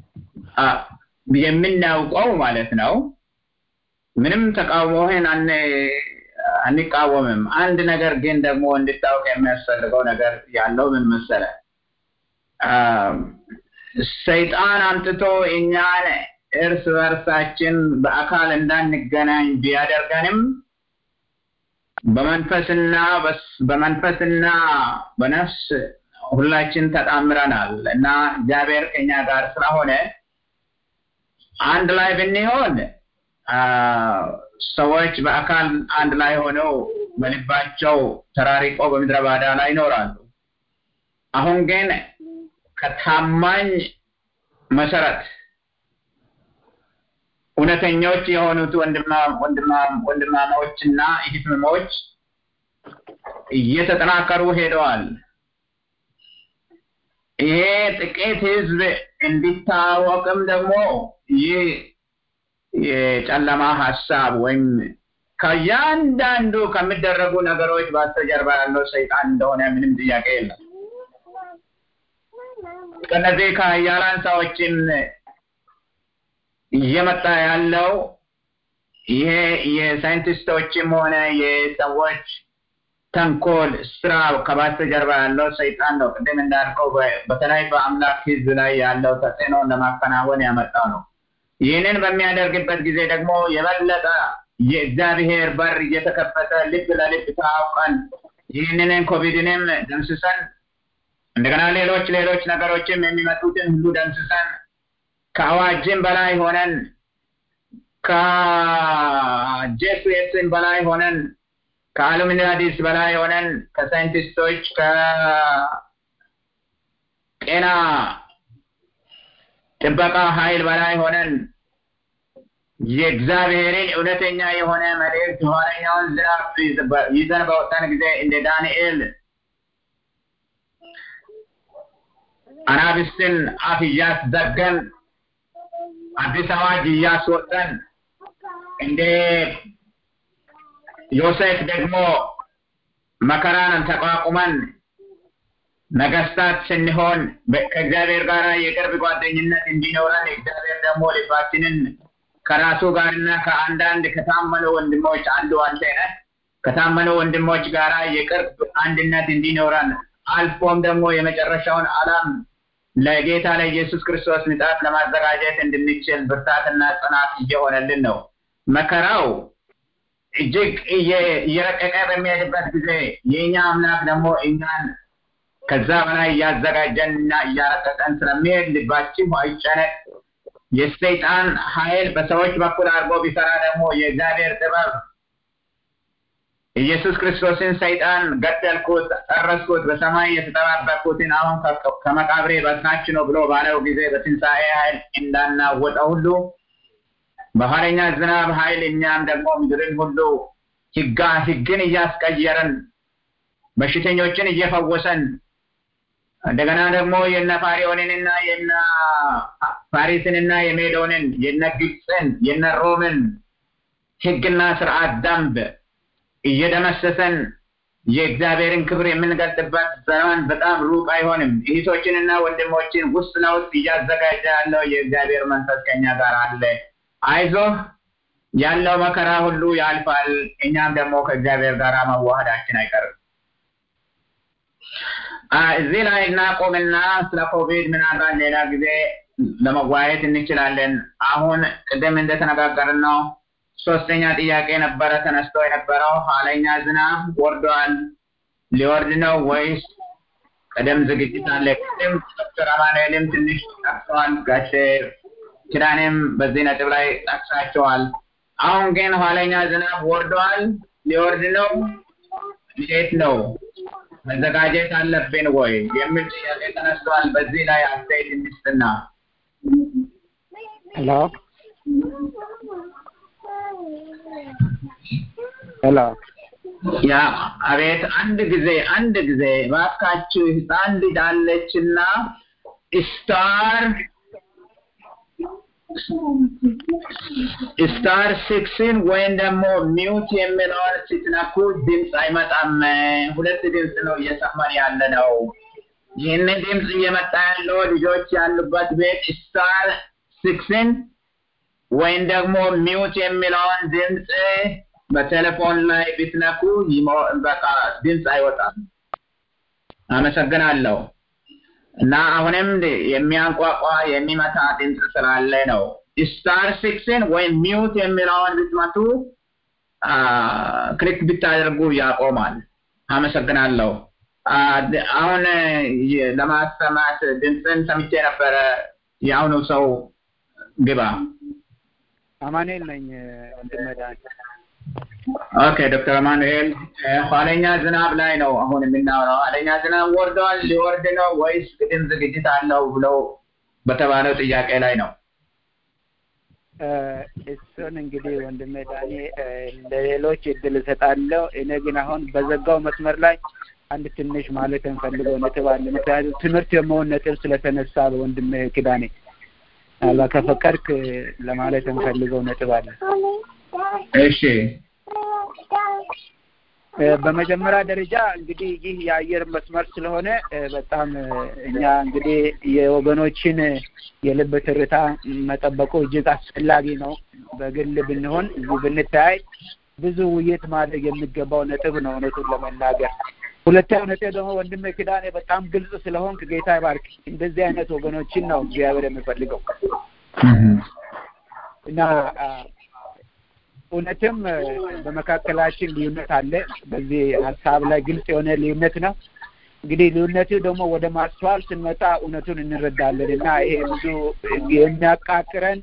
B: የምናውቀው ማለት ነው። ምንም ተቃውሞህን አንቃወምም። አንድ ነገር ግን ደግሞ እንድታውቅ የሚያስፈልገው ነገር ያለው ምን መሰለ? ሰይጣን አምጥቶ እኛን እርስ በርሳችን በአካል እንዳንገናኝ ቢያደርገንም በመንፈስና በመንፈስና በነፍስ ሁላችን ተጣምረናል እና እግዚአብሔር ከኛ ጋር ስለሆነ አንድ ላይ ብንሆን ሰዎች በአካል አንድ ላይ ሆነው በልባቸው ተራሪቆ በምድረ ባዳ ላይ ይኖራሉ። አሁን ግን ከታማኝ መሰረት እውነተኞች የሆኑት ወንድማማዎችና እህትማማቾች እየተጠናከሩ ሄደዋል። ይሄ ጥቂት ህዝብ እንዲታወቅም ደግሞ ይህ የጨለማ ሀሳብ ወይም ከእያንዳንዱ ከሚደረጉ ነገሮች በስተጀርባ ያለው ሰይጣን እንደሆነ ምንም ጥያቄ የለም። ከነዚህ ከሀያላን ሰዎችም እየመጣ ያለው ይሄ የሳይንቲስቶችም ሆነ የሰዎች ተንኮል ስራ ከበስተጀርባ ያለው ሰይጣን ነው። ቅድም እንዳልከው በተለይ በአምላክ ህዝብ ላይ ያለው ተጽዕኖ ለማከናወን ያመጣው ነው። ይህንን በሚያደርግበት ጊዜ ደግሞ የበለጠ የእግዚአብሔር በር እየተከፈተ ልብ ለልብ ታውቀን ይህንን ኮቪድንም ደምስሰን እንደገና ሌሎች ሌሎች ነገሮችም የሚመጡትን ሁሉ ደምስሰን ከአዋጅም በላይ ሆነን ከጄሱስም በላይ ሆነን ከአሉሚናዲስ በላይ ሆነን ከሳይንቲስቶች ከጤና ጥበቃ ኃይል በላይ ሆነን የእግዚአብሔርን እውነተኛ የሆነ መልእክት የኋለኛውን ዝናብ ይዘን በወጣን ጊዜ እንደ ዳንኤል አናብስትን አፍ እያስዘገን አዲስ አዋጅ እያስወጠን እንደ ዮሴፍ ደግሞ መከራን ተቋቁመን ነገስታት ስንሆን ከእግዚአብሔር ጋር የቅርብ ጓደኝነት እንዲኖረን እግዚአብሔር ደግሞ ልባችንን ከራሱ ጋርና ከአንዳንድ ከታመኑ ወንድሞች አንዱ አንተ ነህ ከታመኑ ወንድሞች ጋር የቅርብ አንድነት እንዲኖረን አልፎም ደግሞ የመጨረሻውን ዓለም ለጌታ ለኢየሱስ ክርስቶስ ምጣት ለማዘጋጀት እንድንችል ብርታትና ጽናት እየሆነልን ነው። መከራው እጅግ እየረቀቀ በሚሄድበት ጊዜ የእኛ አምላክ ደግሞ እኛን ከዛ በላይ እያዘጋጀን እና እያረቀቀን ስለሚሄድ ልባችን አይጨነቅ። የሰይጣን ኃይል በሰዎች በኩል አድርጎ ቢሰራ ደግሞ የእግዚአብሔር ጥበብ ኢየሱስ ክርስቶስን ሰይጣን ገደልኩት፣ ጨረስኩት፣ በሰማይ የተጠባበቅኩትን አሁን ከመቃብሬ በታች ነው ብሎ ባለው ጊዜ በትንሣኤ ኃይል እንዳናወጠው ሁሉ በኋለኛ ዝናብ ኃይል እኛም ደግሞ ምድርን ሁሉ ህጋ ህግን እያስቀየረን በሽተኞችን እየፈወሰን እንደገና ደግሞ የነ ፋሪዮንንና የነ ፋሪስንና የሜዶንን የነ ግብፅን የነ ሮምን ህግና ስርዓት ደንብ እየደመሰሰን የእግዚአብሔርን ክብር የምንገልጥበት ዘመን በጣም ሩቅ አይሆንም። እህቶችንና ወንድሞችን ውስጥ ለውስጥ እያዘጋጀ ያለው የእግዚአብሔር መንፈስ ከኛ ጋር አለ። አይዞህ፣ ያለው መከራ ሁሉ ያልፋል። እኛም ደግሞ ከእግዚአብሔር ጋር መዋሃዳችን አይቀርም። እዚህ ላይ እናቆምና ስለ ኮቪድ ምናልባት ሌላ ጊዜ ለመወያየት እንችላለን። አሁን ቅድም እንደተነጋገርን ነው ሶስተኛ ጥያቄ ነበረ ተነስቶ የነበረው ኋለኛ ዝናብ ወርዷል፣ ሊወርድ ነው ወይስ ቅድም ዝግጅት አለ? ቅድም ዶክተር አማኑኤልም ትንሽ ጠቅሰዋል፣ ጋሼ ኪዳኔም በዚህ ነጥብ ላይ ጠቅሳቸዋል። አሁን ግን ኋለኛ ዝናብ ወርዷል፣ ሊወርድ ነው። እንዴት ነው መዘጋጀት አለብን ወይ የሚል ጥያቄ ተነስቷል። በዚህ ላይ አስተያየት እንስጥና
E: ሄሎ ሄሎ
B: ያ አቤት፣ አንድ ጊዜ አንድ ጊዜ እባካችሁ ህፃን ልጅ አለችና ስታር ስታር ሲክስን ወይም ደግሞ ሚውት የሚለውን ስትነኩ ድምፅ አይመጣም። ሁለት ድምፅ ነው እየሰማን ያለ ነው። ይህንን ድምፅ እየመጣ ያለው ልጆች ያሉበት ቤት ስታር ሲክስን ወይም ደግሞ ሚውት የሚለውን ድምፅ በቴሌፎን ላይ ብትነኩ በቃ ድምፅ አይወጣም። አመሰግናለሁ። እና አሁንም የሚያንቋቋ የሚመታ ድምፅ ስላለ ነው። ስታር ሲክስን ወይም ሚውት የሚለውን ብትመቱ ክሊክ ብታደርጉ ያቆማል። አመሰግናለሁ። አሁን ለማሰማት ድምፅን ሰምቼ ነበረ። የአሁኑ ሰው ግባ።
E: አማኑኤል ነኝ ወንድም ዳን
B: ኦኬ ዶክተር አማኑኤል ኋለኛ ዝናብ ላይ ነው አሁን የምናወራው። ኋለኛ ዝናብ ወርዷል፣ ሊወርድ ነው ወይስ ቅድም ዝግጅት አለው ብለው በተባለው ጥያቄ ላይ ነው።
E: እሱን እንግዲህ ወንድሜ ዳኒ ለሌሎች እድል እሰጣለሁ። እኔ ግን አሁን በዘጋው መስመር ላይ አንድ ትንሽ ማለት እንፈልገው ነጥብ አለ። ምክንያቱም ትምህርት የመሆን ነጥብ ስለተነሳ በወንድሜ ኪዳኔ ምናልባት ከፈቀድክ ለማለት እንፈልገው ነጥብ አለ።
B: እሺ
E: በመጀመሪያ ደረጃ እንግዲህ ይህ የአየር መስመር ስለሆነ በጣም እኛ እንግዲህ የወገኖችን የልብ ትርታ መጠበቁ እጅግ አስፈላጊ ነው። በግል ብንሆን እዚህ ብንተያይ ብዙ ውይይት ማድረግ የሚገባው ነጥብ ነው እውነቱን ለመናገር። ሁለተኛው ነጥብ ደግሞ ወንድሜ ኪዳኔ በጣም ግልጽ ስለሆንክ ጌታ ይባርክ። እንደዚህ አይነት ወገኖችን ነው እግዚአብሔር የሚፈልገው እና እውነትም በመካከላችን ልዩነት አለ። በዚህ ሀሳብ ላይ ግልጽ የሆነ ልዩነት ነው። እንግዲህ ልዩነቱ ደግሞ ወደ ማስተዋል ስንመጣ እውነቱን እንረዳለን እና ይሄ ብዙ የሚያቃቅረን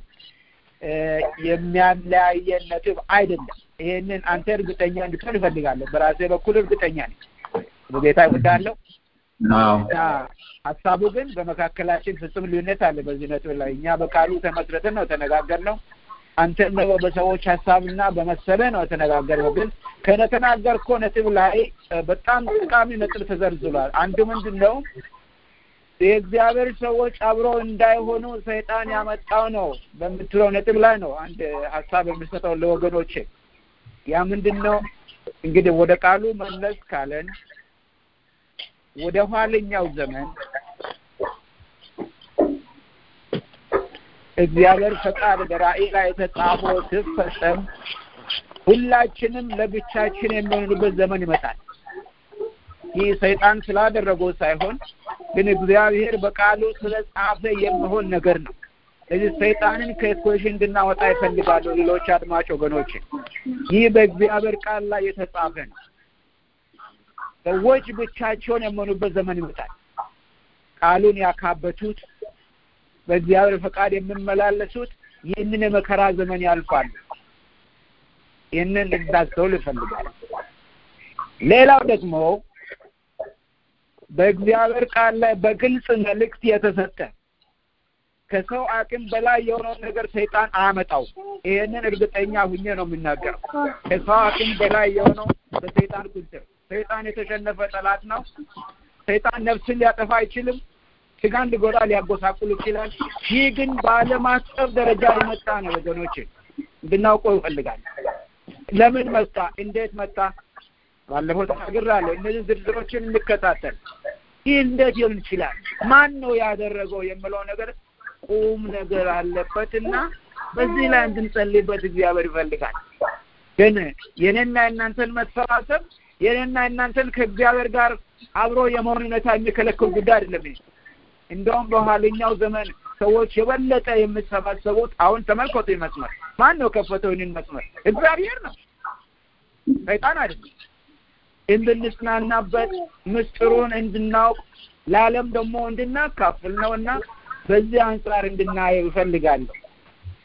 E: የሚያለያየን ነጥብ አይደለም። ይሄንን አንተ እርግጠኛ እንድትሆን እፈልጋለሁ። በራሴ በኩል እርግጠኛ ነኝ። በጌታ እወዳለሁ። እና ሀሳቡ ግን በመካከላችን ፍጹም ልዩነት አለ በዚህ ነጥብ ላይ እኛ በቃሉ ተመስረተን ነው ተነጋገርነው። አንተ ደግሞ በሰዎች ሀሳብና በመሰለ ነው የተነጋገርነው። ግን ከተናገርከው ነጥብ ላይ በጣም ጠቃሚ ነጥብ ተዘርዝሯል። አንዱ ምንድን ነው የእግዚአብሔር ሰዎች አብሮ እንዳይሆኑ ሰይጣን ያመጣው ነው በምትለው ነጥብ ላይ ነው አንድ ሀሳብ የምሰጠው ለወገኖቼ። ያ ምንድን ነው እንግዲህ ወደ ቃሉ መለስ ካለን ወደ ኋለኛው ዘመን እግዚአብሔር ፈቃድ በራእይ ላይ የተጻፈው ሲፈጸም ሁላችንም ለብቻችን የሚሆንበት ዘመን ይመጣል። ይህ ሰይጣን ስላደረገው ሳይሆን ግን እግዚአብሔር በቃሉ ስለጻፈ የሚሆን ነገር ነው። ስለዚህ ሰይጣንን ከኢኩዌሽን እንድናወጣ ይፈልጋሉ። ሌሎች አድማጭ ወገኖች፣ ይህ በእግዚአብሔር ቃል ላይ የተጻፈ ነው። ሰዎች ብቻቸውን የሚሆኑበት ዘመን ይመጣል። ቃሉን ያካበቱት በእግዚአብሔር ፈቃድ የሚመላለሱት ይህንን የመከራ ዘመን ያልፋሉ። ይህንን እንድናስተውል ይፈልጋል። ሌላው ደግሞ በእግዚአብሔር ቃል ላይ በግልጽ መልእክት የተሰጠ ከሰው አቅም በላይ የሆነውን ነገር ሰይጣን አያመጣው። ይሄንን እርግጠኛ ሁኜ ነው የምናገረው። ከሰው አቅም በላይ የሆነው በሰይጣን ቁጥር ሰይጣን የተሸነፈ ጠላት ነው። ሰይጣን ነፍስን ሊያጠፋ አይችልም። ስጋን ሊጎዳ ሊያጎሳቁል ይችላል። ይህ ግን በዓለም አቀፍ ደረጃ የመጣ ነው ወገኖች፣ እንድናውቀው ይፈልጋል። ለምን መጣ? እንዴት መጣ? ባለፈው ተናግሬያለሁ። እነዚህ ዝርዝሮችን እንከታተል። ይህ እንዴት ሊሆን ይችላል? ማን ነው ያደረገው የሚለው ነገር ቁም ነገር አለበት እና በዚህ ላይ እንድንጸልይበት እግዚአብሔር ይፈልጋል። ግን የኔና የእናንተን መሰባሰብ የኔና የእናንተን ከእግዚአብሔር ጋር አብሮ የመሆን ሁኔታ የሚከለክል ጉዳይ አይደለም። እንደውም በኋለኛው ዘመን ሰዎች የበለጠ የሚሰባሰቡት አሁን ተመልከቱ። መስመር ማን ነው ከፈተው? ይህንን መስመር እግዚአብሔር ነው፣ ሰይጣን አይደለም። እንድንጽናናበት ምስጢሩን እንድናውቅ ለዓለም ደግሞ እንድናካፍል ነው እና በዚህ አንጻር እንድናየው ይፈልጋለሁ።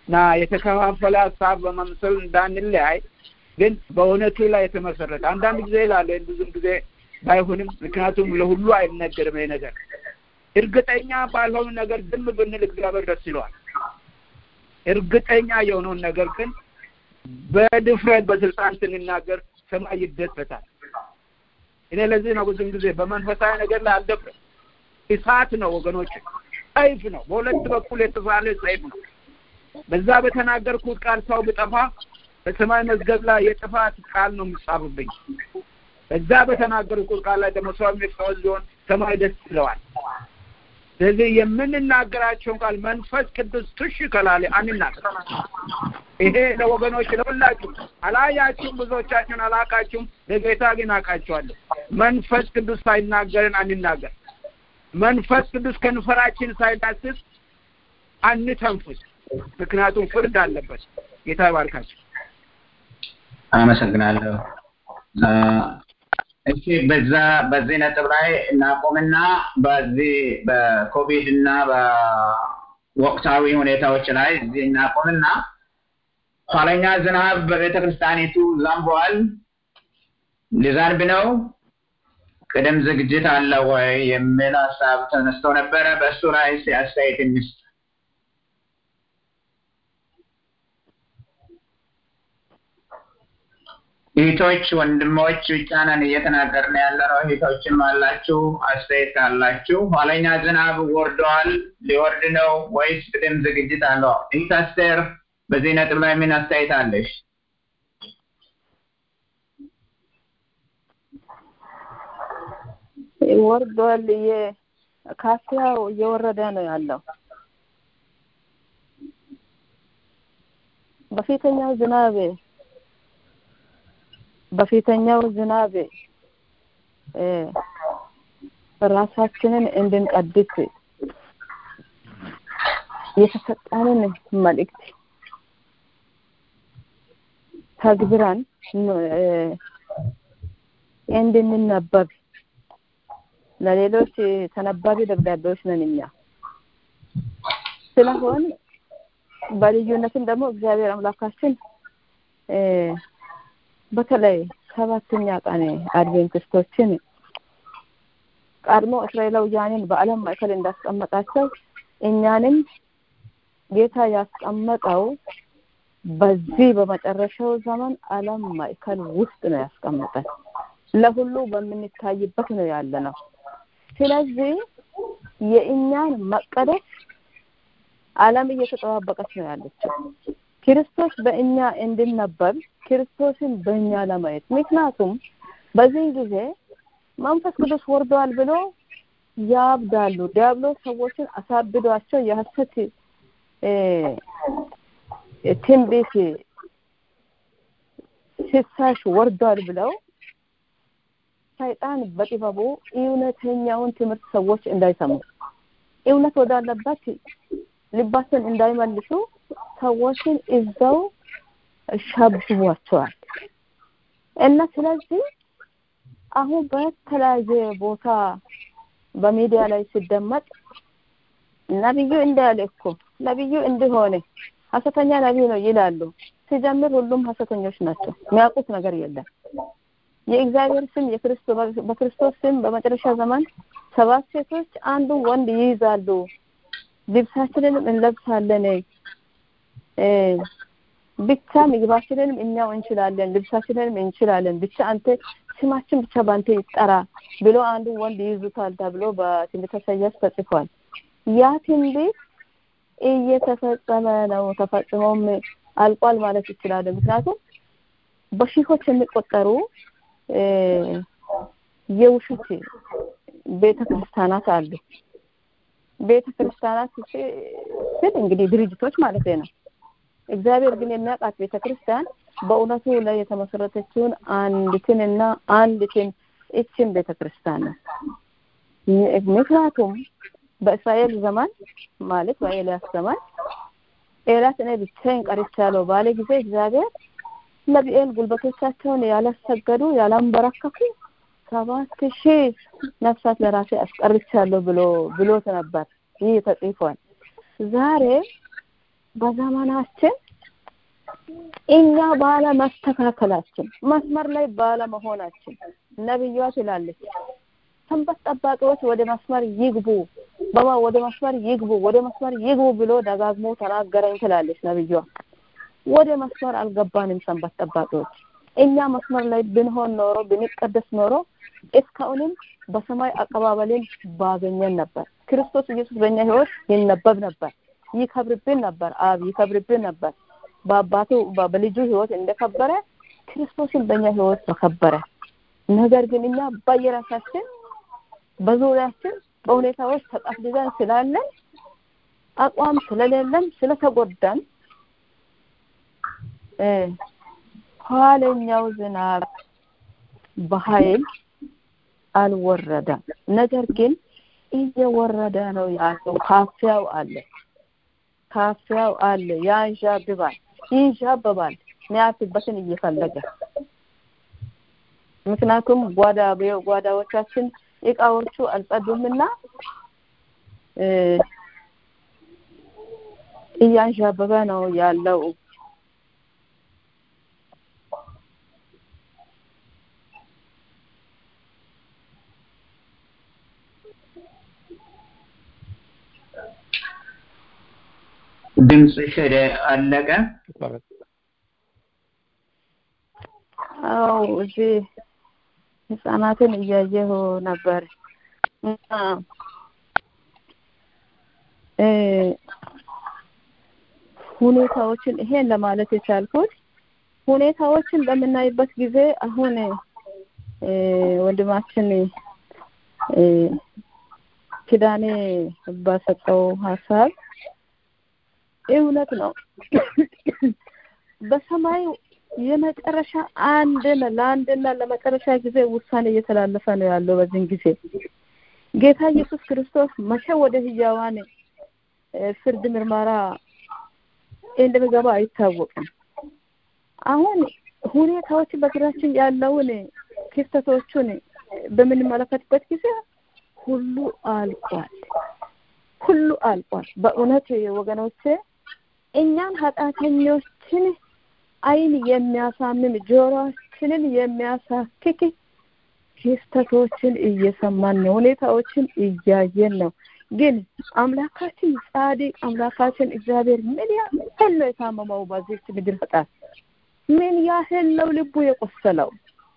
E: እና የተከፋፈለ ሀሳብ በመምሰል እንዳንለያይ ግን በእውነቱ ላይ የተመሰረተ አንዳንድ ጊዜ ይላለ ብዙም ጊዜ ባይሆንም ምክንያቱም ለሁሉ አይነገርም ይሄ ነገር እርግጠኛ ባልሆኑ ነገር ዝም ብንል እግዚአብሔር ደስ ይለዋል እርግጠኛ የሆነውን ነገር ግን በድፍረት በስልጣን ስንናገር ሰማይ ይደሰታል እኔ ለዚህ ነው ብዙም ጊዜ በመንፈሳዊ ነገር ላይ አልደፍርም እሳት ነው ወገኖች ሰይፍ ነው በሁለት በኩል የተሳለ ሰይፍ ነው በዛ በተናገርኩት ቃል ሰው ብጠፋ በሰማይ መዝገብ ላይ የጥፋት ቃል ነው የሚጻፍብኝ በዛ በተናገርኩት ቃል ላይ ደግሞ ሰው የሚፈወስ ሊሆን ሰማይ ደስ ይለዋል ስለዚህ የምንናገራቸውን ቃል መንፈስ ቅዱስ ትሽ ከላለ አንናገር ይሄ ለወገኖች ለሁላችሁ አላያችሁም ብዙዎቻችሁን አላቃችሁም ለጌታ ግን አውቃችኋለሁ መንፈስ ቅዱስ ሳይናገርን አንናገር መንፈስ ቅዱስ ከንፈራችን ሳይዳስስ አንተንፍስ ምክንያቱም ፍርድ አለበት ጌታ ይባርካችሁ
B: አመሰግናለሁ እሺ በዛ በዚህ ነጥብ ላይ እናቆምና በዚህ በኮቪድ እና በወቅታዊ ሁኔታዎች ላይ እዚህ እናቆምና ኋለኛ ዝናብ በቤተ ክርስቲያኒቱ ዘንቧል ሊዘንብ ነው ቅድም ዝግጅት አለ ወይ የሚል ሀሳብ ተነስቶ ነበረ በእሱ ላይ አስተያየት እንስጥ እህቶች ወንድሞች ብቻ ነን እየተናገርን ያለ ነው እህቶችም አላችሁ አስተያየት ካላችሁ ኋለኛ ዝናብ ወርደዋል ሊወርድ ነው ወይስ ቅድም ዝግጅት አለው እህት አስቴር በዚህ ነጥብ ላይ ምን አስተያየት አለሽ
D: ወርዷል ካፊያው እየወረደ ነው ያለው በፊተኛው ዝናብ በፊተኛው ዝናብ ራሳችንን እንድንቀድስ የተሰጠንን መልእክት ተግብረን እንድንነበብ ለሌሎች ተነባቢ ደብዳቤዎች ነን እኛ ስለሆን በልዩነትም ደግሞ እግዚአብሔር አምላካችን በተለይ ሰባተኛ ቀን አድቬንቲስቶችን ቀድሞ እስራኤላውያንን በዓለም ማዕከል እንዳስቀመጣቸው እኛንም ጌታ ያስቀመጠው በዚህ በመጨረሻው ዘመን ዓለም ማዕከል ውስጥ ነው ያስቀመጠን። ለሁሉ በምንታይበት ነው ያለ ነው። ስለዚህ የእኛን መቀደስ ዓለም እየተጠባበቀች ነው ያለችው። ክርስቶስ በእኛ እንድነበብ ክርስቶስን በእኛ ለማየት ምክንያቱም በዚህ ጊዜ መንፈስ ቅዱስ ወርዷል ብሎ ያብዳሉ። ዲያብሎስ ሰዎችን አሳብዷቸው የሐሰት ትንቢት ፍሳሽ ወርዷል ብለው ሰይጣን በጥበቡ እውነተኛውን ትምህርት ሰዎች እንዳይሰሙ እውነት ወዳለበት ልባቸውን እንዳይመልሱ ሰዎችን እዛው ሸብቧቸዋል እና ስለዚህ አሁን በተለያየ ቦታ በሚዲያ ላይ ሲደመጥ ነብዩ እንዳለ እኮ ነብዩ እንደሆነ ሀሰተኛ ነቢይ ነው ይላሉ። ሲጀምር ሁሉም ሀሰተኞች ናቸው። የሚያውቁት ነገር የለም። የእግዚአብሔር ስም በክርስቶስ ስም በመጨረሻ ዘመን ሰባት ሴቶች አንዱ ወንድ ይይዛሉ፣ ልብሳችንንም እንለብሳለን፣ ብቻ ምግባችንንም እኛው እንችላለን፣ ልብሳችንንም እንችላለን፣ ብቻ አንተ ስማችን ብቻ በአንተ ይጠራ ብሎ አንዱ ወንድ ይይዙታል ተብሎ በትንቢተ ኢሳይያስ ተጽፏል። ያ ትንቢት እየተፈጸመ ነው። ተፈጽሞም አልቋል ማለት ይችላል። ምክንያቱም በሺዎች የሚቆጠሩ የውሸት ቤተ ክርስቲያናት አሉ። ቤተ ክርስቲያናት ስል እንግዲህ ድርጅቶች ማለት ነው። እግዚአብሔር ግን የሚያውቃት ቤተ ክርስቲያን በእውነቱ ላይ የተመሰረተችውን አንዲትንና አንዲትን እችን ቤተ ክርስቲያን ነው። ምክንያቱም በእስራኤል ዘመን ማለት በኤልያስ ዘመን ኤልያስ እኔ ብቻዬን ቀርቻለሁ ባለ ጊዜ እግዚአብሔር ነቢኤል ጉልበቶቻቸውን ያላሰገዱ ያላንበረከኩ ሰባት ሺህ ነፍሳት ለራሴ አስቀርቻለሁ ብሎ ብሎት ነበር። ይህ ተጽፏል። ዛሬ በዘመናችን እኛ ባለ መስተካከላችን መስመር ላይ ባለ መሆናችን ነብዩዋ ትላለች ሰንበት ጠባቂዎች ወደ መስመር ይግቡ በማ ወደ መስመር ይግቡ ወደ መስመር ይግቡ ብሎ ደጋግሞ ተናገረኝ ትላለች ነብዩዋ ወደ መስመር አልገባንም ሰንበት ጠባቂዎች እኛ መስመር ላይ ብንሆን ኖሮ ብንቀደስ ኖሮ እስካሁንም በሰማይ አቀባበልን ባገኘን ነበር ክርስቶስ ኢየሱስ በእኛ ህይወት ይነበብ ነበር ይከብርብን ነበር አብ ይከብርብን ነበር በአባቱ በልጁ ህይወት እንደከበረ ክርስቶስን በእኛ ህይወት ተከበረ ነገር ግን እኛ በየራሳችን በዙሪያችን በሁኔታዎች ተጠፍልለን ስላለን አቋም ስለሌለን ስለተጎዳን ኋለኛው ዝናብ በኃይል አልወረደም ነገር ግን እየወረደ ነው ያለው ካፊያው አለ ካፊያው አለ ያንዣብባል ይንዣበባል ሚያርፍበትን እየፈለገ ምክንያቱም ጓዳ ጓዳዎቻችን እቃዎቹ አልጸዱምና እያንዣበበ ነው ያለው
B: ድምፅሽ አለቀ
D: አው እዚህ ህጻናትን እያየሁ ነበር ሁኔታዎችን ይሄን ለማለት የቻልኩት ሁኔታዎችን በምናይበት ጊዜ አሁን ወንድማችን ኪዳኔ ባሰጠው ሀሳብ እውነት ነው በሰማይ የመጨረሻ አንድን ለአንድና ለመጨረሻ ጊዜ ውሳኔ እየተላለፈ ነው ያለው በዚህን ጊዜ ጌታ ኢየሱስ ክርስቶስ መቼ ወደ ህያዋን ፍርድ ምርመራ እንደሚገባ አይታወቅም አሁን ሁኔታዎች በግራችን ያለውን ክስተቶቹን በምንመለከትበት ጊዜ ሁሉ አልቋል ሁሉ አልቋል በእውነት ወገኖቼ እኛን ኃጢአተኞችን አይን የሚያሳምም ጆሮአችንን የሚያሳክክ ክስተቶችን እየሰማን ነው ሁኔታዎችን እያየን ነው ግን አምላካችን ጻድቅ አምላካችን እግዚአብሔር ምን ያህል ነው የታመመው በዚች ምድር ኃጢአት ምን ያህል ነው ልቡ የቆሰለው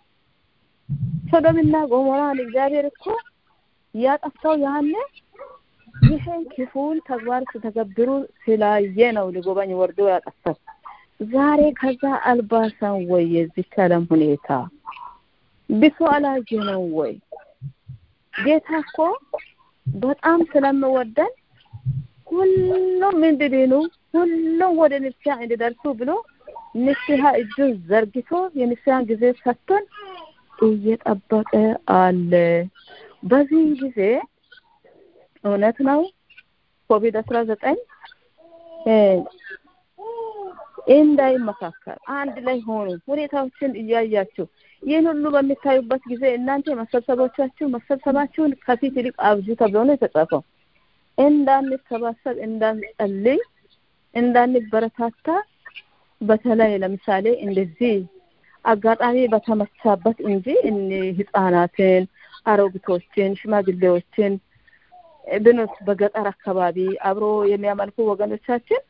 D: ሶዶምና ጎሞራን እግዚአብሔር እኮ ያጠፋው ያለ ይህን ክፉን ተግባር ስተገብሩ ስላየ ነው ሊጎበኝ ወርዶ ያጠፋው ዛሬ ከዛ አልባሰን ወይ የዚህ ዓለም ሁኔታ ብሶ አላየ ነው ወይ ጌታ እኮ በጣም ስለምወደን ሁሉም እንድድኑ ሁሉም ወደ ንስሐ እንዲደርሱ ብሎ ንስሐ እጁን ዘርግቶ የንስሐን ጊዜ ሰጥቶን እየጠበቀ አለ በዚህ ጊዜ እውነት ነው ኮቪድ አስራ ዘጠኝ እንዳይመካከል አንድ ላይ ሆኑ ሁኔታዎችን እያያችሁ ይህን ሁሉ በሚታዩበት ጊዜ እናንተ መሰብሰቦቻችሁ መሰብሰባችሁን ከፊት ይልቅ አብዙ ተብሎ ነው የተጻፈው እንዳንሰባሰብ እንዳንጸልይ እንዳንበረታታ በተለይ ለምሳሌ እንደዚህ አጋጣሚ በተመቻበት እንጂ ህጻናትን አሮጊቶችን ሽማግሌዎችን ብኖት በገጠር አካባቢ አብሮ የሚያመልኩ ወገኖቻችን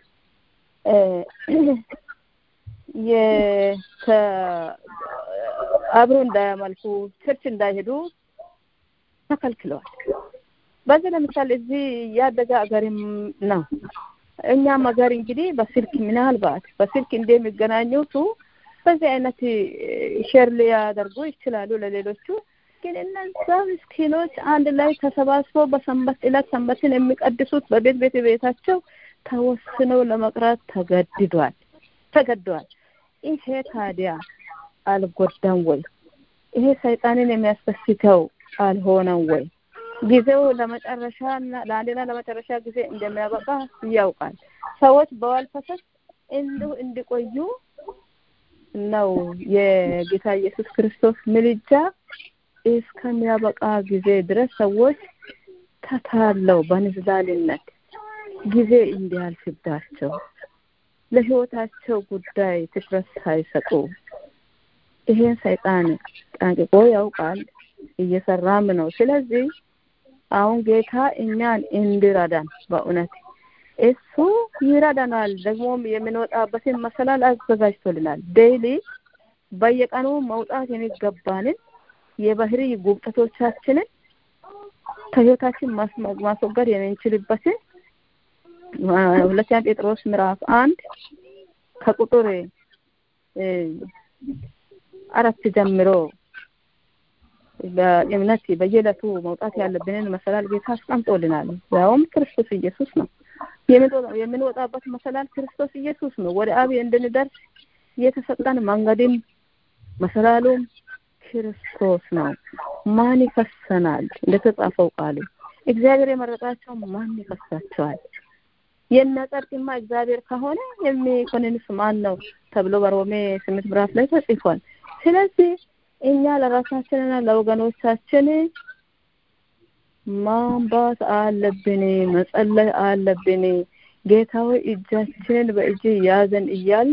D: አብሮ እንዳያመልኩ ቸርች እንዳይሄዱ ተከልክለዋል በዚህ ለምሳሌ እዚህ ያደገ አገርም ነው እኛም ሀገር እንግዲህ በስልክ ምናልባት በስልክ እንደሚገናኙቱ በዚህ አይነት ሼር ሊያደርጉ ይችላሉ ለሌሎቹ ግን እነዛ ምስኪኖች አንድ ላይ ተሰባስበው በሰንበት ዕለት ሰንበትን የሚቀድሱት በቤት ቤት ቤታቸው ተወስነው ለመቅረት ተገድዷል ተገደዋል ይሄ ታዲያ አልጎዳም ወይ ይሄ ሰይጣንን የሚያስደስተው አልሆነም ወይ ጊዜው ለመጨረሻ ለአንድና ለመጨረሻ ጊዜ እንደሚያበቃ ያውቃል ሰዎች በዋልፈሰስ እንዲሁ እንዲቆዩ ነው የጌታ ኢየሱስ ክርስቶስ ምልጃ እስከሚያበቃ ጊዜ ድረስ ሰዎች ተታለው በንዝላልነት ጊዜ እንዲያልፍባቸው ለህይወታቸው ጉዳይ ትኩረት ሳይሰጡ ይሄን ሰይጣን ጠንቅቆ ያውቃል፣ እየሰራም ነው። ስለዚህ አሁን ጌታ እኛን እንዲረዳን በእውነት እሱ ይረዳናል። ደግሞም የምንወጣበትን መሰላል አዘጋጅቶልናል። ዴይሊ በየቀኑ መውጣት የሚገባንን የባህሪ ጉብጠቶቻችንን ከህይወታችን ማስወገድ የምንችልበትን ሁለተኛ ጴጥሮስ ምዕራፍ አንድ ከቁጥር አራት ጀምሮ በእምነት በየዕለቱ መውጣት ያለብንን መሰላል ጌታ አስቀምጦልናል። ያውም ክርስቶስ ኢየሱስ ነው። የምንወጣበት መሰላል ክርስቶስ ኢየሱስ ነው። ወደ አብ እንድንደርስ የተሰጠን መንገድም መሰላሉም ክርስቶስ ነው። ማን ይከሰናል? እንደተጻፈው ቃሉ እግዚአብሔር የመረጣቸው ማን ይከሳቸዋል? የሚያጸድቅማ እግዚአብሔር ከሆነ የሚኮንንስ ማን ነው ተብሎ በሮሜ ስምንት ምዕራፍ ላይ ተጽፏል። ስለዚህ እኛ ለራሳችንና ለወገኖቻችን ማንባት አለብን፣ መጸለይ አለብን። ጌታዊ እጃችንን በእጅ ያዘን እያል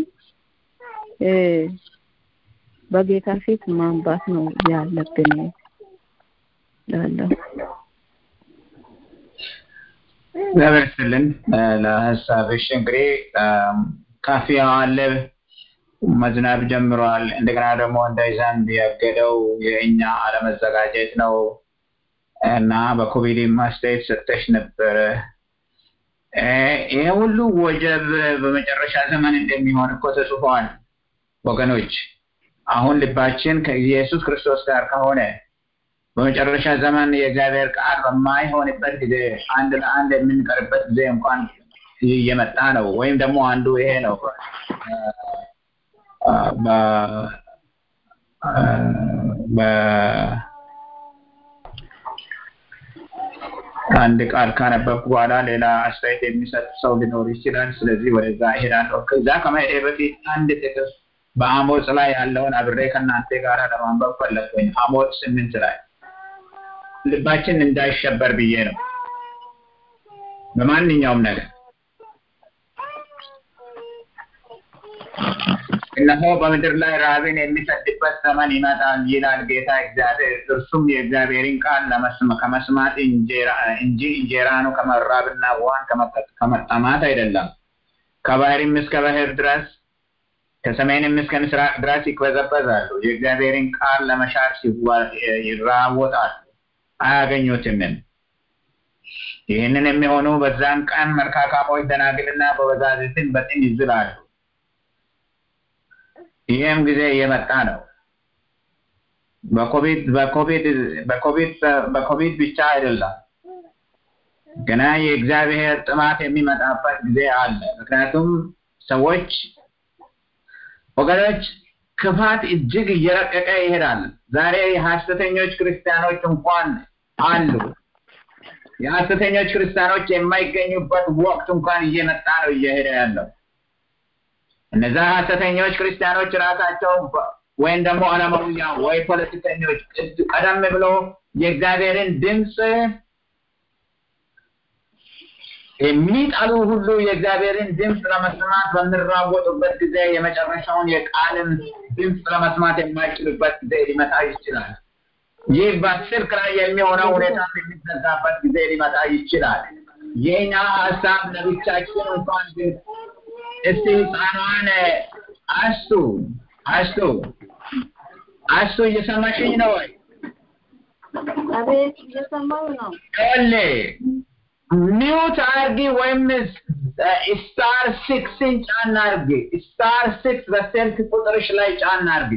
D: በጌታ ፊት ማንባት ነው ያለብን ላለሁ
B: እግዚአብሔር ይስጥልን ለሀሳብሽ። እንግዲህ ካፊያ አለ መዝናብ ጀምሯል። እንደገና ደግሞ እንዳይዘንብ ያገደው የእኛ አለመዘጋጀት ነው እና በኮቪድ ማስተያየት ሰጠሽ ነበረ። ይሄ ሁሉ ወጀብ በመጨረሻ ዘመን እንደሚሆን እኮ ተጽፏል ወገኖች። አሁን ልባችን ከኢየሱስ ክርስቶስ ጋር ከሆነ በመጨረሻ ዘመን የእግዚአብሔር ቃል በማይሆንበት ጊዜ አንድ ለአንድ የምንቀርበት ጊዜ እንኳን እየመጣ ነው። ወይም ደግሞ አንዱ ይሄ ነው አንድ ቃል ካነበብኩ በኋላ ሌላ አስተያየት የሚሰጥ ሰው ሊኖር ይችላል። ስለዚህ ወደዛ እሄዳለሁ። ከዛ ከመሄዴ በፊት አንድ ጥቅስ በአሞጽ ላይ ያለውን አብሬ ከእናንተ ጋር ለማንበብ ፈለግኩኝ። አሞጽ ስምንት ላይ ልባችን እንዳይሸበር ብዬ ነው በማንኛውም ነገር እነሆ በምድር ላይ ራብን የሚሰድበት ዘመን ይመጣል ይላል ጌታ እግዚአብሔር። እርሱም የእግዚአብሔርን ቃል ከመስማት እንጂ እንጀራኑ ከመራብና ውሃን ከመጠማት አይደለም። ከባህርም እስከ ባህር ድረስ ከሰሜንም እስከ ምስራቅ ድረስ ይቅበዘበዛሉ። የእግዚአብሔርን ቃል ለመሻት ይራወጣሉ፣ አያገኙትምም። ይህንን የሚሆኑ በዛን ቀን መልካካሞች ደናግልና በበዛዝትን በጥን ይዝላሉ። ይህም ጊዜ እየመጣ ነው። በኮቪድ በኮቪድ በኮቪድ በኮቪድ ብቻ አይደለም፣ ገና የእግዚአብሔር ጥማት የሚመጣበት ጊዜ አለ። ምክንያቱም ሰዎች ወገኖች ክፋት እጅግ እየረቀቀ ይሄዳል። ዛሬ የሐሰተኞች ክርስቲያኖች እንኳን አሉ። የሐሰተኞች ክርስቲያኖች የማይገኙበት ወቅት እንኳን እየመጣ ነው እየሄደ ያለው። እነዛ ሐሰተኞች ክርስቲያኖች ራሳቸው ወይም ደግሞ ዓለማውያን ወይ ፖለቲከኞች ቀደም ብሎ የእግዚአብሔርን ድምፅ የሚጠሉ ሁሉ የእግዚአብሔርን ድምፅ ለመስማት በሚራወጡበት ጊዜ የመጨረሻውን የቃልን ድምፅ ለመስማት የማይችሉበት ጊዜ ሊመጣ ይችላል። ይህ በስልክ ላይ የሚሆነው ሁኔታ የሚዘጋበት ጊዜ ሊመጣ ይችላል። የኛ ሀሳብ ለብቻችን እንኳን ግን እስቲ ህፃኗን አስቱ አስቱ አስቱ እየሰማሽኝ ነው ወይ?
D: አቤት እየሰማሁ ነው።
B: ይኸውልህ ሚውት አርጊ ወይም ስታር ሲክስን ጫን አርጊ። ስታር ሲክስ በስልክ ቁጥርሽ ላይ ጫን አርጊ።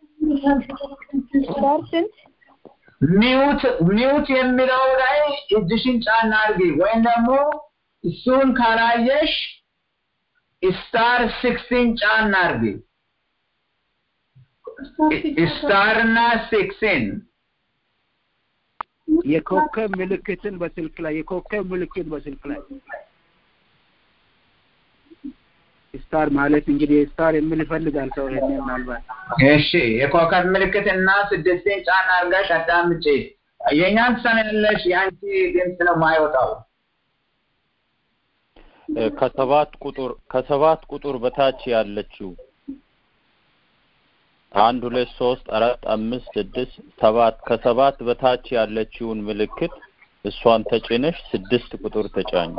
D: ስታር ስንት
B: ሚውት ሚውት የሚለው ላይ እጅሽን ጫን አርጊ ወይም ደግሞ እሱን ካላየሽ ስታር ሲክስን ጫን አርጊ። ስታር እና ሲክስን
E: የኮከብ ምልክትን በስልክ ላይ የኮከብ ምልክት በስልክ ላይ ስታር ማለት እንግዲህ ስታር የሚል ይፈልጋል ሰው ይሄን ምናልባት
B: እሺ የኮከብ ምልክት እና ስድስትን ጫን አርጋሽ አዳምጪ። የእኛን ትሰሚያለሽ፣ የአንቺ ድምፅ ነው የማይወጣው።
F: እ፣ ከሰባት ቁጥር ከሰባት ቁጥር በታች ያለችው አንድ ሁለት ሶስት አራት አምስት ስድስት ሰባት ከሰባት በታች ያለችውን ምልክት እሷን ተጭነሽ ስድስት ቁጥር ተጫኝ።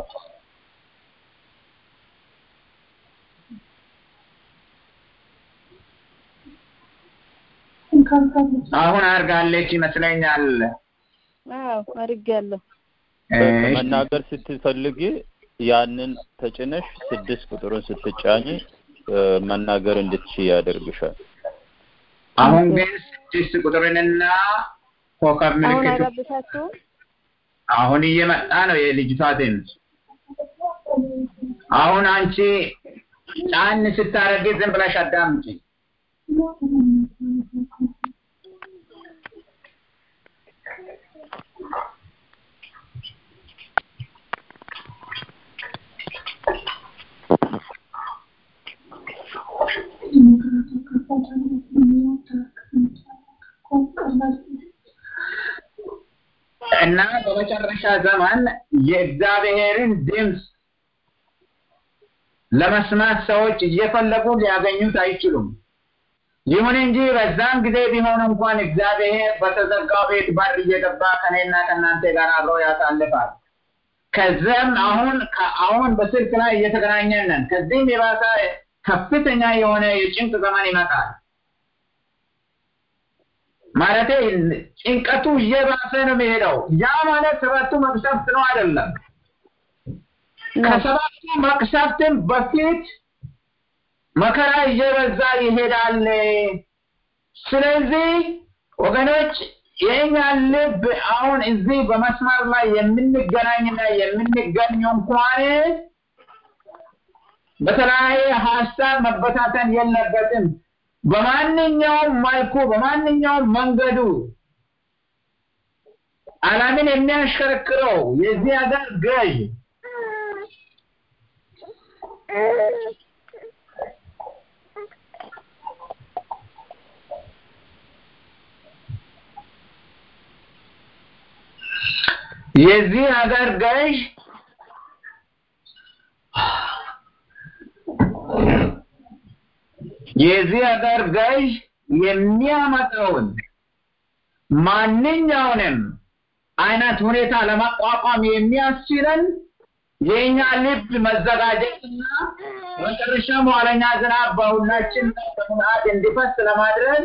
B: አሁን አድርጋለች ይመስለኛል።
D: አዎ አድርጌያለሁ።
B: እሺ።
F: መናገር ስትፈልጊ ያንን ተጭነሽ ስድስት ቁጥሩን ስትጫኝ እ፣ መናገር እንድትችይ ያደርግሻል።
B: አሁን ግን ስድስት ቁጥርንና ኮከብ
D: አሁን
B: ምልክቱ
D: አይረብሻችሁም?
B: አሁን እየመጣ ነው የልጅቷ ድምፅ። አሁን አንቺ ጫን ስታረጊ ዝም ብለሽ አዳምጪ። እና በመጨረሻ ዘመን የእግዚአብሔርን ድምፅ ለመስማት ሰዎች እየፈለጉ ሊያገኙት አይችሉም። ይሁን እንጂ በዛን ጊዜ ቢሆን እንኳን እግዚአብሔር በተዘጋው ቤት በር እየገባ ከኔና ከእናንተ ጋር አብሮ ያሳልፋል። ከዚያም አሁን አሁን በስልክ ላይ እየተገናኘን ነን። ከዚህም የባሰ ከፍተኛ የሆነ የጭንቅ ዘመን ይመጣል። ማለቴ ጭንቀቱ እየባሰ ነው የሚሄደው። ያ ማለት ሰባቱ መቅሰፍት ነው አይደለም። ከሰባቱ መቅሰፍትም በፊት መከራ እየበዛ ይሄዳል። ስለዚህ ወገኖች የእኛ ልብ አሁን እዚህ በመስመር ላይ የምንገናኝና የምንገኝ እንኳን በተለያየ ሀሳብ መበታተን የለበትም። በማንኛውም መልኩ በማንኛውም መንገዱ ዓለምን የሚያሽከረክረው የዚህ ሀገር ገዥ የዚህ ሀገር ገዥ የዚህ ሀገር ገዥ የሚያመጣውን ማንኛውንም አይነት ሁኔታ ለመቋቋም የሚያስችለን የእኛ ልብ መዘጋጀትና መጨረሻም ኋለኛ ዝናብ በሁላችን በሙላት እንዲፈስ ለማድረግ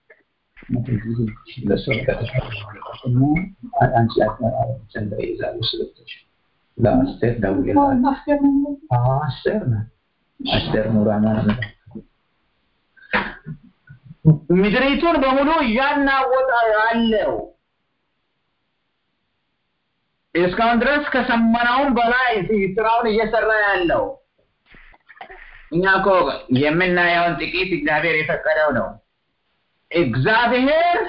B: ለአስቴር ደውዬላት አስቴር ናት አስቴር ሙራማ ነው ምድሪቱን በሙሉ እያናወጠ ያለው እስካሁን ድረስ ከሰማነውም በላይ ስራውን እየሰራ ያለው እኛ እኮ የምናየውን ጥቂት እግዚአብሔር የፈቀደው ነው። እግዚአብሔር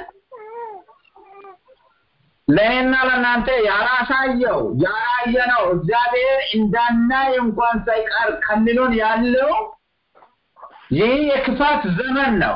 B: ለእኔና ለእናንተ ያላሳየው ያላየነው እግዚአብሔር እንዳናይ እንኳን ሳይቀር ከልሎን ያለው ይህ የክፋት ዘመን ነው።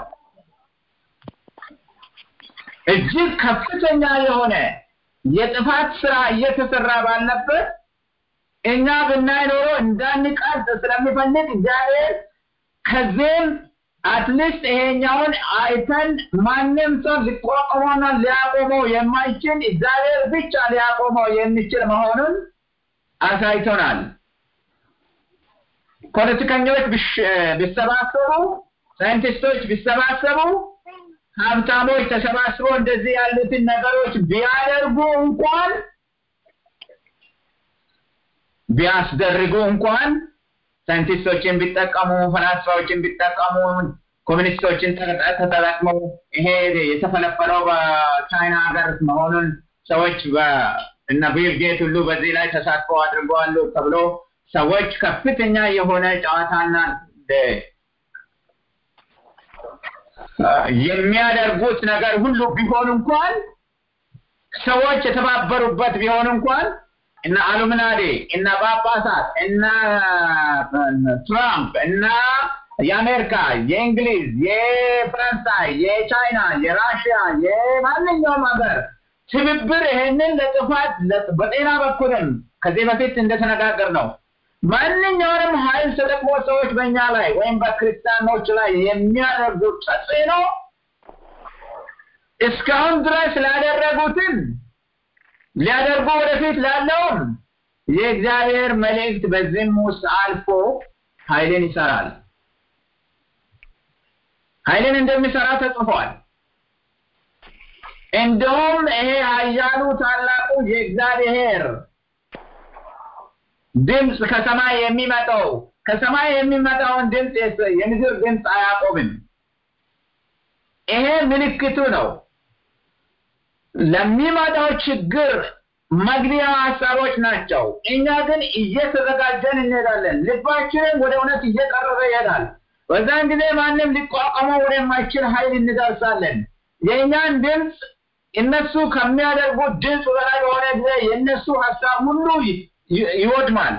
B: እጅግ ከፍተኛ የሆነ የጥፋት ስራ እየተሰራ ባለበት እኛ ብናይ ኖሮ እንዳንቀርጽ ስለሚፈልግ እግዚአብሔር ከዚህም አትሊስት ይሄኛውን አይተን ማንም ሰው ሊቋቋመውና ሊያቆመው የማይችል እግዚአብሔር ብቻ ሊያቆመው የሚችል መሆኑን አሳይቶናል። ፖለቲከኞች ቢሰባሰቡ፣ ሳይንቲስቶች ቢሰባሰቡ፣ ሀብታሞች ተሰባስበው እንደዚህ ያሉትን ነገሮች ቢያደርጉ እንኳን ቢያስደርጉ እንኳን ሳይንቲስቶችን ቢጠቀሙ፣ ፈላስፋዎችን ቢጠቀሙ፣ ኮሚኒስቶችን ተጠቅመው ይሄ የተፈለፈለው በቻይና ሀገር መሆኑን ሰዎች እነ ቢል ጌት ሁሉ በዚህ ላይ ተሳትፎ አድርገዋሉ ተብሎ ሰዎች ከፍተኛ የሆነ ጨዋታና የሚያደርጉት ነገር ሁሉ ቢሆን እንኳን ሰዎች የተባበሩበት ቢሆን እንኳን እነ አሉምናዴ እነ ጳጳሳት እነ ትራምፕ እና የአሜሪካ የእንግሊዝ የፈረንሳይ የቻይና የራሽያ የማንኛውም ሀገር ትብብር ይሄንን ለጥፋት በጤና በኩልም ከዚህ በፊት እንደተነጋገር ነው ማንኛውንም ኃይል ተጠቅሞ ሰዎች በእኛ ላይ ወይም በክርስቲያኖች ላይ የሚያደርጉት ተጽዕኖ እስካሁን ድረስ ላደረጉትን ሊያደርጉ ወደፊት ላለውም የእግዚአብሔር መልእክት በዚህም ውስጥ አልፎ ኃይልን ይሰራል። ኃይልን እንደሚሰራ ተጽፏል። እንደውም ይሄ ኃያሉ ታላቁ የእግዚአብሔር ድምፅ ከሰማይ የሚመጣው ከሰማይ የሚመጣውን ድምፅ የምድር ድምፅ አያቆምም። ይሄ ምልክቱ ነው። ለሚመጣው ችግር መግቢያ ሀሳቦች ናቸው። እኛ ግን እየተዘጋጀን እንሄዳለን። ልባችንም ወደ እውነት እየቀረበ ይሄዳል። በዛን ጊዜ ማንም ሊቋቋመው ወደማይችል ኃይል እንደርሳለን። የእኛን ድምፅ እነሱ ከሚያደርጉት ድምፅ በላይ በሆነ ጊዜ የእነሱ ሀሳብ ሁሉ ይወድማል።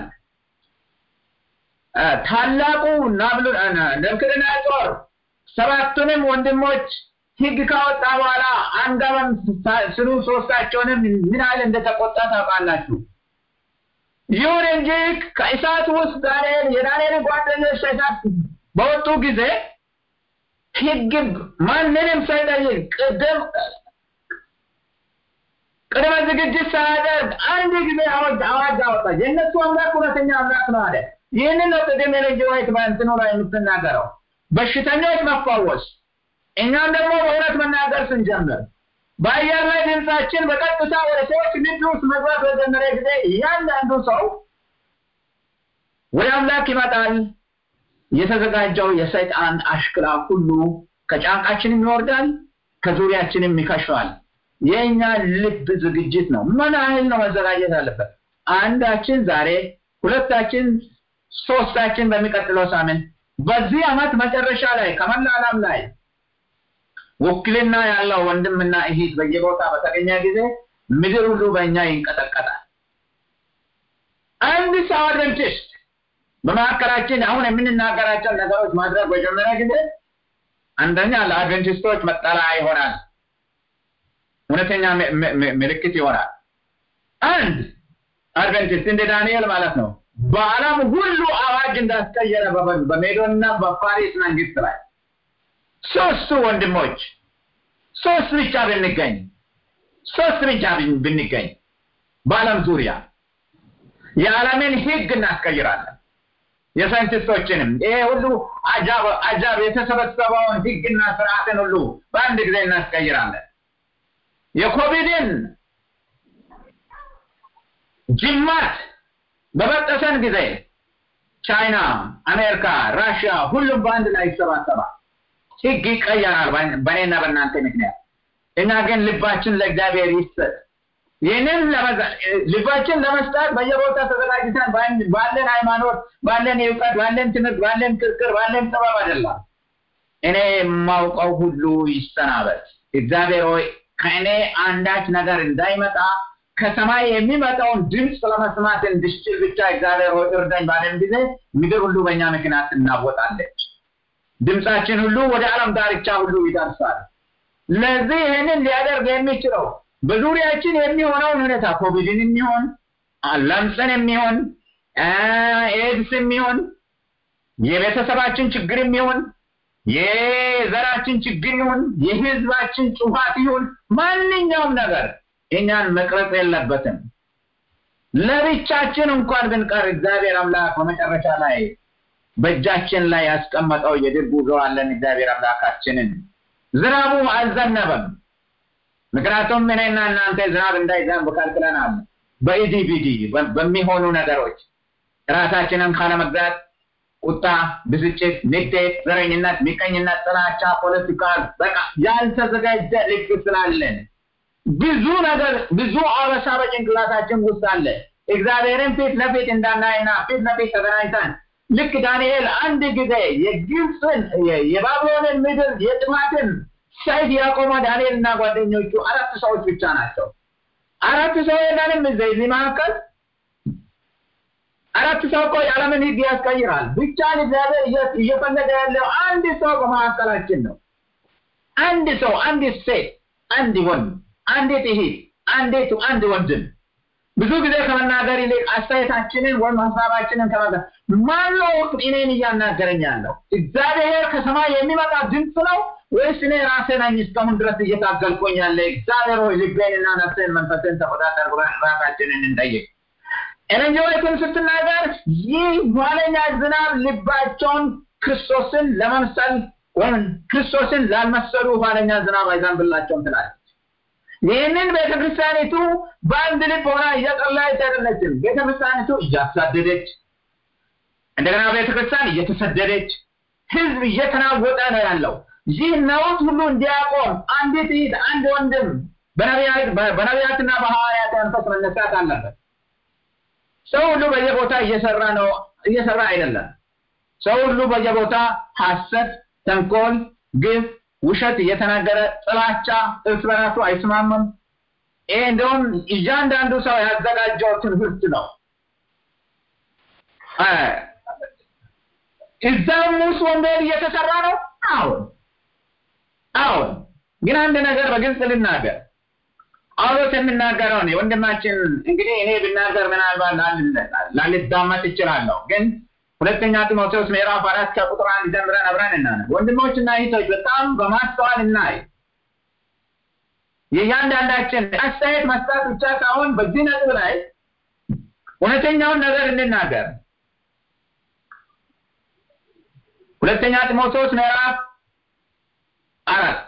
B: ታላቁ ናቡከደነፆር ሰባቱንም ወንድሞች ሕግ ካወጣ በኋላ አንገባም ስሉ ሶስታቸውንም ምን ያህል እንደተቆጣ ታውቃላችሁ። ይሁን እንጂ ከእሳት ውስጥ ዳንኤል የዳንኤል ጓደኞች ከእሳት በወጡ ጊዜ ሕግ ማንንም ሳይጠይቅ ቅድም ቅድመ ዝግጅት ሳያደርግ አንድ ጊዜ አዋጅ አዋጅ አወጣ። የእነሱ አምላክ እውነተኛ አምላክ ነው አለ። ይህንን ነው ቅድም የልጅ ወይት በእንትኑ ላይ የምትናገረው በሽተኞች መፈወስ እኛም ደግሞ በእውነት መናገር ስንጀምር በአየር ላይ ድምፃችን በቀጥታ ወደ ሰዎች ልብ ውስጥ መግባት በጀመረ ጊዜ እያንዳንዱ ሰው ወደ አምላክ ይመጣል። የተዘጋጀው የሰይጣን አሽክላ ሁሉ ከጫንቃችንም ይወርዳል፣ ከዙሪያችንም ይከሸዋል። የእኛ ልብ ዝግጅት ነው። ምን ያህል ነው መዘጋጀት አለበት? አንዳችን ዛሬ፣ ሁለታችን፣ ሶስታችን በሚቀጥለው ሳምንት፣ በዚህ ዓመት መጨረሻ ላይ ከመላ ዓለም ላይ ውክልና ያለው ወንድምና እህት በየቦታ በተገኘ ጊዜ ምድር ሁሉ በእኛ ይንቀጠቀጣል። አንድ ሰው አድቨንቲስት በመካከላችን አሁን የምንናገራቸው ነገሮች ማድረግ በጀመረ ጊዜ አንደኛ ለአድቨንቲስቶች መጠለያ ይሆናል፣ እውነተኛ ምልክት ይሆናል። አንድ አድቨንቲስት እንደ ዳንኤል ማለት ነው በዓለም ሁሉ አዋጅ እንዳስቀየረ በሜዶንና በፋሪስ መንግስት ላይ ሶስቱ ወንድሞች ሶስት ብቻ ብንገኝ ሶስት ብቻ ብንገኝ በዓለም ዙሪያ የዓለምን ህግ እናስቀይራለን። የሳይንቲስቶችንም ይሄ ሁሉ አጃብ አጃብ የተሰበሰበውን ህግና ስርዓትን ሁሉ በአንድ ጊዜ እናስቀይራለን። የኮቪድን ጅማት በበጠሰን ጊዜ ቻይና፣ አሜሪካ፣ ራሽያ ሁሉም በአንድ ላይ ይሰባሰባል። ህግ ይቀየራል በእኔና በእናንተ ምክንያት። እኛ ግን ልባችን ለእግዚአብሔር ይስጥ። ይህንን ልባችን ለመስጠት በየቦታ ተዘጋጅተን ባለን ሃይማኖት፣ ባለን እውቀት፣ ባለን ትምህርት፣ ባለን ክርክር፣ ባለን ጥበብ አይደለም። እኔ የማውቀው ሁሉ ይሰናበት። እግዚአብሔር ሆይ ከእኔ አንዳች ነገር እንዳይመጣ ከሰማይ የሚመጣውን ድምፅ ለመስማት እንድችል ብቻ እግዚአብሔር ሆይ እርዳኝ ባለን ጊዜ ምድር ሁሉ በእኛ ምክንያት ትናወጣለች። ድምፃችን ሁሉ ወደ ዓለም ዳርቻ ሁሉ ይደርሳል። ለዚህ ይህንን ሊያደርግ የሚችለው በዙሪያችን የሚሆነውን ሁኔታ ኮቪድን የሚሆን ለምጽን የሚሆን ኤድስ የሚሆን የቤተሰባችን ችግር የሚሆን የዘራችን ችግር ይሁን የህዝባችን ጩፋት ይሁን ማንኛውም ነገር እኛን መቅረጽ የለበትም። ለብቻችን እንኳን ብንቀር እግዚአብሔር አምላክ በመጨረሻ ላይ በእጃችን ላይ ያስቀመጠው የድል ጉዞ አለን። እግዚአብሔር አምላካችንን ዝናቡ አልዘነበም። ምክንያቱም እኔና እናንተ ዝናብ እንዳይዘንብ ከልክለናል። በኢዲቢዲ በሚሆኑ ነገሮች ራሳችንን ካለመግዛት ቁጣ፣ ብስጭት፣ ንዴት፣ ዘረኝነት፣ ምቀኝነት፣ ጥላቻ፣ ፖለቲካ በቃ ያልተዘጋጀ ልብ ስላለን ብዙ ነገር ብዙ አበሳ በጭንቅላታችን ውስጥ አለ። እግዚአብሔርን ፊት ለፊት እንዳናይና ፊት ለፊት ተገናኝተን ልክ ዳንኤል አንድ ጊዜ የግብፅን የባቢሎንን ምድር የጥፋትን ሰይፍ ያቆመ ዳንኤል እና ጓደኞቹ አራት ሰዎች ብቻ ናቸው። አራት ሰው የለንም እዚህ መካከል አራት ሰው እኮ የዓለምን ሕግ ያስቀይራል። ብቻን እግዚአብሔር እየፈለገ ያለው አንድ ሰው በመካከላችን ነው። አንድ ሰው፣ አንዲት ሴት፣ አንድ ወንድ፣ አንዲት እህት፣ አንዲቱ አንድ ወንድም ብዙ ጊዜ ከመናገር ይልቅ አስተያየታችንን ወይም ሀሳባችንን ከመናገር ማን ነው እኔን እያናገረኝ ያለው? እግዚአብሔር ከሰማይ የሚመጣ ድምፅ ነው ወይስ እኔ ራሴ ነኝ እስካሁን ድረስ እየታገልኩኝ ያለ? እግዚአብሔር ሆይ ልቤንና ነፍሴን መንፈስን ተቆጣጠር ብለን ራሳችንን እንጠይቅ። ኤሌንጆይትን ስትናገር ይህ ኋለኛ ዝናብ ልባቸውን ክርስቶስን ለመምሰል ወይም ክርስቶስን ላልመሰሉ ኋለኛ ዝናብ አይዘንብላቸውም ትላለች። ይህንን ቤተክርስቲያኒቱ በአንድ ልብ ሆና እየጸለየች አይደለችም። ቤተክርስቲያኒቱ እያሳደደች እንደገና ቤተክርስቲያን እየተሰደደች ህዝብ እየተናወጠ ነው ያለው። ይህ ነውጥ ሁሉ እንዲያቆም አንዲት እህት፣ አንድ ወንድም በነቢያትና በሐዋርያት መንፈስ መነሳት አለበት። ሰው ሁሉ በየቦታ እየሰራ ነው እየሰራ አይደለም። ሰው ሁሉ በየቦታ ሐሰት፣ ተንኮል፣ ግፍ፣ ውሸት እየተናገረ ጥላቻ፣ እርስ በራሱ አይስማምም። ይሄ እንደውም እያንዳንዱ ሰው ያዘጋጀው ትምህርት ነው። እዛም ውስጥ ወንጌል እየተሰራ ነው። አሁን አሁን ግን አንድ ነገር በግልጽ ልናገር። ጳውሎስ የሚናገረው ነው። ወንድማችን እንግዲህ እኔ ብናገር ምናልባት ላልዳመጥ እችላለሁ፣ ግን ሁለተኛ ጢሞቴዎስ ምዕራፍ አራት ከቁጥር አንድ ጀምረን አብረን እናነብ። ወንድሞችና እህቶች በጣም በማስተዋል እናይ። የእያንዳንዳችን አስተያየት መስጠት ብቻ ሳይሆን በዚህ ነጥብ ላይ እውነተኛውን ነገር እንናገር። ሁለተኛ ጢሞቴዎስ ምዕራፍ አራት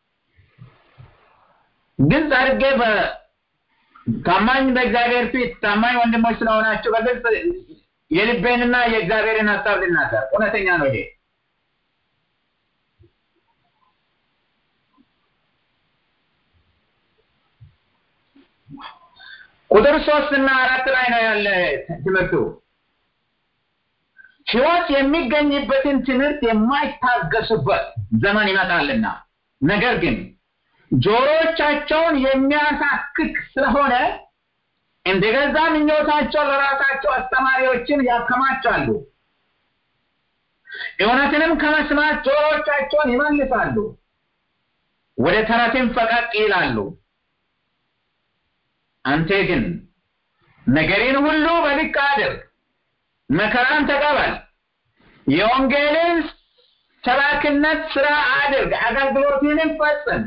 B: ግልጽ አድርጌ ታማኝ በእግዚአብሔር ፊት ታማኝ ወንድሞች ስለሆናችሁ በግልጽ የልቤንና የእግዚአብሔርን ሀሳብ ልናገር። እውነተኛ ነው ይሄ። ቁጥር ሶስት እና አራት ላይ ነው ያለ ትምህርቱ። ሕይወት የሚገኝበትን ትምህርት የማይታገሱበት ዘመን ይመጣልና ነገር ግን ጆሮቻቸውን የሚያሳክክ ስለሆነ እንደገዛ ምኞታቸው ለራሳቸው አስተማሪዎችን ያከማቻሉ። እውነትንም ከመስማት ጆሮቻቸውን ይመልሳሉ፣ ወደ ተረትም ፈቀቅ ይላሉ። አንተ ግን ነገርን ሁሉ በልክ አድርግ፣ መከራን ተቀበል፣ የወንጌልን ሰባኪነት ስራ አድርግ፣ አገልግሎትንም ፈጽም።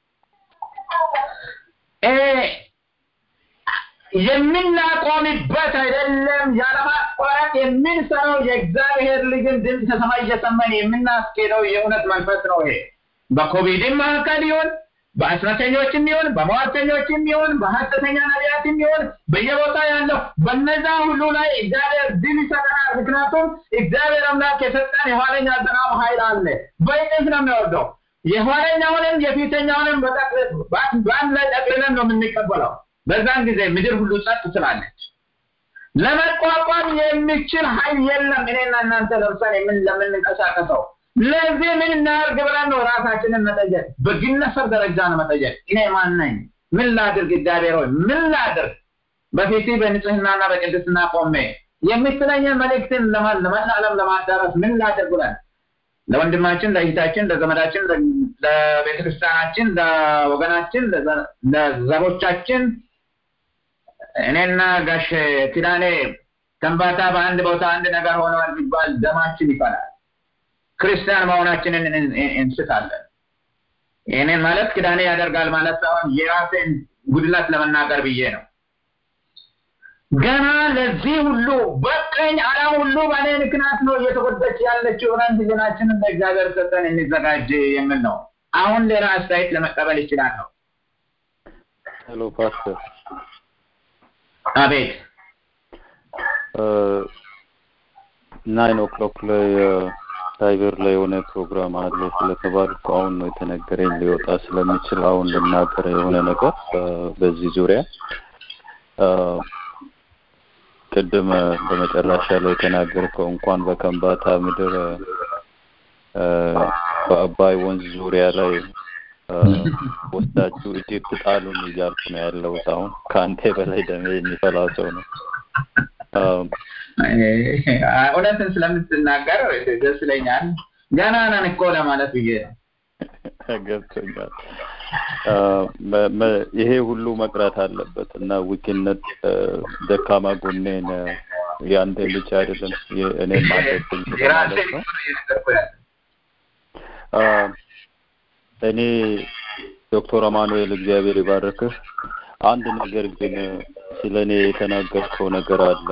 B: የምናቆምበት አይደለም፣ ያለማቋረጥ የምንሰራው የእግዚአብሔር ልጅን ድምፅ ከሰማይ እየሰማን የምናስኬደው የእውነት መንፈስ ነው። ይሄ በኮቪድም መካከል ይሁን በአስማተኞችም ይሁን በሟርተኞችም ይሁን በሐሰተኛ ነቢያትም ይሁን በየቦታ ያለው በነዛ ሁሉ ላይ እግዚአብሔር ድል ይሰጠናል። ምክንያቱም እግዚአብሔር አምላክ የሰጠን የኋለኛ ዝናብ ኃይል አለ። በእጥፍ ነው የሚወርደው። የኋለኛውንም የፊተኛውንም በአንድ ላይ ጠቅልለን ነው የምንቀበለው። በዛን ጊዜ ምድር ሁሉ ጸጥ ትላለች። ለመቋቋም የሚችል ኃይል የለም። እኔና እናንተ ለምሳሌ ምን ለምንንቀሳቀሰው ለዚህ ምን እናድርግ ብለን ነው ራሳችንን መጠየቅ። በግለሰብ ደረጃ ነው መጠየቅ። እኔ ማን ነኝ? ምን ላድርግ? እግዚአብሔር ሆይ ምን ላድርግ? በፊት በንጽህናና በቅድስና ቆሜ የምትለኝን መልእክትን ለመላ ዓለም ለማዳረስ ምን ላድርግ ብለን ለወንድማችን፣ ለእህታችን፣ ለዘመዳችን፣ ለቤተክርስቲያናችን፣ ለወገናችን፣ ለዘሮቻችን እኔና ጋሽ ኪዳኔ ከንባታ በአንድ ቦታ አንድ ነገር ሆነዋል ቢባል ደማችን ይፈላል። ክርስቲያን መሆናችንን እንስታለን። ይህንን ማለት ኪዳኔ ያደርጋል ማለት ሳይሆን የራሴን ጉድለት ለመናገር ብዬ ነው። ገና ለዚህ ሁሉ በቀኝ ዓለም ሁሉ በእኔ ምክንያት ነው እየተጎዳች ያለችው ብለን ህሊናችንን ለእግዚአብሔር ሰጠን እንዘጋጅ የሚል ነው። አሁን ሌላ አስተያየት ለመቀበል ይችላለሁ።
F: ሄሎ ፓስተር።
B: አቤት።
F: ናይን ኦክሎክ ላይ ሳይበር ላይ የሆነ ፕሮግራም አለ ስለተባልኩ አሁን ነው የተነገረኝ ሊወጣ ስለሚችል አሁን ልናገር የሆነ ነገር በዚህ ዙሪያ ቅድም በመጨረሻ ላይ የተናገርከው እንኳን በከምባታ ምድር በአባይ ወንዝ ዙሪያ ላይ ወስዳችሁ ኢትዮጵ ጣሉን እያልኩ ነው ያለሁት። አሁን ከአንተ በላይ ደሜ የሚፈላ ሰው ነው።
B: እውነትን ስለምትናገር ደስ ይለኛል። ገና ነን እኮ ለማለት ብዬ ነው።
F: ገብቶኛል። ይሄ ሁሉ መቅረት አለበት እና ዊክነት ደካማ ጎኔን የአንተን ብቻ አይደለም እኔም አለብኝ ማለት ነው። እኔ ዶክተር አማኑኤል እግዚአብሔር ይባርክህ። አንድ ነገር ግን ስለ እኔ የተናገርከው ነገር አለ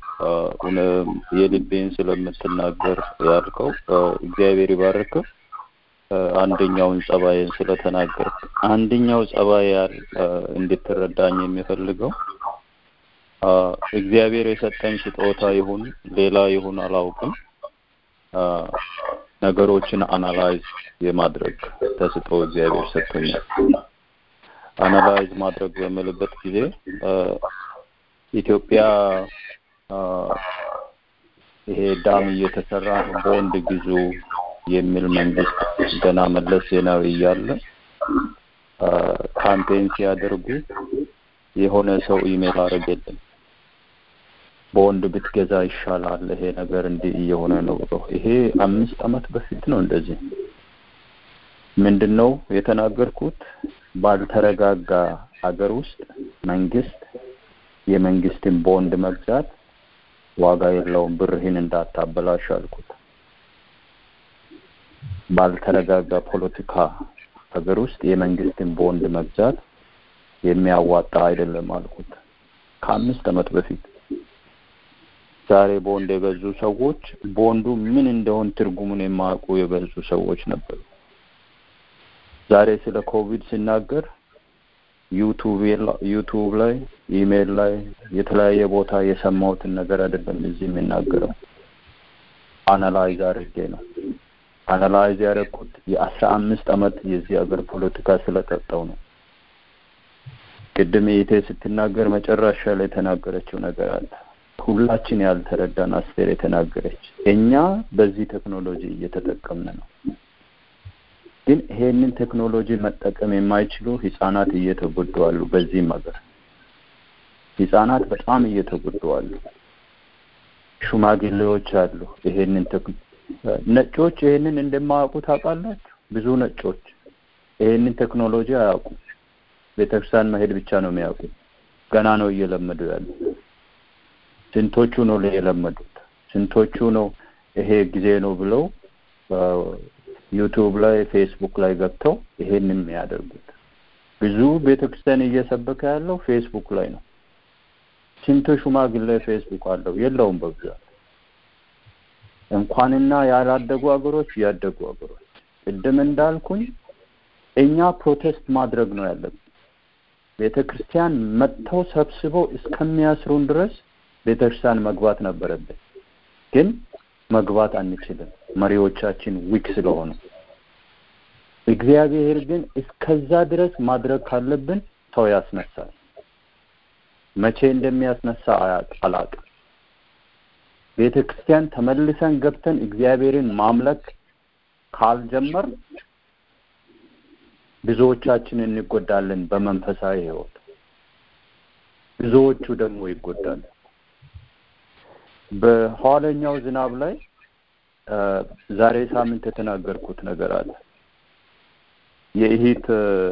F: የልቤን ስለምትናገር ያልከው እግዚአብሔር ይባርክህ። አንደኛውን ጸባይን ስለተናገር አንደኛው ጸባይ እንድትረዳኝ የሚፈልገው እግዚአብሔር የሰጠኝ ስጦታ ይሁን ሌላ ይሁን አላውቅም፣ ነገሮችን አናላይዝ የማድረግ ተስጦ እግዚአብሔር ሰጥቶኛል። አናላይዝ ማድረግ በምልበት ጊዜ ኢትዮጵያ ይሄ ዳም እየተሰራ ነው፣ ቦንድ ግዙ የሚል መንግስት ገና መለስ ዜናዊ እያለ ካምፔን ሲያደርጉ የሆነ ሰው ኢሜል አደረገልኝ በወንድ ብትገዛ ይሻላል፣ ይሄ ነገር እንዲህ እየሆነ ነው ብሎ ይሄ አምስት አመት በፊት ነው። እንደዚህ ምንድን ነው የተናገርኩት? ባልተረጋጋ ሀገር ውስጥ መንግስት የመንግስትን ቦንድ መግዛት ዋጋ የለውም፣ ብርህን እንዳታበላሽ አልኩት። ባልተረጋጋ ፖለቲካ ሀገር ውስጥ የመንግስትን ቦንድ መግዛት የሚያዋጣ አይደለም አልኩት ከአምስት አመት በፊት። ዛሬ ቦንድ የገዙ ሰዎች ቦንዱ ምን እንደሆን ትርጉሙን የማያውቁ የበዙ ሰዎች ነበሩ። ዛሬ ስለ ኮቪድ ሲናገር ዩቱብ ላይ ኢሜይል ላይ የተለያየ ቦታ የሰማሁትን ነገር አይደለም እዚህ የሚናገረው አናላይዝ አድርጌ ነው። አናላይዝ ያደረኩት የአስራ አምስት አመት የዚህ ሀገር ፖለቲካ ስለጠጣው ነው። ቅድም ኢቴ ስትናገር መጨረሻ ላይ የተናገረችው ነገር አለ። ሁላችን ያልተረዳን አስቴር የተናገረች እኛ በዚህ ቴክኖሎጂ እየተጠቀምን ነው፣ ግን ይሄንን ቴክኖሎጂ መጠቀም የማይችሉ ህጻናት እየተጎዱ አሉ። በዚህም ሀገር ህጻናት በጣም እየተጎዱ አሉ። ሽማግሌዎች አሉ። ይሄንን ነጮች ይሄንን እንደማያውቁ ታውቃላችሁ። ብዙ ነጮች ይሄንን ቴክኖሎጂ አያውቁም። ቤተክርስቲያን መሄድ ብቻ ነው የሚያውቁ። ገና ነው እየለመዱ ያሉ። ስንቶቹ ነው የለመዱት? ስንቶቹ ነው ይሄ ጊዜ ነው ብለው ዩቱብ ላይ ፌስቡክ ላይ ገብተው ይሄንን የሚያደርጉት? ብዙ ቤተክርስቲያን እየሰበከ ያለው ፌስቡክ ላይ ነው። ስንቱ ሽማግሌ ፌስቡክ አለው? የለውም በብዛት እንኳንና ያላደጉ ሀገሮች ያደጉ ሀገሮች ቅድም እንዳልኩኝ እኛ ፕሮቴስት ማድረግ ነው ያለብን። ቤተ ክርስቲያን መጥተው ሰብስበው እስከሚያስሩን ድረስ ቤተ ክርስቲያን መግባት ነበረብን፣ ግን መግባት አንችልም። መሪዎቻችን ዊክ ስለሆኑ እግዚአብሔር ግን እስከዛ ድረስ ማድረግ ካለብን ሰው ያስነሳል። መቼ እንደሚያስነሳ አላውቅም። ቤተ ክርስቲያን ተመልሰን ገብተን እግዚአብሔርን ማምለክ ካልጀመር ብዙዎቻችን እንጎዳለን በመንፈሳዊ ሕይወት፣ ብዙዎቹ ደግሞ ይጎዳሉ። በኋለኛው ዝናብ ላይ ዛሬ ሳምንት የተናገርኩት ነገር አለ። የእሂት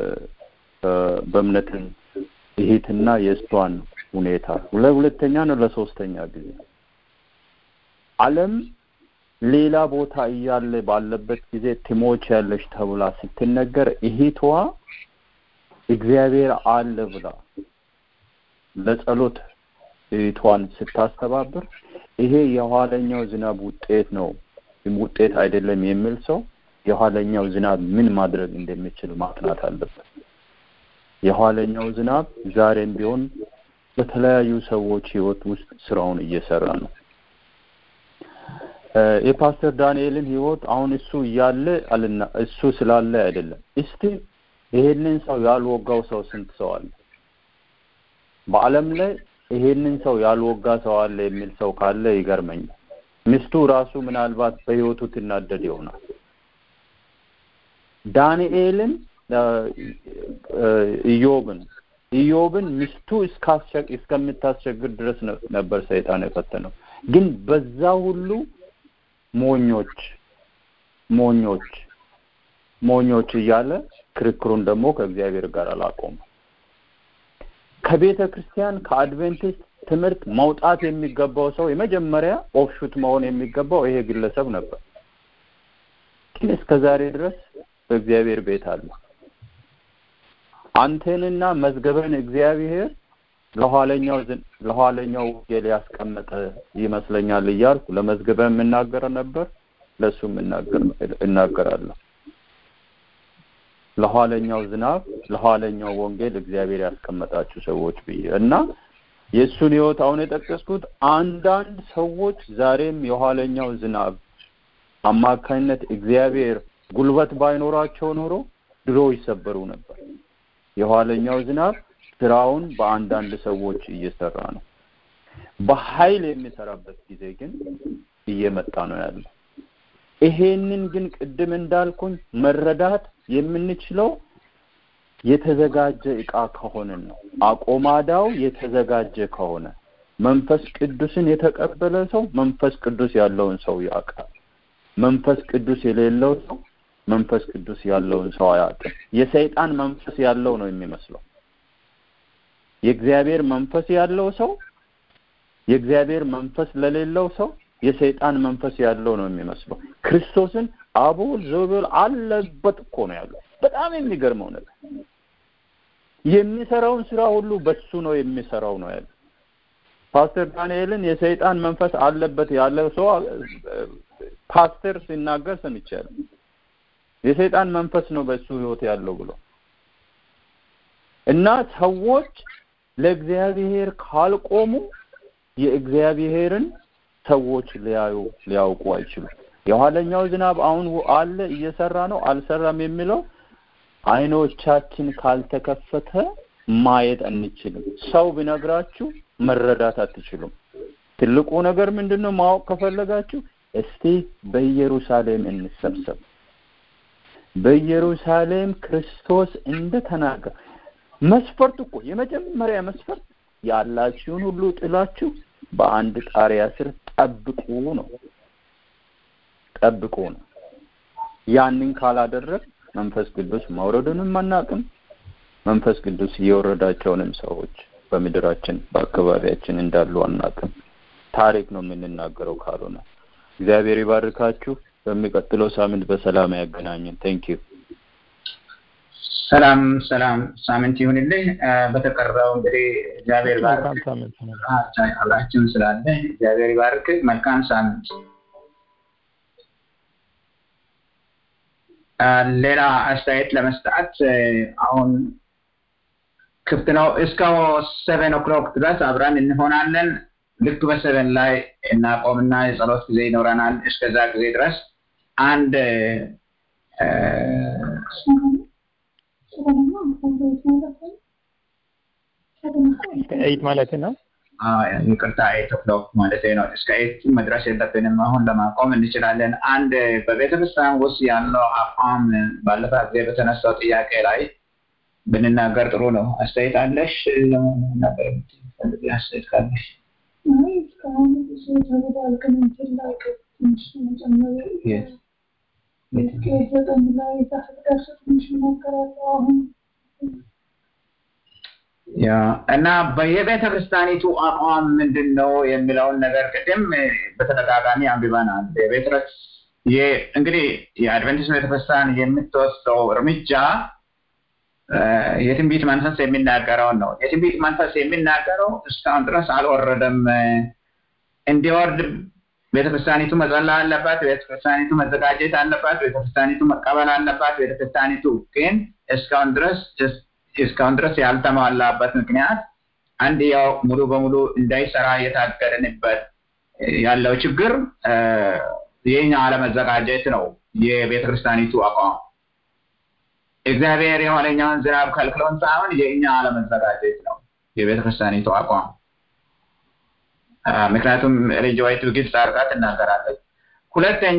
F: በእምነትን እሂትና የእሷን ሁኔታ ለሁለተኛ ነው ለሶስተኛ ጊዜ ዓለም ሌላ ቦታ እያለ ባለበት ጊዜ ትሞች ያለች ተብላ ስትነገር እህቷ እግዚአብሔር አለ ብላ ለጸሎት እህቷን ስታስተባብር ይሄ የኋለኛው ዝናብ ውጤት ነው ውጤት አይደለም የሚል ሰው የኋለኛው ዝናብ ምን ማድረግ እንደሚችል ማጥናት አለበት። የኋለኛው ዝናብ ዛሬም ቢሆን በተለያዩ ሰዎች ህይወት ውስጥ ስራውን እየሰራ ነው። የፓስተር ዳንኤልን ህይወት አሁን እሱ እያለ አልና እሱ ስላለ አይደለም። እስቲ ይሄንን ሰው ያልወጋው ሰው ስንት ሰው አለ? በዓለም ላይ ይሄንን ሰው ያልወጋ ሰው አለ የሚል ሰው ካለ ይገርመኛል። ሚስቱ ራሱ ምናልባት በህይወቱ ትናደድ ይሆናል። ዳንኤልን ኢዮብን ኢዮብን ሚስቱ እስከምታስቸግር ድረስ ነበር ሰይጣን የፈተነው። ግን በዛ ሁሉ ሞኞች ሞኞች ሞኞች እያለ ክርክሩን ደግሞ ከእግዚአብሔር ጋር አላቆመም። ከቤተ ክርስቲያን ከአድቬንቲስት ትምህርት መውጣት የሚገባው ሰው የመጀመሪያ ኦፍሹት መሆን የሚገባው ይሄ ግለሰብ ነበር። ግን እስከ ዛሬ ድረስ በእግዚአብሔር ቤት አለ። አንተንና መዝገበን እግዚአብሔር ለኋለኛው ለኋለኛው ወንጌል ያስቀመጠ ይመስለኛል እያልኩ ለመዝገበ የምናገረ ነበር። ለእሱ እናገራለሁ። ለኋለኛው ዝናብ ለኋለኛው ወንጌል እግዚአብሔር ያስቀመጣችሁ ሰዎች ብዬ እና የእሱን ህይወት አሁን የጠቀስኩት አንዳንድ ሰዎች ዛሬም የኋለኛው ዝናብ አማካኝነት እግዚአብሔር ጉልበት ባይኖራቸው ኖሮ ድሮ ይሰበሩ ነበር። የኋለኛው ዝናብ ስራውን በአንዳንድ ሰዎች እየሰራ ነው። በኃይል የሚሰራበት ጊዜ ግን እየመጣ ነው ያለው። ይሄንን ግን ቅድም እንዳልኩኝ መረዳት የምንችለው የተዘጋጀ እቃ ከሆነን ነው። አቆማዳው የተዘጋጀ ከሆነ መንፈስ ቅዱስን የተቀበለ ሰው መንፈስ ቅዱስ ያለውን ሰው ያውቃል። መንፈስ ቅዱስ የሌለው ሰው መንፈስ ቅዱስ ያለውን ሰው አያውቅም። የሰይጣን መንፈስ ያለው ነው የሚመስለው። የእግዚአብሔር መንፈስ ያለው ሰው የእግዚአብሔር መንፈስ ለሌለው ሰው የሰይጣን መንፈስ ያለው ነው የሚመስለው። ክርስቶስን አቦል ዘበል አለበት እኮ ነው ያለው። በጣም የሚገርመው ነገር የሚሰራውን ስራ ሁሉ በሱ ነው የሚሰራው ነው ያለው። ፓስተር ዳንኤልን የሰይጣን መንፈስ አለበት ያለው ሰው ፓስተር ሲናገር ሰምቻለሁ። የሰይጣን መንፈስ ነው በሱ ህይወት ያለው ብሎ እና ሰዎች ለእግዚአብሔር ካልቆሙ የእግዚአብሔርን ሰዎች ሊያዩ ሊያውቁ አይችሉም። የኋለኛው ዝናብ አሁን አለ እየሰራ ነው አልሰራም የሚለው አይኖቻችን ካልተከፈተ ማየት አንችልም። ሰው ቢነግራችሁ መረዳት አትችሉም። ትልቁ ነገር ምንድነው? ማወቅ ከፈለጋችሁ እስቲ በኢየሩሳሌም እንሰብሰብ። በኢየሩሳሌም ክርስቶስ እንደተናገረ መስፈርት እኮ የመጀመሪያ መስፈርት ያላችሁን ሁሉ ጥላችሁ በአንድ ጣሪያ ስር ጠብቁ ነው። ጠብቁ ነው። ያንን ካላደረግ መንፈስ ቅዱስ መውረዱንም አናቅም። መንፈስ ቅዱስ የወረዳቸውንም ሰዎች በምድራችን በአካባቢያችን እንዳሉ አናቅም። ታሪክ ነው የምንናገረው ካልሆነ። እግዚአብሔር ይባርካችሁ። በሚቀጥለው ሳምንት በሰላም ያገናኘን። ቴንክ ዩ።
B: ሰላም ሰላም፣ ሳምንት ይሁንልኝ። በተቀረው እንግዲህ እግዚአብሔር ባርክ። አብራችሁን ስላለ እግዚአብሔር ይባርክ። መልካም ሳምንት። ሌላ አስተያየት ለመስጠት አሁን ክፍት ነው። እስከ ሰቨን ኦክሎክ ድረስ አብረን እንሆናለን። ልክ በሰቨን ላይ እናቆምና የጸሎት ጊዜ ይኖረናል። እስከዛ ጊዜ ድረስ አንድ
A: ኤይት ማለት ነው።
B: ይቅርታ ኤይት ኦክሎክ ማለት ነው። እስከ ኤይት መድረስ የለብንም። አሁን ለማቆም እንችላለን። አንድ በቤተክርስቲያን ውስጥ ያለው አቋም ባለፈ ጊዜ በተነሳው ጥያቄ ላይ ብንናገር ጥሩ ነው። አስተያየት አለሽ? ለመናገር የምትፈልጊ አስተያየት ካለሽ? ያ እና በየቤተ ክርስቲያኒቱ አቋም ምንድን ነው የሚለውን ነገር ቅድም በተደጋጋሚ አንብበናል። የቤተ እንግዲህ የአድቨንቲስት ቤተክርስቲያን የምትወስደው እርምጃ የትንቢት መንፈስ የሚናገረውን ነው። የትንቢት መንፈስ የሚናገረው እስካሁን ድረስ አልወረደም። እንዲወርድ ቤተክርስቲያኒቱ መጸለይ አለባት። ቤተክርስቲያኒቱ መዘጋጀት አለባት። ቤተክርስቲያኒቱ መቀበል አለባት። ቤተክርስቲያኒቱ ግን እስካሁን ድረስ እስካሁን ድረስ ያልተሟላበት ምክንያት አንድ ያው ሙሉ በሙሉ እንዳይሰራ የታገድንበት ያለው ችግር የኛ አለመዘጋጀት ነው። የቤተ ክርስቲያኒቱ አቋም እግዚአብሔር የኋለኛውን ዝናብ ከልክሎን ሳይሆን የእኛ አለመዘጋጀት ነው የቤተ ክርስቲያኒቱ አቋም። ምክንያቱም ልጅ ወይቱ ግልጽ አድርጋ ትናገራለች። ሁለተኛ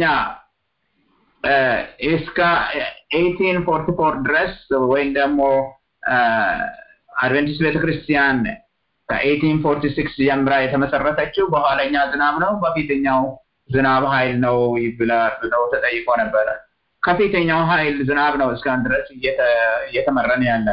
B: እስከ ኤይቲን ፎርቲ ፎር ድረስ ወይም ደግሞ አድቨንቲስት ቤተክርስቲያን ከኤይቲን ፎርቲ ሲክስ ጀምራ የተመሰረተችው በኋለኛ ዝናብ ነው በፊተኛው ዝናብ ኃይል ነው ብለው ተጠይቆ ነበረ። ከፊተኛው ኃይል ዝናብ ነው እስካሁን ድረስ እየተመረን ያለ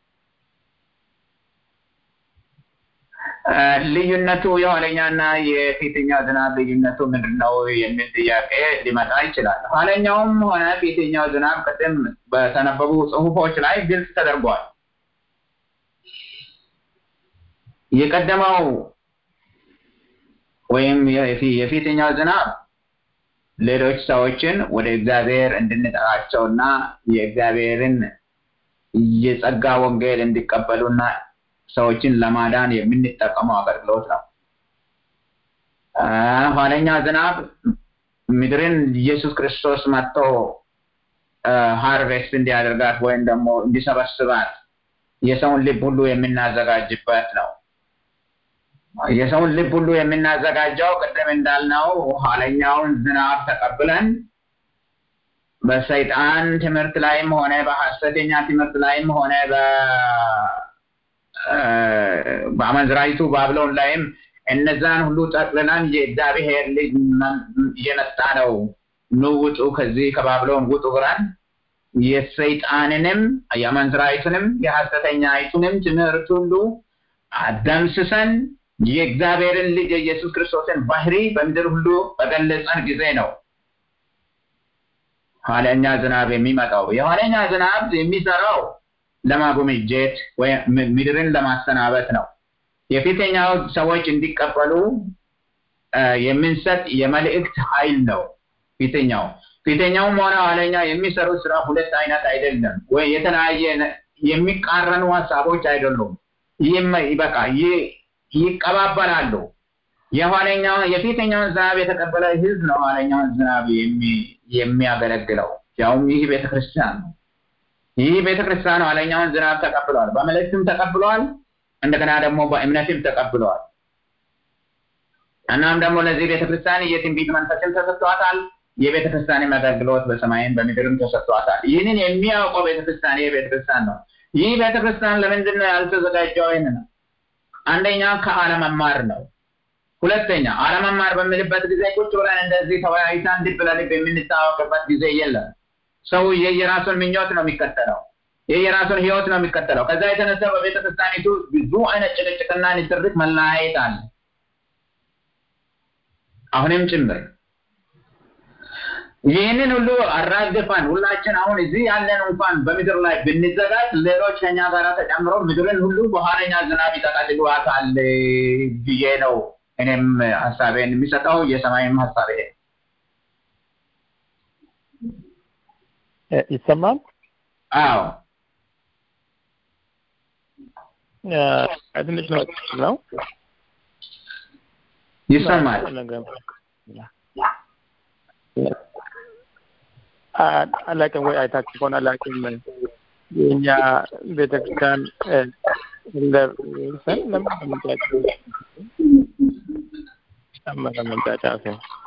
B: ልዩነቱ የኋለኛና የፊተኛው ዝናብ ልዩነቱ ምንድን ነው የሚል ጥያቄ ሊመጣ ይችላል። ኋለኛውም ሆነ ፊተኛው ዝናብ ቅድም በተነበቡ ጽሁፎች ላይ ግልጽ ተደርጓል። የቀደመው ወይም የፊተኛው ዝናብ ሌሎች ሰዎችን ወደ እግዚአብሔር እንድንጠራቸውና የእግዚአብሔርን የጸጋ ወንጌል እንዲቀበሉና ሰዎችን ለማዳን የምንጠቀመው አገልግሎት ነው። ኋለኛ ዝናብ ምድርን ኢየሱስ ክርስቶስ መጥቶ ሃርቬስት እንዲያደርጋት ወይም ደግሞ እንዲሰበስባት የሰውን ልብ ሁሉ የምናዘጋጅበት ነው። የሰውን ልብ ሁሉ የምናዘጋጀው ቅድም እንዳልነው ኋለኛውን ዝናብ ተቀብለን በሰይጣን ትምህርት ላይም ሆነ በሐሰተኛ ትምህርት ላይም ሆነ በአመንዝራይቱ ባብሎን ላይም እነዛን ሁሉ ጠቅልለን የእግዚአብሔር ልጅ እየመጣ ነው፣ ኑ ውጡ፣ ከዚህ ከባብሎን ውጡ ብለን የሰይጣንንም የአመንዝራይቱንም የሐሰተኛይቱንም ትምህርት ሁሉ አደምስሰን የእግዚአብሔርን ልጅ የኢየሱስ ክርስቶስን ባህሪ በምድር ሁሉ በገለጸን ጊዜ ነው ኋለኛ ዝናብ የሚመጣው። የኋለኛ ዝናብ የሚሰራው ለማጎምጀት ወይም ምድርን ለማሰናበት ነው። የፊተኛው ሰዎች እንዲቀበሉ የምንሰጥ የመልእክት ኃይል ነው። ፊተኛው ፊተኛውም ሆነ ኋለኛ የሚሰሩት ስራ ሁለት አይነት አይደለም፣ ወይ የተለያየ የሚቃረኑ ሀሳቦች አይደሉም። ይህም በቃ ይቀባበላሉ። የኋለኛው የፊተኛውን ዝናብ የተቀበለ ህዝብ ነው ኋለኛውን ዝናብ የሚያገለግለው። ያውም ይህ ቤተክርስቲያን ነው። ይህ ቤተክርስቲያን ኋለኛውን ዝናብ ተቀብለዋል። በመልእክትም ተቀብለዋል። እንደገና ደግሞ በእምነትም ተቀብለዋል። እናም ደግሞ ለዚህ ቤተክርስቲያን የትንቢት መንፈስም ተሰጥቷታል። የቤተክርስቲያንም አገልግሎት በሰማይም በምድርም ተሰጥቷታል። ይህንን የሚያውቀው ቤተክርስቲያን ይህ ቤተክርስቲያን ነው። ይህ ቤተክርስቲያን ለምንድን ነው ያልተዘጋጀው? ይህን ነው አንደኛ ከአለመማር ነው። ሁለተኛ አለመማር በምልበት ጊዜ ቁጭ ብለን እንደዚህ ተወያይተን ልብ ለልብ የምንታወቅበት ጊዜ የለም። ሰው የየራሱን ምኞት ነው የሚከተለው፣ የየራሱን ህይወት ነው የሚከተለው። ከዛ የተነሳ በቤተ ክርስቲያኒቱ ብዙ አይነት ጭቅጭቅና ንትርክ መለያየት አለ፣ አሁንም ጭምር። ይህንን ሁሉ አራግፈን ሁላችን አሁን እዚህ ያለን እንኳን በምድር ላይ ብንዘጋጅ ሌሎች ከኛ ጋር ተጨምሮ ምድርን ሁሉ በኋለኛ ዝናብ ይጠቀልሏታል ብዬ ነው እኔም ሀሳቤን የሚሰጠው የሰማይም ሀሳብ ይሄ
A: ይሰማል።
B: አዎ
A: ትንሽ ነው ነው
B: ይሰማል።
A: አላውቅም ወይ አይታችሁ ከሆነ አላውቅም። የእኛ ቤተክርስቲያን ለሰን ለምን ለመንጫጫ ጨመረ መንጫጫቱ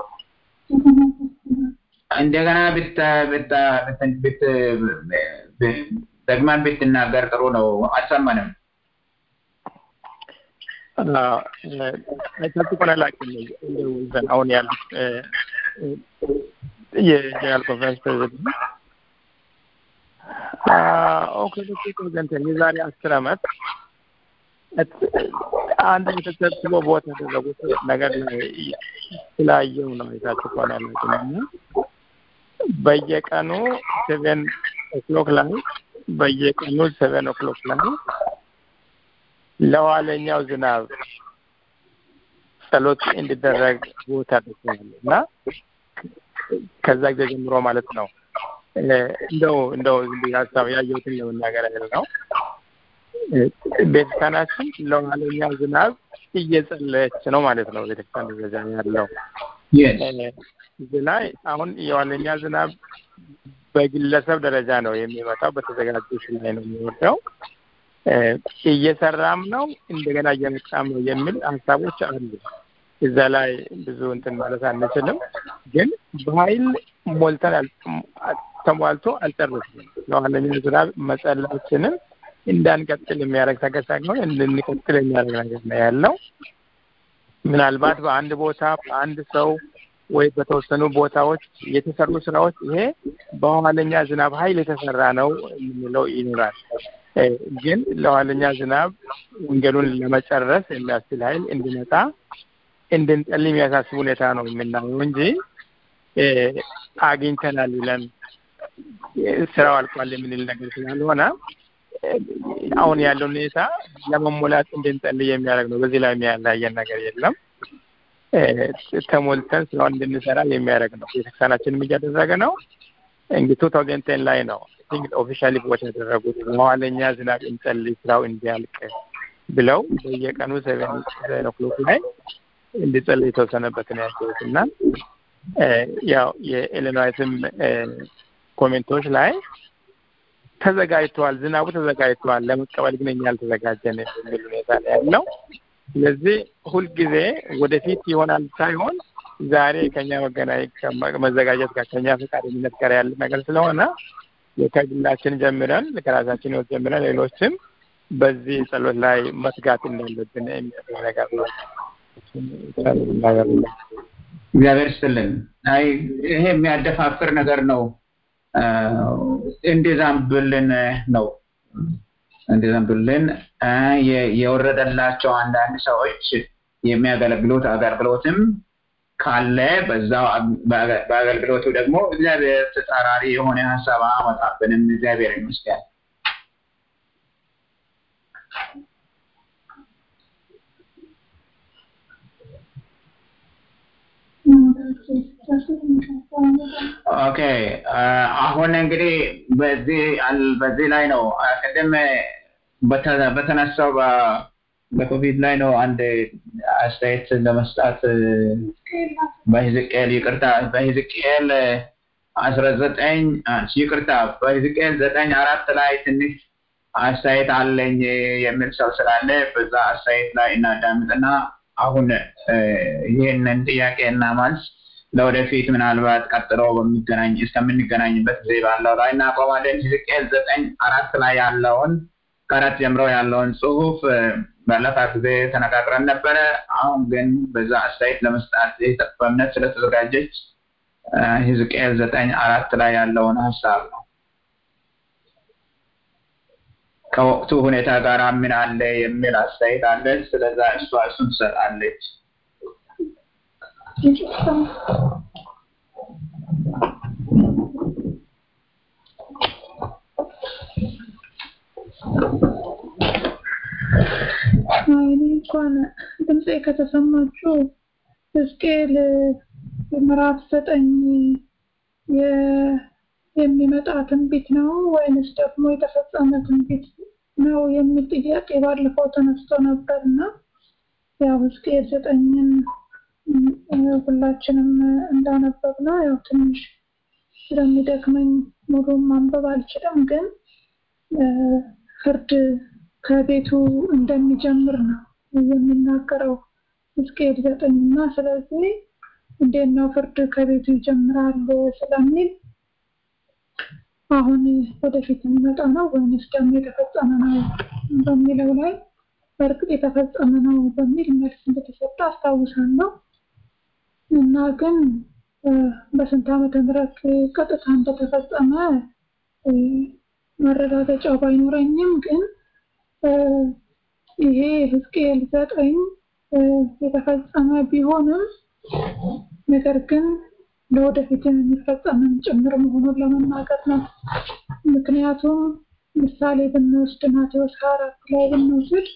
B: እንደገና ብት ብት ብት ደግመን ብትናገር ጥሩ ነው። አልሰማንም።
A: አይታችሁ ከሆነ አላውቅም። እንደው አሁን ያሉት የጀነራል ኮንፈረንስ ፕሬዚደንት ኦክሎዶክስ ፕሬዚደንት የዛሬ አስር አመት አንድ የተሰብስቦ ቦታ ያደረጉት ነገር ላይ ስላየው ነው የታችሁ ከሆነ ያላችሁ እና በየቀኑ ሴቨን ኦክሎክ ላይ በየቀኑ ሴቨን ኦክሎክ ላይ ለኋለኛው ዝናብ ጸሎት እንዲደረግ ቦታ ደርሰዋል እና ከዛ ጊዜ ጀምሮ ማለት ነው እንደው እንደው ሀሳብ ያየሁትን ለመናገር ያህል ነው። ቤተክርስቲያናችን ለኋለኛው ዝናብ እየጸለየች ነው ማለት ነው። ቤተክርስቲያን ደረጃ ያለው እዚህ ላይ አሁን የኋለኛ ዝናብ በግለሰብ ደረጃ ነው የሚመጣው፣ በተዘጋጁ ላይ ነው የሚወርደው። እየሰራም ነው እንደገና እየመጣም ነው የሚል ሀሳቦች አሉ። እዛ ላይ ብዙ እንትን ማለት አንችልም፣ ግን በኃይል ሞልተን ተሟልቶ አልጨረስንም። ለኋለኛ ዝናብ መጸለያችንን እንዳንቀጥል የሚያደርግ ነገር ሳይሆን እንድንቀጥል የሚያደርግ ነገር ነው ያለው። ምናልባት በአንድ ቦታ በአንድ ሰው ወይ በተወሰኑ ቦታዎች የተሰሩ ስራዎች ይሄ በኋለኛ ዝናብ ኃይል የተሰራ ነው የምንለው ይኖራል። ግን ለኋለኛ ዝናብ ወንጌሉን ለመጨረስ የሚያስችል ኃይል እንዲመጣ እንድንጸልይ የሚያሳስብ ሁኔታ ነው የምናየው እንጂ አግኝተናል ብለን ስራው አልቋል የምንል ነገር ስላልሆነ አሁን ያለው ሁኔታ ለመሞላት እንድንጸልይ የሚያደርግ ነው። በዚህ ላይ የሚያለያየን ነገር የለም። ተሞልተን ስራውን እንድንሰራ የሚያደርግ ነው። ቤተክርስቲያናችንም እያደረገ ነው። እንግዲህ ቱ ታውዘንድ ቴን ላይ ነው ቲንክ ኦፊሻሊ ቦት ያደረጉት በኋለኛ ዝናብ እንጸልይ ስራው እንዲያልቅ ብለው በየቀኑ ሰቨን ሰቨን ኦክሎክ ላይ እንዲጸልይ የተወሰነበትን ያቸውት እና ያው የኢሊኖይስም ኮሜንቶች ላይ ተዘጋጅተዋል፣ ዝናቡ ተዘጋጅተዋል፣ ለመቀበል ግን እኛ አልተዘጋጀን የሚል ሁኔታ ነው ያለው። ስለዚህ ሁልጊዜ ወደፊት ይሆናል ሳይሆን ዛሬ ከኛ መገናኘት መዘጋጀት ጋር ከኛ ፈቃደኝነት ጋር ያለ ነገር ስለሆነ ከግላችን ጀምረን ከራሳችን ህይወት ጀምረን ሌሎችም በዚህ ጸሎት ላይ መትጋት እንዳለብን የሚያደርግ ነገር ነው።
B: እግዚአብሔር ይስጥልን። አይ ይሄ የሚያደፋፍር ነገር ነው። እንዲዛምብልን ነው እንዲዘንብልን የወረደላቸው አንዳንድ ሰዎች የሚያገለግሉት አገልግሎትም ካለ በዛው በአገልግሎቱ ደግሞ እግዚአብሔር ተጻራሪ የሆነ ሀሳብ አመጣብንም እግዚአብሔር ይመስገን። ኦኬ አሁን እንግዲህ በዚህ በዚህ ላይ ነው ቅድም በተነሳው በኮቪድ ላይ ነው አንድ አስተያየት ለመስጣት በህዝቅኤል ይቅርታ በህዝቅኤል አስራ ዘጠኝ ይቅርታ በህዝቅኤል ዘጠኝ አራት ላይ ትንሽ አስተያየት አለኝ የሚል ሰው ስላለ በዛ አስተያየት ላይ እናዳምጥና አሁን ይህንን ጥያቄ እና መልስ ለወደፊት ምናልባት ቀጥሎ በሚገናኝ እስከምንገናኝበት ጊዜ ባለው ላይ እናቆማለን። ህዝቅኤል ዘጠኝ አራት ላይ ያለውን ከአራት ጀምሮ ያለውን ጽሁፍ ባለፈ ጊዜ ተነጋግረን ነበረ። አሁን ግን በዛ አስተያየት ለመስጣት በእምነት ስለተዘጋጀች ህዝቅኤል ዘጠኝ አራት ላይ ያለውን ሀሳብ ነው። ከወቅቱ ሁኔታ ጋር ምን አለ የሚል አስተያየት አለ። ስለዛ እሷ እሱን ትሰጣለች።
G: እኔ እንኳን ድምፄ ከተሰማችሁ ሕዝቅኤል ምዕራፍ ዘጠኝ የሚመጣ ትንቢት ነው ወይንስ ደግሞ የተፈጸመ ትንቢት ነው የሚል ጥያቄ ባለፈው ተነስቶ ነበር እና ያው ሕዝቅኤል ዘጠኝን ሁላችንም እንዳነበብ ነው ያው ትንሽ ስለሚደክመኝ ሙሉም ማንበብ አልችልም ግን ፍርድ ከቤቱ እንደሚጀምር ነው የሚናገረው ሕዝቅኤል ዘጠኝ እና ስለዚህ እንዴት ነው ፍርድ ከቤቱ ይጀምራል ስለሚል አሁን ወደፊት የሚመጣ ነው ወይንስ ደግሞ የተፈጸመ ነው በሚለው ላይ በእርግጥ የተፈጸመ ነው በሚል መልስ እንደተሰጠ አስታውሳለሁ እና ግን በስንት ዓመተ ምህረት ቀጥታ እንደተፈጸመ መረጋገጫው ባይኖረኝም ግን ይሄ ሕዝቅኤል ዘጠኝ የተፈጸመ ቢሆንም ነገር ግን ለወደፊት የሚፈጸምን ጭምር መሆኑን ለመናገር ነው። ምክንያቱም ምሳሌ ብንወስድ ማቴዎስ ሀያ አራት ላይ ብንወስድ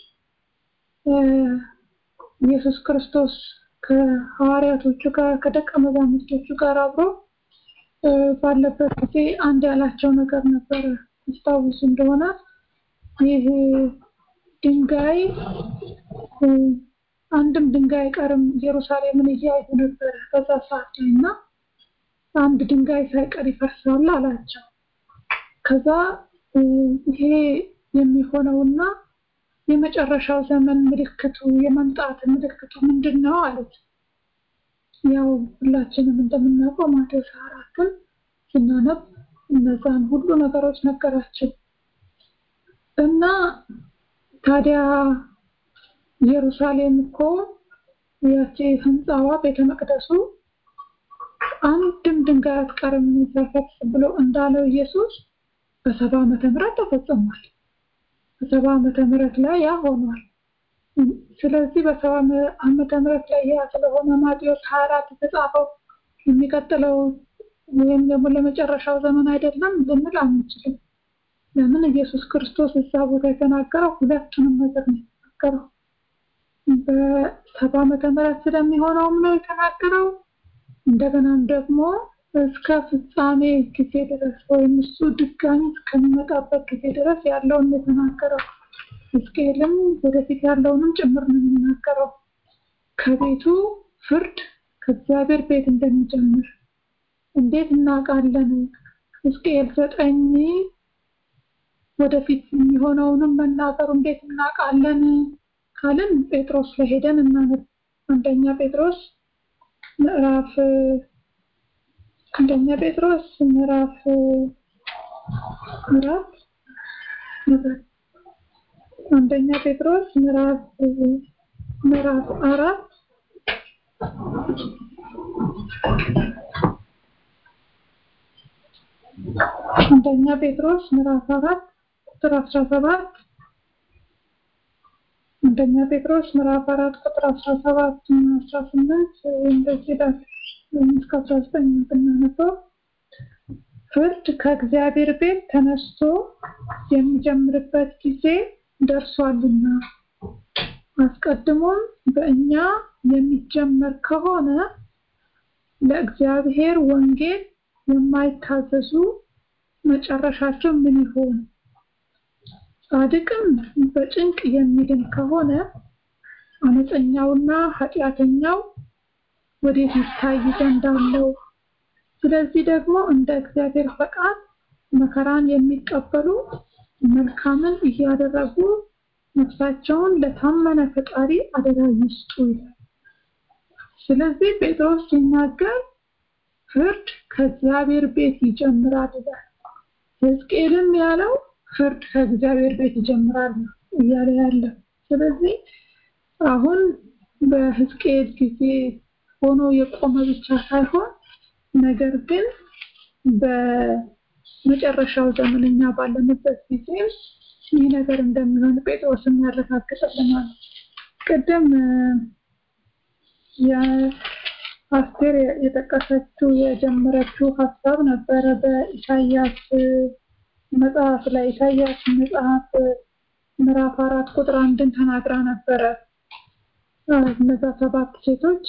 G: ኢየሱስ ክርስቶስ ከሐዋርያቶቹ ጋር ከደቀ መዛሙርቶቹ ጋር አብሮ ባለበት ጊዜ አንድ ያላቸው ነገር ነበረ። ታስታውሱ እንደሆነ ይህ ድንጋይ አንድም ድንጋይ አይቀርም ኢየሩሳሌምን እያዩ ነበረ በዛ ሰዓት ላይ እና አንድ ድንጋይ ሳይቀር ይፈርሳል አላቸው። ከዛ ይሄ የሚሆነውና የመጨረሻው ዘመን ምልክቱ የመምጣት ምልክቱ ምንድን ነው አሉት። ያው ሁላችንም እንደምናውቀው ማቴዎስ አራትን ስናነብ እነዛን ሁሉ ነገሮች ነገራቸው እና ታዲያ ኢየሩሳሌም እኮ ያቺ ህንፃዋ ቤተ መቅደሱ አንድም ድንጋይ አትቀርም ሳይፈርስ ብሎ እንዳለው ኢየሱስ በሰባ ዓመተ ምህረት ተፈጽሟል። በሰባ ዓመተ ምህረት ላይ ያ ሆኗል። ስለዚህ በሰባ ዓመተ ምህረት ላይ ያ ስለሆነ ማቴዎስ ሀያ አራት የተጻፈው የሚቀጥለው ወይም ደግሞ ለመጨረሻው ዘመን አይደለም ልንል አንችልም። ለምን ኢየሱስ ክርስቶስ እዛ ቦታ የተናገረው ሁለቱንም ነገር ነው የተናገረው። በሰባ ዓመተ ምህረት ስለሚሆነውም ነው የተናገረው። እንደገናም ደግሞ እስከ ፍጻሜ ጊዜ ድረስ ወይም እሱ ድጋሚ እስከሚመጣበት ጊዜ ድረስ ያለውን የተናገረው። ሕዝቅኤልም ወደፊት ያለውንም ጭምር ነው የሚናገረው። ከቤቱ ፍርድ ከእግዚአብሔር ቤት እንደሚጀምር እንዴት እናውቃለን? ሕዝቅኤል ዘጠኝ ወደፊት የሚሆነውንም መናገሩ እንዴት እናውቃለን ካልን ጴጥሮስ ላይ ሄደን እናነብ። አንደኛ ጴጥሮስ ምዕራፍ አንደኛ ጴጥሮስ ምዕራፍ ምዕራፍ አንደኛ ጴጥሮስ ምዕራፍ ምዕራፍ አራት አንደኛ ጴጥሮስ ምዕራፍ አራት ቁጥር አስራ ሰባት አንደኛ ጴጥሮስ ምዕራፍ አራት ቁጥር አስራ ሰባት እና አስራ ስምንት እንደዚህ ይላል እስከ አስራ ዘጠኝ ብናነበው ፍርድ ከእግዚአብሔር ቤት ተነስቶ የሚጀምርበት ጊዜ ደርሷልና አስቀድሞም በእኛ የሚጀመር ከሆነ ለእግዚአብሔር ወንጌል የማይታዘዙ መጨረሻቸው ምን ይሆን? ጻድቅም በጭንቅ የሚድን ከሆነ አመፀኛውና ኃጢአተኛው ወዴት ይታይ ዘንድ አለው? ስለዚህ ደግሞ እንደ እግዚአብሔር ፈቃድ መከራን የሚቀበሉ መልካምን እያደረጉ ነፍሳቸውን ለታመነ ፈጣሪ አደራ ይስጡ ይላል። ስለዚህ ጴጥሮስ ሲናገር ፍርድ ከእግዚአብሔር ቤት ይጀምራል ይላል። ሕዝቅኤልም ያለው ፍርድ ከእግዚአብሔር ቤት ይጀምራል እያለ ያለው። ስለዚህ አሁን በሕዝቅኤል ጊዜ ሆኖ የቆመ ብቻ ሳይሆን ነገር ግን በመጨረሻው ዘመን እኛ ባለንበት ጊዜ ይህ ነገር እንደሚሆን ጴጥሮስም ያረጋግጥልናል። ቅድም የአስቴር የጠቀሰችው የጀመረችው ሀሳብ ነበረ በኢሳያስ መጽሐፍ ላይ ኢሳያስ መጽሐፍ ምዕራፍ አራት ቁጥር አንድን ተናግራ ነበረ። እነዛ ሰባት ሴቶች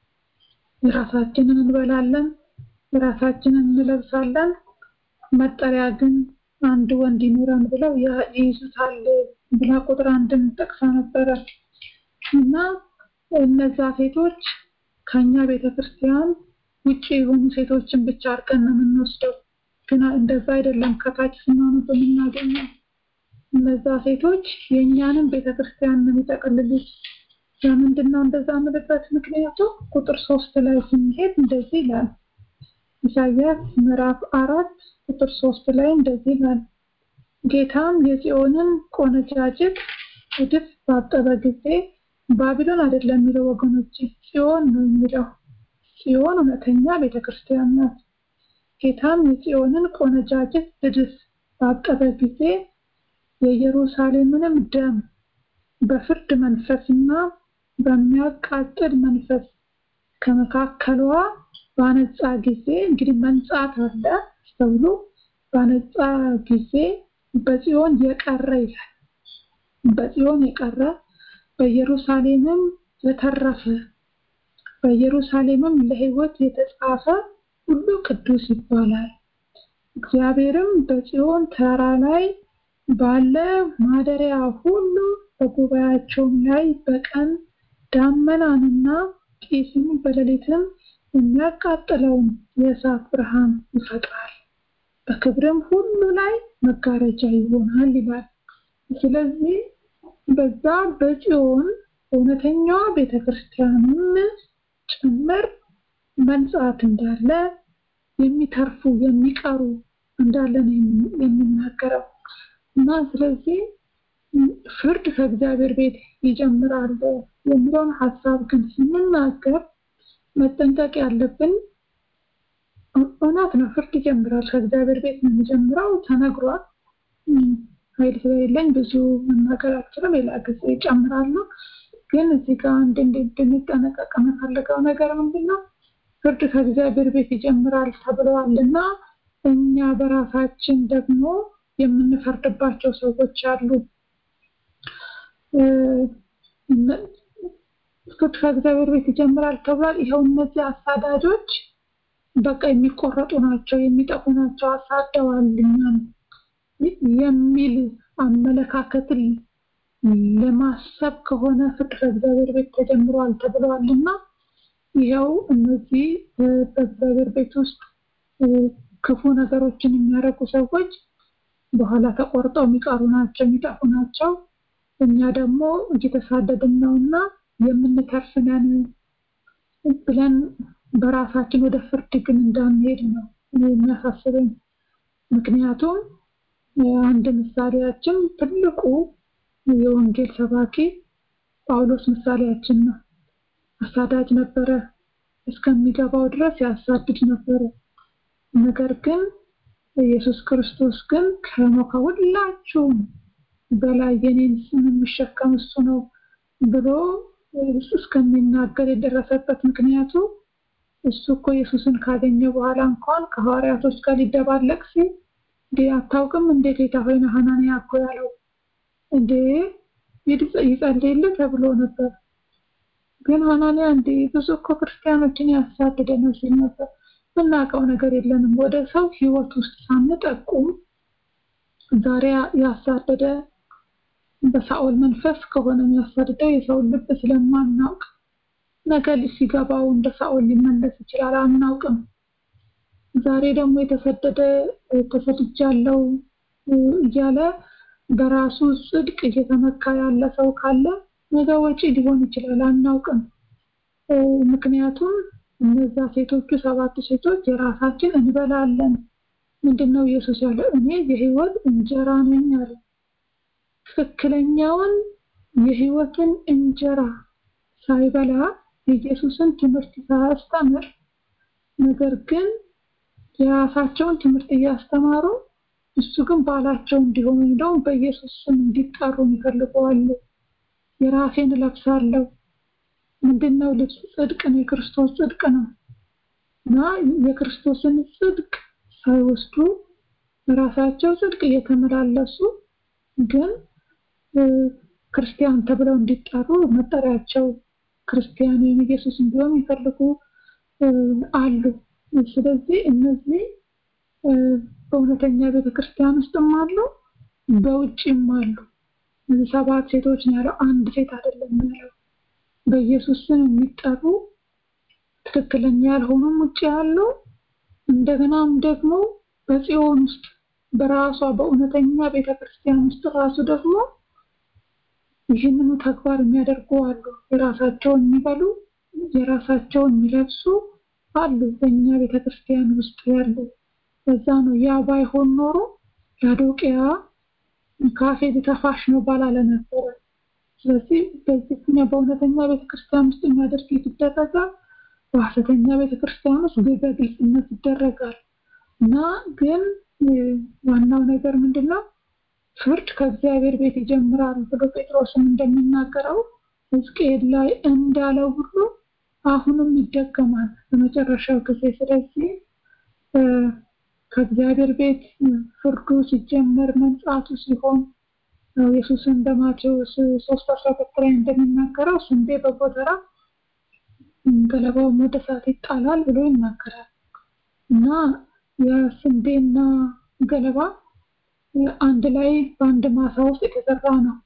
G: የራሳችንን እንበላለን፣ የራሳችንን እንለብሳለን፣ መጠሪያ ግን አንድ ወንድ ይኑረን ብለው ይይዙታል ብላ ቁጥር አንድን ጠቅሳ ነበረ እና እነዛ ሴቶች ከኛ ቤተክርስቲያን ውጭ የሆኑ ሴቶችን ብቻ አድርገን ነው የምንወስደው። ግን እንደዛ አይደለም። ከታች ስናነብ የምናገኘው እነዛ ሴቶች የእኛንም ቤተክርስቲያን ነው የሚጠቀልሉት። ለምንድን ነው እንደዛ የምልበት ምክንያቱ ቁጥር ሶስት ላይ ስንሄድ እንደዚህ ይላል። ኢሳያስ ምዕራፍ አራት ቁጥር ሶስት ላይ እንደዚህ ይላል። ጌታም የጽዮንን ቆነጃጅት እድፍ ባጠበ ጊዜ ባቢሎን አይደለም የሚለው ወገኖች፣ ጽዮን ነው የሚለው። ጽዮን እውነተኛ ቤተክርስቲያን ናት። ጌታም የጽዮንን ቆነጃጅት እድፍ ባጠበ ጊዜ የኢየሩሳሌምንም ደም በፍርድ መንፈስና በሚያቃጥል መንፈስ ከመካከሏ ባነጻ ጊዜ እንግዲህ መንጻት አለ ተብሎ ባነጻ ጊዜ በጽዮን የቀረ ይላል። በጽዮን የቀረ በኢየሩሳሌምም የተረፈ በኢየሩሳሌምም ለሕይወት የተጻፈ ሁሉ ቅዱስ ይባላል። እግዚአብሔርም በጽዮን ተራራ ላይ ባለ ማደሪያ ሁሉ በጉባኤያቸውም ላይ በቀን ዳመናንና ጢስም በሌሊትም የሚያቃጥለውን የእሳት ብርሃን ይፈጥራል፣ በክብርም ሁሉ ላይ መጋረጃ ይሆናል ይላል። ስለዚህ በዛ በጽዮን እውነተኛዋ ቤተክርስቲያንም ጭምር መንጻት እንዳለ የሚተርፉ የሚቀሩ እንዳለ ነው የሚናገረው እና ስለዚህ ፍርድ ከእግዚአብሔር ቤት ይጀምራል የሚለውን ሀሳብ ግን ስንናገር መጠንቀቅ ያለብን እውነት ነው። ፍርድ ይጀምራል። ከእግዚአብሔር ቤት ነው የሚጀምረው። ተነግሯል። ኃይል ስለሌለኝ ብዙ መናገር አልችልም። ሌላ ጊዜ ይጨምራሉ። ግን እዚህ ጋር አንድ እንድንጠነቀቅ የምፈልገው ነገር ምንድን ነው? ፍርድ ከእግዚአብሔር ቤት ይጀምራል ተብለዋል እና እኛ በራሳችን ደግሞ የምንፈርድባቸው ሰዎች አሉ። ፍርድ ከእግዚአብሔር ቤት ይጀምራል ተብሏል። ይኸው እነዚህ አሳዳጆች በቃ የሚቆረጡ ናቸው፣ የሚጠፉ ናቸው፣ አሳደዋል እኛን የሚል አመለካከትን ለማሰብ ከሆነ ፍርድ ከእግዚአብሔር ቤት ተጀምሯል ተብለዋል እና ይኸው እነዚህ በእግዚአብሔር ቤት ውስጥ ክፉ ነገሮችን የሚያደርጉ ሰዎች በኋላ ተቆርጠው የሚቀሩ ናቸው፣ የሚጠፉ ናቸው። እኛ ደግሞ እየተሳደድን ነው እና የምንተርፍ ነን ብለን በራሳችን ወደ ፍርድ ግን እንዳንሄድ ነው የሚያሳስበኝ። ምክንያቱም አንድ ምሳሌያችን ትልቁ የወንጌል ሰባኪ ጳውሎስ ምሳሌያችን ነው። አሳዳጅ ነበረ፣ እስከሚገባው ድረስ ያሳድድ ነበረ። ነገር ግን ኢየሱስ ክርስቶስ ግን ከኖ ከሁላችሁም በላይ የኔን ስም የሚሸከም እሱ ነው ብሎ እስከሚናገር የደረሰበት ምክንያቱ እሱ እኮ ኢየሱስን ካገኘ በኋላ እንኳን ከሐዋርያቶች ጋር ሊደባለቅ ሲል እንዴ አታውቅም እንዴ ጌታ ሆይ ሐናንያ እኮ ያለው እንዴ ይጸልይልህ ተብሎ ነበር። ግን ሐናንያ እንዴ ብዙ እኮ ክርስቲያኖችን ያሳደደ ነው ሲል ነበር። የምናውቀው ነገር የለንም። ወደ ሰው ህይወት ውስጥ ሳንጠቁም ዛሬ ያሳደደ በሳኦል መንፈስ ከሆነ የሚያሳድደው የሰውን ልብ ስለማናውቅ ነገ ሲገባው እንደ ሳኦል ሊመለስ ይችላል፣ አናውቅም። ዛሬ ደግሞ የተሰደደ ተሰድጃለሁ እያለ በራሱ ጽድቅ እየተመካ ያለ ሰው ካለ ነገ ወጪ ሊሆን ይችላል፣ አናውቅም። ምክንያቱም እነዛ ሴቶቹ ሰባቱ ሴቶች የራሳችን እንበላለን። ምንድነው ኢየሱስ ያለ? እኔ የህይወት እንጀራ ነኝ አለ። ትክክለኛውን የህይወትን እንጀራ ሳይበላ የኢየሱስን ትምህርት ሳያስተምር ነገር ግን የራሳቸውን ትምህርት እያስተማሩ እሱ ግን ባላቸው እንዲሆኑ እንደውም በኢየሱስ ስም እንዲጠሩ ይፈልገዋሉ። የራሴን እለብሳለሁ። ምንድነው ልብስ? ጽድቅ ነው። የክርስቶስ ጽድቅ ነው እና የክርስቶስን ጽድቅ ሳይወስዱ በራሳቸው ጽድቅ እየተመላለሱ ግን ክርስቲያን ተብለው እንዲጠሩ መጠሪያቸው ክርስቲያን ወይም ኢየሱስ እንዲሆን የሚፈልጉ አሉ። ስለዚህ እነዚህ በእውነተኛ ቤተክርስቲያን ውስጥም አሉ፣ በውጭም አሉ። እነዚህ ሰባት ሴቶች ነው ያለው፣ አንድ ሴት አይደለም ያለው። በኢየሱስ ስም የሚጠሩ ትክክለኛ ያልሆኑም ውጭ ያሉ፣ እንደገናም ደግሞ በጽዮን ውስጥ በራሷ በእውነተኛ ቤተክርስቲያን ውስጥ ራሱ ደግሞ ይህንኑ ተግባር የሚያደርጉ አሉ። የራሳቸውን የሚበሉ የራሳቸውን የሚለብሱ አሉ በእኛ ቤተክርስቲያን ውስጥ ያሉ። በዛ ነው ያ ባይሆን ኖሮ ላዶቅያ ካፌ ቢተፋሽ ነው ባላለ ነበረ። ስለዚህ በዚህ በእውነተኛ ቤተክርስቲያን ውስጥ የሚያደርግ ይደረጋል፣ በሐሰተኛ ቤተክርስቲያን ውስጥ በግልጽነት ይደረጋል። እና ግን ዋናው ነገር ምንድን ነው? ፍርድ ከእግዚአብሔር ቤት ይጀምራል ብሎ ጴጥሮስም እንደሚናገረው ሕዝቅኤል ላይ እንዳለው ሁሉ አሁንም ይደገማል በመጨረሻው ጊዜ። ስለዚህ ከእግዚአብሔር ቤት ፍርዱ ሲጀመር መንጻቱ ሲሆን ኢየሱስን በማቴዎስ ሶስት አስራ ሁለት ላይ እንደሚናገረው ስንዴ በጎተራ ገለባውም ወደ እሳት ይጣላል ብሎ ይናገራል እና የስንዴና ገለባ አንድ ላይ በአንድ ማሳ ውስጥ የተዘራ ነው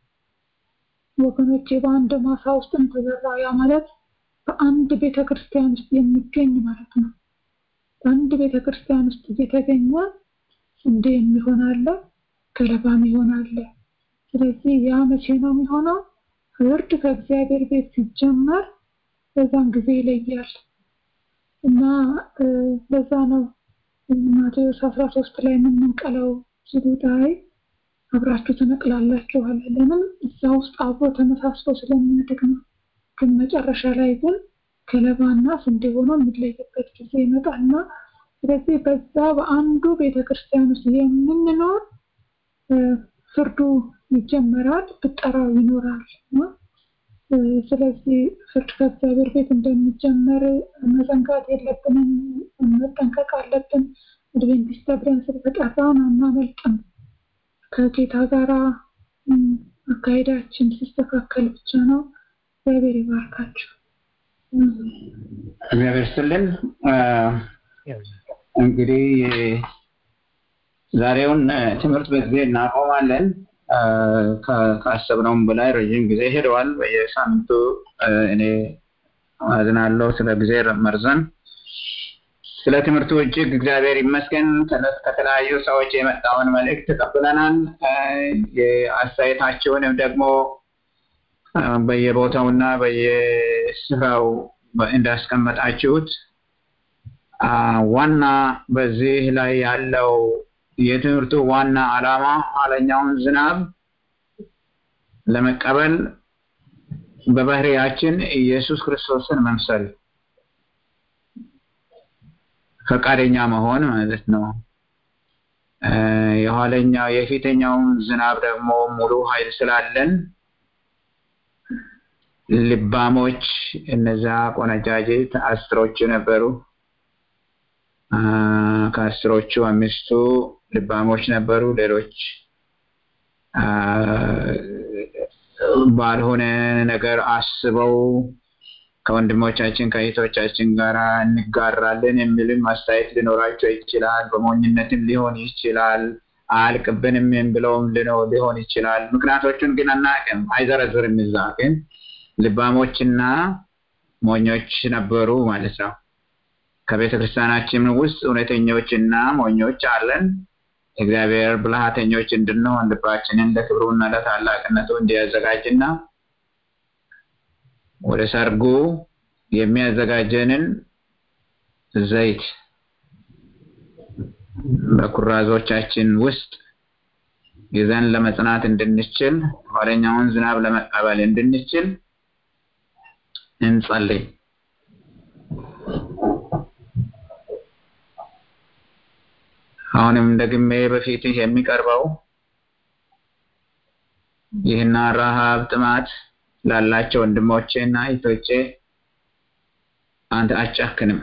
G: ወገኖቼ፣ በአንድ ማሳ ውስጥ የተዘራ ያ ማለት በአንድ ቤተ ክርስቲያን ውስጥ የሚገኝ ማለት ነው። በአንድ ቤተ ክርስቲያን ውስጥ እየተገኘ ስንዴ የሚሆን አለ፣ ገለባም ይሆን አለ። ስለዚህ ያ መቼ ነው የሚሆነው? ፍርድ ከእግዚአብሔር ቤት ሲጀመር በዛን ጊዜ ይለያል እና በዛ ነው ማቴዎስ አስራ ሶስት ላይ የምንንቀለው ሲሉት አይ አብራችሁ ትነቅላላችሁ አለ። ለምን እዛ ውስጥ አብሮ ተመሳስሎ ስለሚያድግ ነው። ግን መጨረሻ ላይ ግን ገለባና ስንዴ ሆኖ የሚለይበት ጊዜ ይመጣልና ስለዚህ በዛ በአንዱ ቤተክርስቲያን ውስጥ የምንኖር ፍርዱ ይጀመራል፣ ብጠራው ይኖራል። ስለዚህ ፍርድ ከእግዚአብሔር ቤት እንደሚጀመር መዘንጋት የለብንም፣ መጠንቀቅ አለብን። አድቬንቲስት ተብለን ስለተጠራን አናመልጥም። ከጌታ ጋር አካሄዳችን ሲስተካከል ብቻ ነው። እግዚአብሔር ይባርካችሁ።
B: እግዚአብሔር ይስጥልን። እንግዲህ ዛሬውን ትምህርት በዚህ እናቆማለን። ካሰብነውም በላይ ረዥም ጊዜ ሄደዋል። በየሳምንቱ እኔ አዝናለሁ ስለ ጊዜ መርዘን። ስለ ትምህርቱ እጅግ እግዚአብሔር ይመስገን። ከተለያዩ ሰዎች የመጣውን መልእክት ተቀብለናል። የአስተያየታቸውንም ደግሞ በየቦታውና በየስፍራው እንዳስቀመጣችሁት ዋና በዚህ ላይ ያለው የትምህርቱ ዋና ዓላማ ኋለኛውን ዝናብ ለመቀበል በባህሪያችን ኢየሱስ ክርስቶስን መምሰል ፈቃደኛ መሆን ማለት ነው። የኋለኛው የፊተኛውን ዝናብ ደግሞ ሙሉ ኃይል ስላለን ልባሞች እነዛ ቆነጃጅት አስሮቹ ነበሩ። ከአስሮቹ አምስቱ ልባሞች ነበሩ። ሌሎች ባልሆነ ነገር አስበው ከወንድሞቻችን ከእህቶቻችን ጋር እንጋራለን የሚልም አስተያየት ሊኖራቸው ይችላል። በሞኝነትም ሊሆን ይችላል። አያልቅብንም ብለውም ሊሆን ይችላል። ምክንያቶቹን ግን አናውቅም፣ አይዘረዝርም። እዛ ግን ልባሞችና ሞኞች ነበሩ ማለት ነው። ከቤተ ክርስቲያናችን ውስጥ እውነተኞችና ሞኞች አለን። እግዚአብሔር ብልሃተኞች እንድንሆን ልባችንን ለክብሩና ለታላቅነቱ እንዲያዘጋጅና ወደ ሰርጉ የሚያዘጋጀንን ዘይት በኩራዞቻችን ውስጥ ይዘን ለመጽናት እንድንችል ኋለኛውን ዝናብ ለመቀበል እንድንችል እንጸልይ። አሁንም ደግሜ በፊትህ የሚቀርበው ይህና ረሃብ ጥማት ላላቸው ወንድሞቼ እና እህቶቼ አንተ አጨክንም።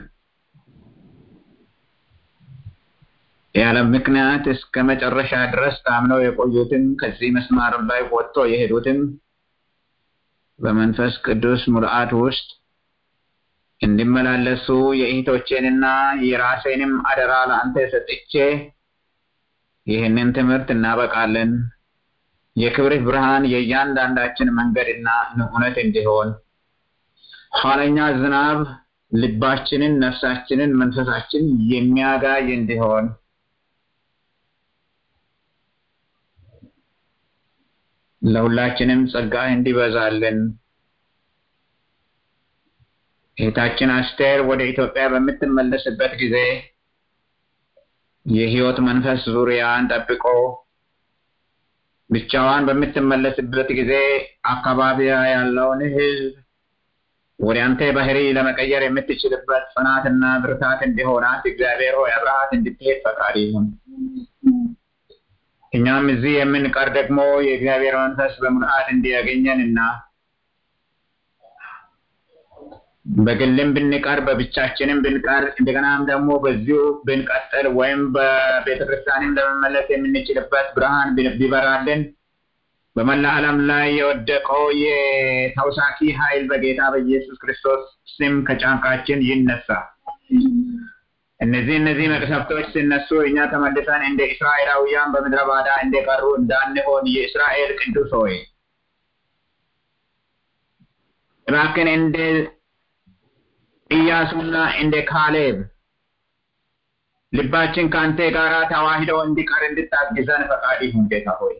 B: ያለ ምክንያት እስከ መጨረሻ ድረስ ታምነው የቆዩትን ከዚህ መስማር ላይ ወጥቶ የሄዱትን በመንፈስ ቅዱስ ሙልአት ውስጥ እንዲመላለሱ የእህቶቼንና የራሴንም አደራ ለአንተ ሰጥቼ ይህንን ትምህርት እናበቃለን። የክብርህ ብርሃን የእያንዳንዳችን መንገድና እውነት እንዲሆን ኋለኛ ዝናብ ልባችንን፣ ነፍሳችንን፣ መንፈሳችን የሚያጋይ እንዲሆን ለሁላችንም ጸጋ እንዲበዛልን እህታችን አስቴር ወደ ኢትዮጵያ በምትመለስበት ጊዜ የህይወት መንፈስ ዙሪያን ጠብቆ ብቻዋን በምትመለስበት ጊዜ አካባቢያ ያለውን ህዝብ ወደ አንተ ባህሪ ለመቀየር የምትችልበት ጽናትና ብርታት እንዲሆናት እግዚአብሔር ሆይ አብረሃት እንድትሄድ ፈቃድ ይሁን። እኛም እዚህ የምንቀር ደግሞ የእግዚአብሔር መንፈስ በሙልአት እንዲያገኘን እና በግልም ብንቀር በብቻችንም ብንቀር እንደገናም ደግሞ በዚሁ ብንቀጥል ወይም በቤተክርስቲያንም ለመመለስ የምንችልበት ብርሃን ቢበራልን በመላ ዓለም ላይ የወደቀው የተውሳኪ ኃይል በጌታ በኢየሱስ ክርስቶስ ስም ከጫንቃችን ይነሳ። እነዚህ እነዚህ መቅሰፍቶች ሲነሱ እኛ ተመልሰን እንደ እስራኤላውያን በምድረ ባዳ እንደቀሩ እንዳንሆን የእስራኤል ቅዱስ ሆይ እባክን እንደ ኢያሱና እንደ ካሌብ ልባችን ከአንተ ጋር ተዋህደው እንዲቀር እንድታግዘን ፈቃድ ይሁን ጌታ ሆይ።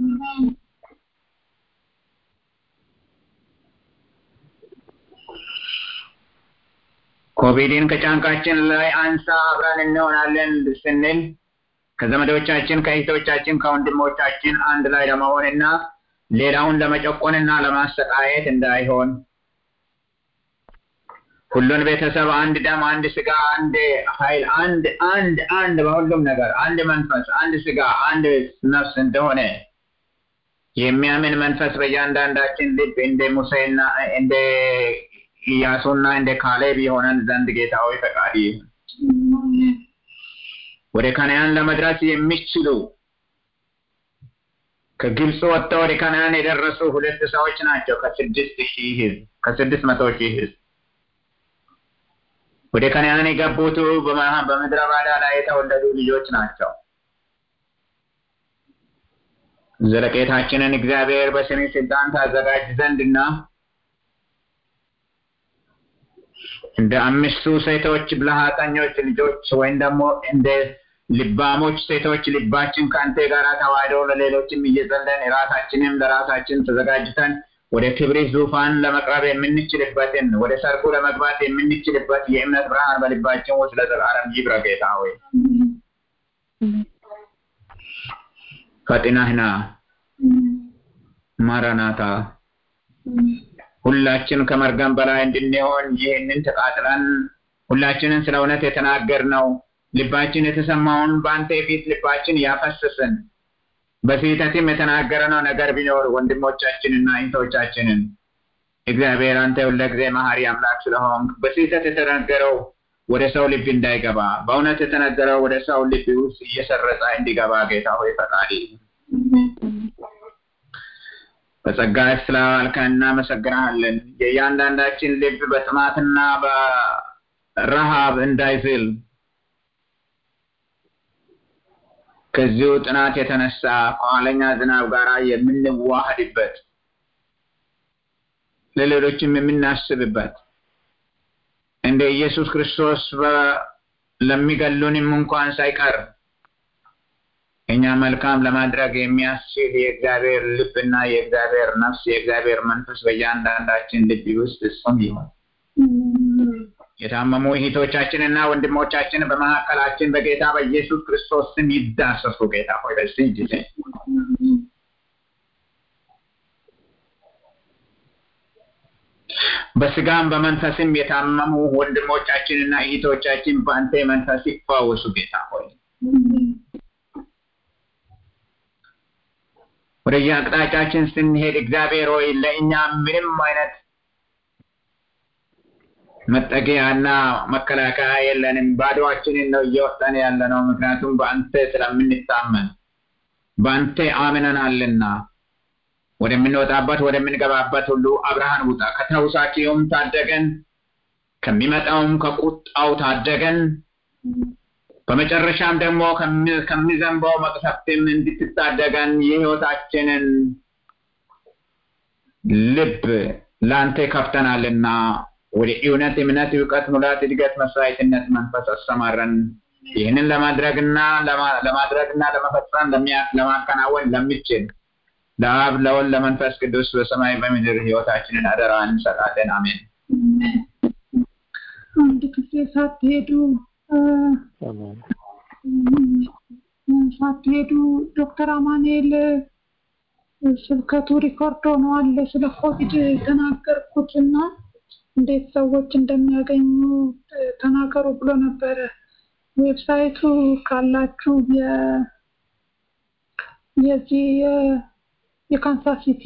B: ኮቪድን ከጫንቃችን ላይ አንሳ አብረን እንሆናለን ስንል ከዘመዶቻችን ከእህቶቻችን ከወንድሞቻችን አንድ ላይ ለመሆንና ሌላውን ለመጨቆንና ለማሰቃየት እንዳይሆን ሁሉን ቤተሰብ አንድ ደም፣ አንድ ስጋ፣ አንድ ኃይል፣ አንድ አንድ አንድ በሁሉም ነገር አንድ መንፈስ፣ አንድ ስጋ፣ አንድ ነፍስ እንደሆነ የሚያምን መንፈስ በእያንዳንዳችን ልብ እንደ ሙሴና እንደ ኢያሱና እንደ ካሌብ የሆነን ዘንድ ጌታ ሆይ ፈቃድ ይሁን። ወደ ከነዓን ለመድረስ የሚችሉ ከግብፅ ወጥተው ወደ ከነዓን የደረሱ ሁለት ሰዎች ናቸው። ከስድስት ሺህ ህዝብ ከስድስት መቶ ሺህ ህዝብ ወደ ከነዓን የገቡት በምድረ በዳ ላይ የተወለዱ ልጆች ናቸው። ዘለቄታችንን እግዚአብሔር በስሜ ስልጣን ታዘጋጅ ዘንድና እንደ አምስቱ ሴቶች ብልሃተኞች ልጆች ወይም ደግሞ እንደ ልባሞች ሴቶች ልባችን ከአንተ ጋር ተዋህዶ ለሌሎችም እየጸለን ራሳችንም ለራሳችን ተዘጋጅተን ወደ ክብሪ ዙፋን ለመቅረብ የምንችልበትን ወደ ሰርጉ ለመግባት የምንችልበት የእምነት ብርሃን በልባችን ውስጥ ለዘላለም ይብራ። ጌታ ሆይ ፈጥነህና ማራናታ ሁላችን ከመርገም በላይ እንድንሆን ይህንን ተቃጥለን ሁላችንን ስለ እውነት የተናገርነው ልባችን የተሰማውን በአንተ ፊት ልባችን ያፈሰስን በስህተትም የተናገረነው ነገር ቢኖር ወንድሞቻችንና እህቶቻችንን እግዚአብሔር አንተ ሁልጊዜ መሐሪ አምላክ ስለሆንክ በስህተት የተናገረው ወደ ሰው ልብ እንዳይገባ በእውነት የተነገረው ወደ ሰው ልብ ውስጥ እየሰረጸ እንዲገባ ጌታ ሆይ ፈቃድ በጸጋ ስላዋልከን እናመሰግናለን። የእያንዳንዳችን ልብ በጥማትና በረሃብ እንዳይዝል ከዚሁ ጥናት የተነሳ ከኋለኛ ዝናብ ጋር የምንዋሃድበት ለሌሎችም የምናስብበት እንደ ኢየሱስ ክርስቶስ ለሚገሉንም እንኳን ሳይቀር እኛ መልካም ለማድረግ የሚያስችል የእግዚአብሔር ልብና የእግዚአብሔር ነፍስ የእግዚአብሔር መንፈስ በእያንዳንዳችን ልብ ውስጥ እሱም ይሁን። የታመሙ እህቶቻችንና ወንድሞቻችን በመካከላችን በጌታ በኢየሱስ ክርስቶስ ስም ይዳሰሱ። ጌታ ሆይ በዚህ ጊዜ በስጋም በመንፈስም የታመሙ ወንድሞቻችንና እህቶቻችን በአንተ መንፈስ ይፈወሱ። ጌታ ሆይ ወደ የአቅጣጫችን ስንሄድ እግዚአብሔር ሆይ ለእኛ ምንም አይነት መጠጊያና መከላከያ የለንም። ባዶዋችንን ነው እየወጣን ያለ ነው። ምክንያቱም በአንተ ስለምንታመን በአንተ አምነናልና ወደምንወጣበት ወደምንገባበት ሁሉ አብርሃን ውጣ፣ ከተውሳኪውም ታደገን፣ ከሚመጣውም ከቁጣው ታደገን፣ በመጨረሻም ደግሞ ከሚዘንበው መቅሰፍትም እንድትታደገን የህይወታችንን ልብ ለአንተ ከፍተናልና ወደ እውነት፣ እምነት፣ እውቀት፣ ሙላት፣ እድገት፣ መስዋዕትነት መንፈስ አሰማረን። ይህንን ለማድረግና ለማድረግና ለመፈጸም ለማከናወን ለሚችል ለአብ ለወልድ ለመንፈስ ቅዱስ በሰማይ በምድር ህይወታችንን አደራ እንሰጣለን። አሜን።
G: አንድ ጊዜ ሳትሄዱ ሳትሄዱ ዶክተር አማኑኤል ስብከቱ ሪኮርድ ሆኗል ስለ ኮቪድ የተናገርኩትና እንዴት ሰዎች እንደሚያገኙ ተናገሩ ብሎ ነበረ። ዌብሳይቱ ካላችሁ የዚህ የካንሳስ ሲቲ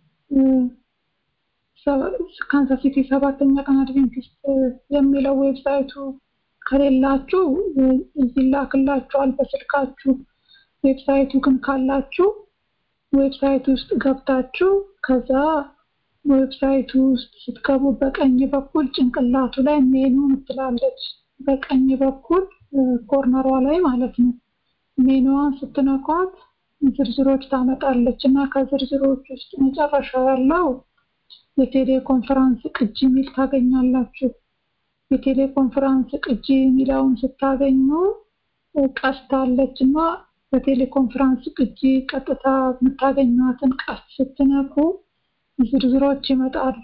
G: ካንሳስ ሲቲ ሰባተኛ ቀን አድቬንቲስት የሚለው ዌብሳይቱ ከሌላችሁ እዚህ ላክላችኋል በስልካችሁ። ዌብሳይቱ ግን ካላችሁ ዌብሳይቱ ውስጥ ገብታችሁ ከዛ ዌብሳይቱ ውስጥ ስትገቡ በቀኝ በኩል ጭንቅላቱ ላይ ሜኑ ትላለች። በቀኝ በኩል ኮርነሯ ላይ ማለት ነው። ሜኑዋን ስትነኳት ዝርዝሮች ታመጣለች እና ከዝርዝሮች ውስጥ መጨረሻ ያለው የቴሌኮንፈረንስ ቅጂ የሚል ታገኛላችሁ። የቴሌኮንፈረንስ ቅጂ የሚለውን ስታገኙ ቀስት አለች እና በቴሌኮንፈረንስ ቅጂ ቀጥታ የምታገኟትን ቀስት ስትነኩ ዝርዝሮች ይመጣሉ።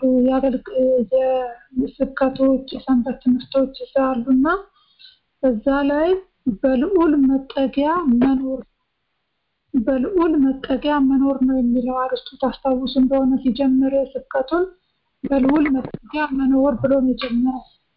G: የስብከቶች፣ የሰንበት ትምህርቶች ይዛሉ እና እዛ ላይ በልዑል መጠጊያ መኖር በልዑል መጠጊያ መኖር ነው የሚለው አርስቱ ታስታውሱ እንደሆነ ሲጀምር ስብከቱን በልዑል መጠጊያ መኖር ብሎ ነው የጀመረው።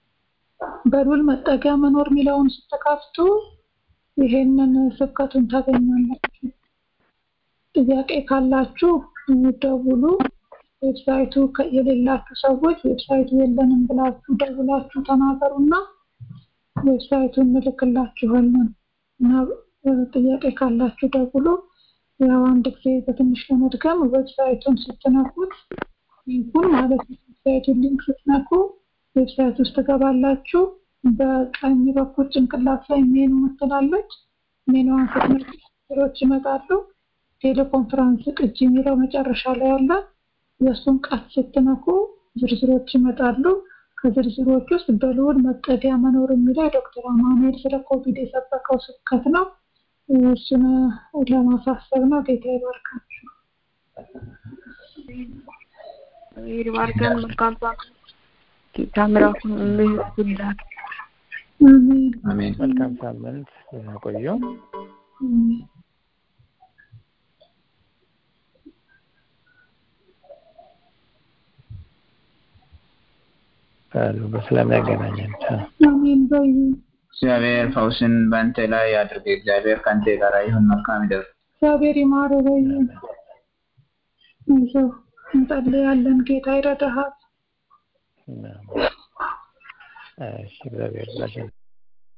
G: በሉል መጠጊያ መኖር የሚለውን ስትከፍቱ ይሄንን ስብከቱን ታገኛላችሁ። ጥያቄ ካላችሁ ደውሉ። ዌብሳይቱ የሌላችሁ ሰዎች ዌብሳይቱ የለንም ብላችሁ ደውላችሁ ተናገሩና ዌብሳይቱን እንልክላችኋለን እና ጥያቄ ካላችሁ ደውሉ። ያው አንድ ጊዜ በትንሽ ለመድገም ዌብሳይቱን ስትነኩት ሊንኩን ማለት ነው። ዌብሳይቱን ሊንክ ስትነኩ ዌብሳይት ውስጥ ትገባላችሁ። በቀኝ በኩል ጭንቅላት ላይ ሜኑ ምትላለች። ሜኑዋን ስትነኩ ዝርዝሮች ይመጣሉ። ቴሌኮንፈረንስ ቅጂ የሚለው መጨረሻ ላይ አለ። የእሱን ቃል ስትነኩ ዝርዝሮች ይመጣሉ። ከዝርዝሮች ውስጥ በልዑል መጠጊያ መኖር የሚለው ዶክተር አማኑኤል ስለ ኮቪድ የሰበከው ስብከት ነው። እሱን ለማሳሰብ ነው። ጌታ ይባርካችሁ።
C: ይባርከን። መልካም ጌታ ምሕረቱን ምሕረቱን ላክ።
G: አሜን።
B: አሜን።
A: መልካም ሳምንት ደህና ቆዩ። ካሉ በሰላም ያገናኘን። ቻው።
G: አሜን በዩ
B: እግዚአብሔር ፈውስን በአንተ ላይ ያድርግ። እግዚአብሔር ከአንተ ጋር ይሁን። መልካም ይደር።
G: እግዚአብሔር ይማረ በዩ አይዞህ እንጸልያለን። ጌታ ይረዳሃል።
A: እሺ፣ እግዚአብሔር ይባርክ።